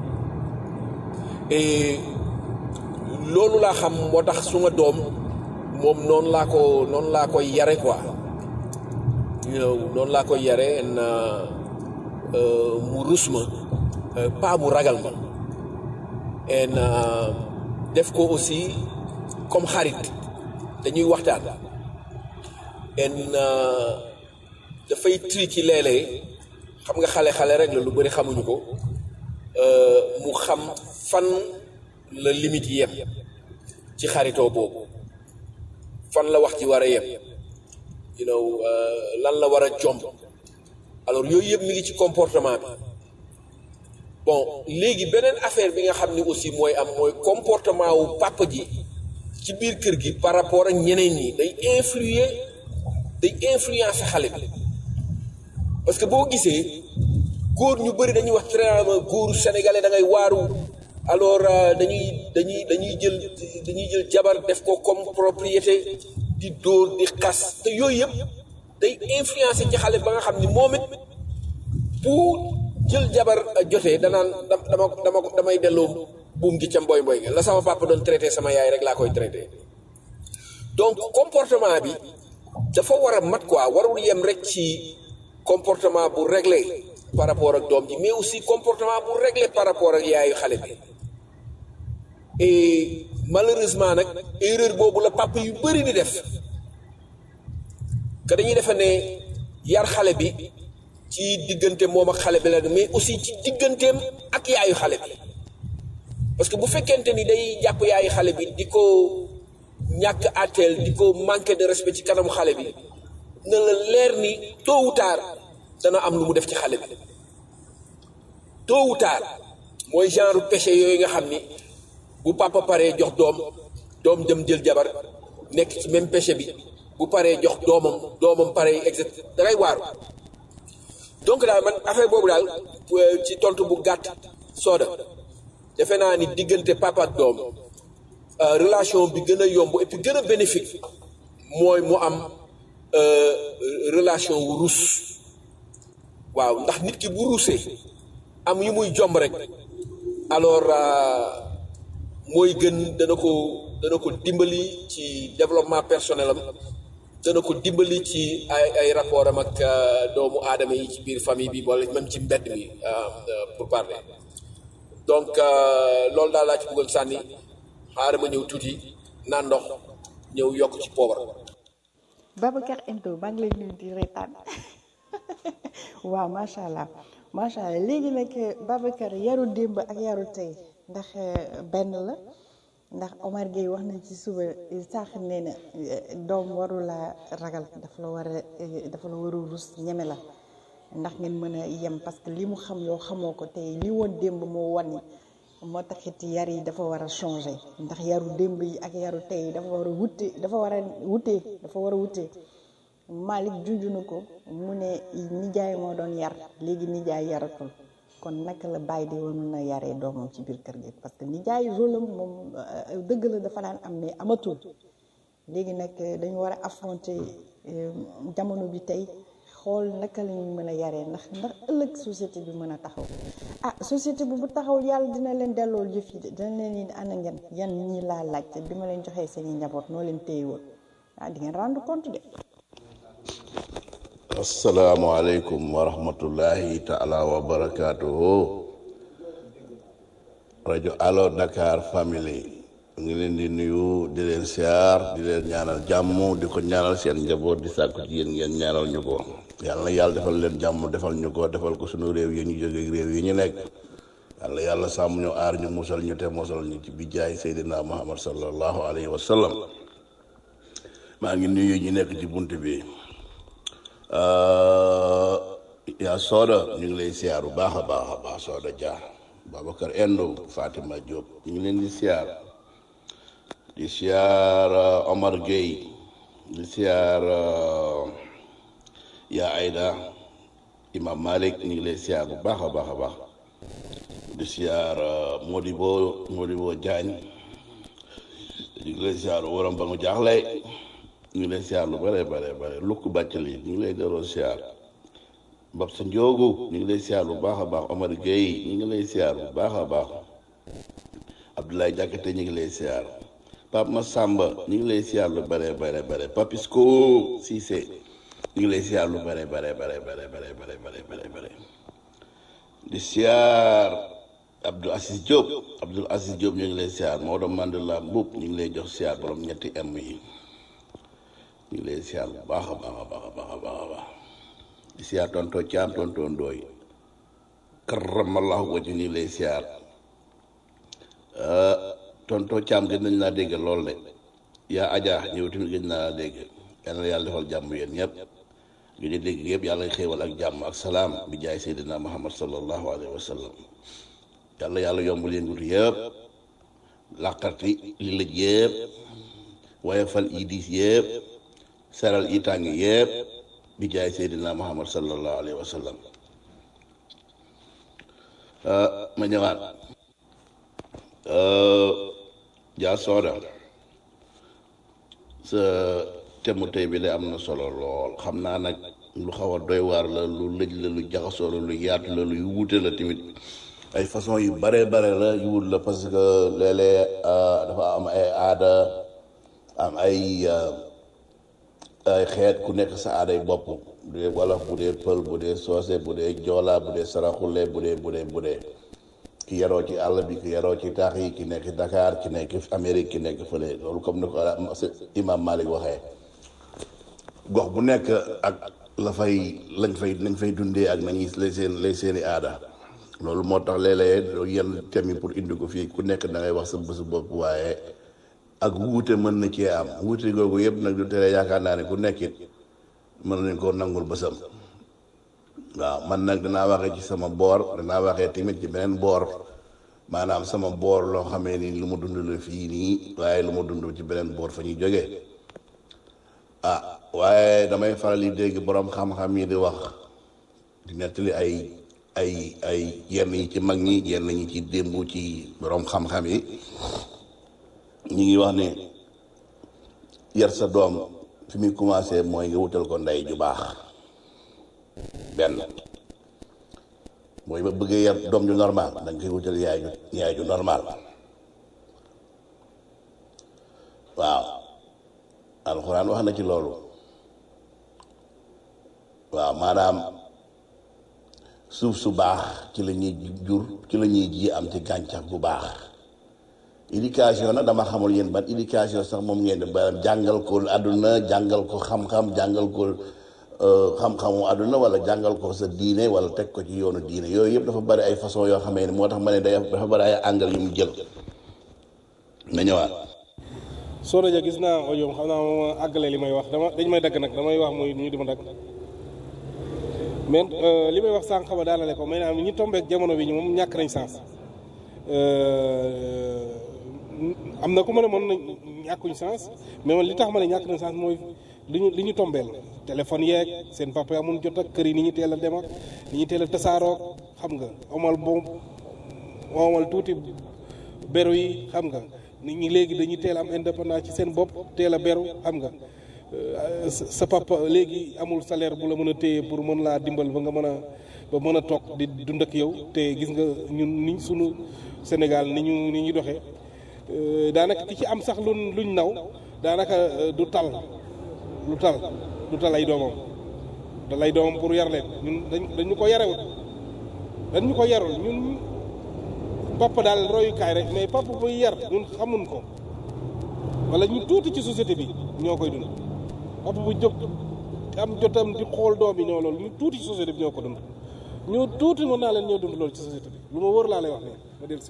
et loolu laa xam moo tax suma doom moom noonu laa ko noonu laa koy yare quoi you know noonu laa koy yare na mu rus ma pas mu ragal ma et def ko aussi comme xarit dañuy waxtaan en dafay tricky léeg-léeg xam nga xale-xale rek la lu bëri xamuñu ko mu xam fan la limite yem ci xaritoo boobu fan la wax ci war a yem you know lan la war a jomb alors yooyu yëpp mi ngi ci comportement bi bon léegi beneen affaire bi nga xam ni aussi mooy am mooy comportement wu papa ji ci biir kër gi par rapport ak ñeneen ñi day influer day influencer xale bi parce que boo gisee góor ñu bëri dañuy wax vraiment góoru sénégalais da ngay waaru alors dañuy dañuy dañuy jël dañuy jël jabar def ko comme propriété di dóor di xas te yooyu yëpp day influencer ci xale ba nga xam ni moom it bu jël jabar jotee danaan dama dama damay delloo buum gi ca mboy mboy la sama papa doon traité sama yaay rek laa koy traité donc comportement bi dafa war a mat quoi warul yem rek ci comportement bu réglé par rapport ak doom ji mais aussi comportement bu réglé par rapport ak yaayu xale bi et malheureusement nag erreur boobu la papa yu bëri di def que dañuy defe ne yar xale bi ci diggante moom ak xale bi la mais aussi ci digganteem ak yaayu xale bi parce que bu fekkente ni day jàpp yaayu xale bi di ko ñàkk àtteel di ko manquer de respect ci kanamu xale bi na la leer ni tôt ou tard dana am lu mu def ci xale bi tôt ou tard mooy genre péché yooyu nga xam ni bu papa paree jox doom doom dem jël jabar nekk ci même péché bi bu paree jox doomam doomam paree exact dangay waaru donc daal man affaire boobu daal ci tontu bu gàtt sooda defe naa ni diggante papa ak doom relation bi gën a yomb et puis gën a bénéfique mooy mu am relation wu rus waaw ndax nit ki bu rusee am yu muy jomb rek alors mooy gën dana ko dana ko dimbali ci développement personnel am dana ko dimbali ci ay ay rapport am ak doomu aadama yi ci biir famille bi wala même ci mbedd bi pour parler donc loolu daal laa ci bëggoon sànni xaaral ma ñëw tuuti naan ndox ñëw yokk ci poobar Babacar Endo maa ngi lay nuyu di reetaan waaw macha allah macha allah léegi nag Babacar yaru démb ak yaru tey ndax benn la ndax Omar Gueye wax na ci suba sax nee na doom waru la ragal dafa la war a dafa la war a rus ñeme la ndax ngeen mën a yem parce que li mu xam yow xamoo ko tey li woon démb moo wan moo taxit yar yi dafa war a changer ndax yaru démb yi ak yaru tey dafa war a wute dafa war a wutee dafa war a wutee Malick junj na ko mu ne nijaay moo doon yar léegi nijaay yaratul kon naka la bàyyi di woon mën a yaree doomam ci biir kër gi parce que nijaay rôle am moom dëgg la dafa daan am mais amatul léegi nag dañu war a affronter jamono bi tey xool naka la ñuy mën a yaree ndax ndax ëllëg société bi mën a taxaw ah société bi bu taxaw yàlla dina leen delloo jëf yi de dina leen ni ana ngeen yan ñi laa laajte bi ma leen joxee seen i njaboot noo leen téye woon ah di ngeen rendre compte de. asalaamaaleykum wa rahmatullahi taala wa barakaatuhu rajo Allo Dakar family ngi leen di nuyu di leen siyaar di leen ñaanal jàmm di ko ñaanal seen njaboot di sàkku ci yéen ngeen ñaanal ñu ko yàlla na yàlla defal leen jàmm defal ñu ko defal ko sunu réew yi ñu jóge réew yi ñu nekk yàlla yàlla sàmm ñu aar ñu musal ñu te mosal ñu ci bi jaay Seydina Muhammad sallallahu alayhi wa sallam maa ngi nuyu ñu nekk ci bunt bi yaa sooda ñu ngi lay siyaar bu baax a baax a baax sooda Dia Babacar Endo Fatima Diop ñu ngi leen di siyaar di siyaar Omar Gueye di siyaar yaa Aida Imam Malik ñu ngi lay siyaar bu baax a baax a baax di siyaar Modibo Modibo Diagne ñu ngi lay siyaar waram ba mu jaaxle ñu ngi lay siyaar lu bare bare bare lukk bàccali ñu ngi lay delloo siyaar mbab sa njoogu ñu ngi lay siyaar bu baax a baax Omar Gueye ñu ngi lay siyaar bu baax a baax Abdoulaye Diakhaté ñu ngi lay siyaar Pape Massamba ñu ngi lay siyaar lu bare bare bare Papisco Cissé ñu ngi lay siyaar lu bare bare bare bare bare bare bare bare bare di siyaar Abdou Aziz Diop Abdou Aziz Diop ñu ngi lay siyaar Maodo Mandela Mboup ñu ngi lay jox siyaar borom ñetti M yi ñu ngi lay siyaar bu baax a baax a baax a baax a baax a baax di siyaar tonto caam tonto ndooy karamallahu wajhu ñu ngi lay siyaar tonto caam gën nañ laa dégg lool de yaa aja ñëw tamit gën naa laa dégg yal na yàlla defal jàmm yéen ñëpp ñu di dégg yëpp yàlla xéewal ak jàmm ak salaam bi jaay seydina muhammad sallallahu alayhi wa sallam yàlla yàlla yombul yëngutu yëpp làqarti li lëj yëpp waaye fal yi diis yëpp saral yi tàng yëpp bi jaay seydina muhammad sallallahu alayhi wa sallam ma ñëwaat jaa sooda sa temu tey bi de am na solo lool xam naa nag lu xaw a doy waar la lu lëj la lu jaxasoo la lu yaatu la lu wuute la tamit ay façon yu bare bare la yu wut la parce que léeg-léeg dafa am ay aada am ay ay xeet ku nekk sa aaday bopp bu dee wolof bu dee pël bu dee soose bu dee joola bu dee saraxule bu dee bu dee bu dee ki yaroo ci àll bi ki yaroo ci taax yi ki nekk Dakar ki nekk Amérique ki nekk fële loolu comme ni ko imam Malik waxee gox bu nekk ak la fay lañ fay lañ fay dundee ak nañuy lay seen lay seeni aada loolu moo tax léeg-léeg yenn thème yi pour indi ko fii ku nekk da ngay wax sa bésu bopp waaye ak wuute mën na cee am wuute googu yëpp nag du tere yaakaar naa ne ku nekkit mën nañ koo nangul bësam waaw man nag danaa waxee ci sama boor danaa waxee tamit ci beneen boor maanaam sama boor loo xamee ni lu ma dund la fii nii waaye lu ma dund ci beneen boor fa ñuy jógee ah waaye damay faral di dégg boroom xam-xam yi di wax di nettali ay ay ay yenn yi ci mag ñi yenn ñi ci démb ci borom xam-xam yi ñi ngi wax ne yar sa doom fi muy commencé mooy nga wutal ko ndey ju baax benn mooy ba bëggee yar doom ju normal da nga koy wutal yaay ju yaay ju normal waaw alxuraan wax na ci loolu waaw maanaam suuf su baax ci la ñuy jur ci la ñuy ji am ci gàncax bu baax éducation nag dama xamul yéen ban éducation sax moom ngeen di ba jàngal ko àdduna jàngal ko xam-xam jàngal ko xam-xamu àdduna wala jàngal ko sa diine wala teg ko ci yoonu diine yooyu yëpp dafa bari ay façon yoo xamee ne moo tax ma ne day dafa bari ay angle yu mu jël nga ñëwaat soo ja gis naa audio xam naa moom àggale li may wax dama dañ may dagg nag damay wax muy ñu di ma dagg mais li may wax sànq ba daanale ko maanaam ñi tombeek jamono bi ñu moom ñàkk nañ sens am na ku ma ne mën nañ ñàkkuñ sens mais man li tax ma ne ñàkk nañ sens mooy li ñu li ñu tombeel téléphone yeeg seen papa amul jot ak kër yi ni ñu teel a dem ak ni ñu teel a tasaaroog xam nga omal boobu omal tuuti beru yi xam nga nit ñi léegi dañuy teel am indépendance ci seen bopp teel a beru xam nga sa papa léegi amul salaire bu la mën a téye pour mën laa dimbal ba nga mën a ba mën a toog di dund ak yow te gis nga ñun ni sunu Sénégal ni ñu ni ñu doxee daanaka ki ci am sax luñ luñ naw daanaka du tal lu tal du tal ay doomam da lay doomam pour yar leen ñun dañ dañu ko yarewut dañ ñu ko yarul ñun papa daal royukaay rek mais papa buy yar ñun xamun ko wala ñu tuuti ci société bi ñoo koy dund papa bu jóg am jotam di xool doom yi ñoo loolu ñu tuuti ci société bi ñoo ko dund ñoo tuuti mën naa leen ñoo dund loolu ci société bi lu ma wër laa lay wax ne ma del si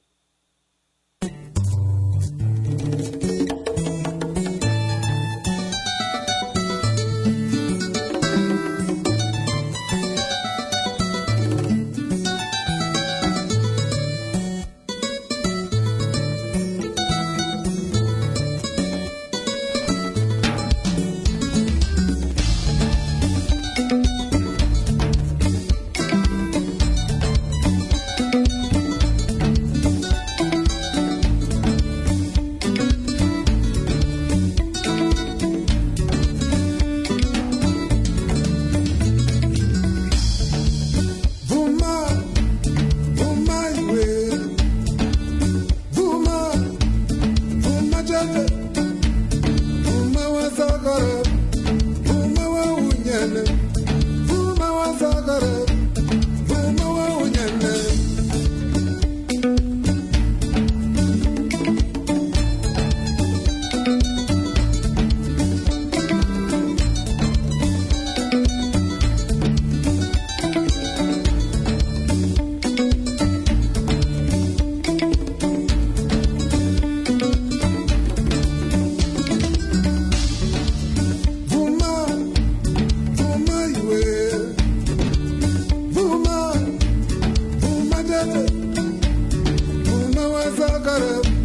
Vuma, vuma iwe. Vuma, vuma jade. Vuma wa sagara. Vuma wa unyene. Vuma wa sagara. Vuma wa unyene. Vuma, vuma iwe. Vuma, vuma jade. Vuma wa sagara.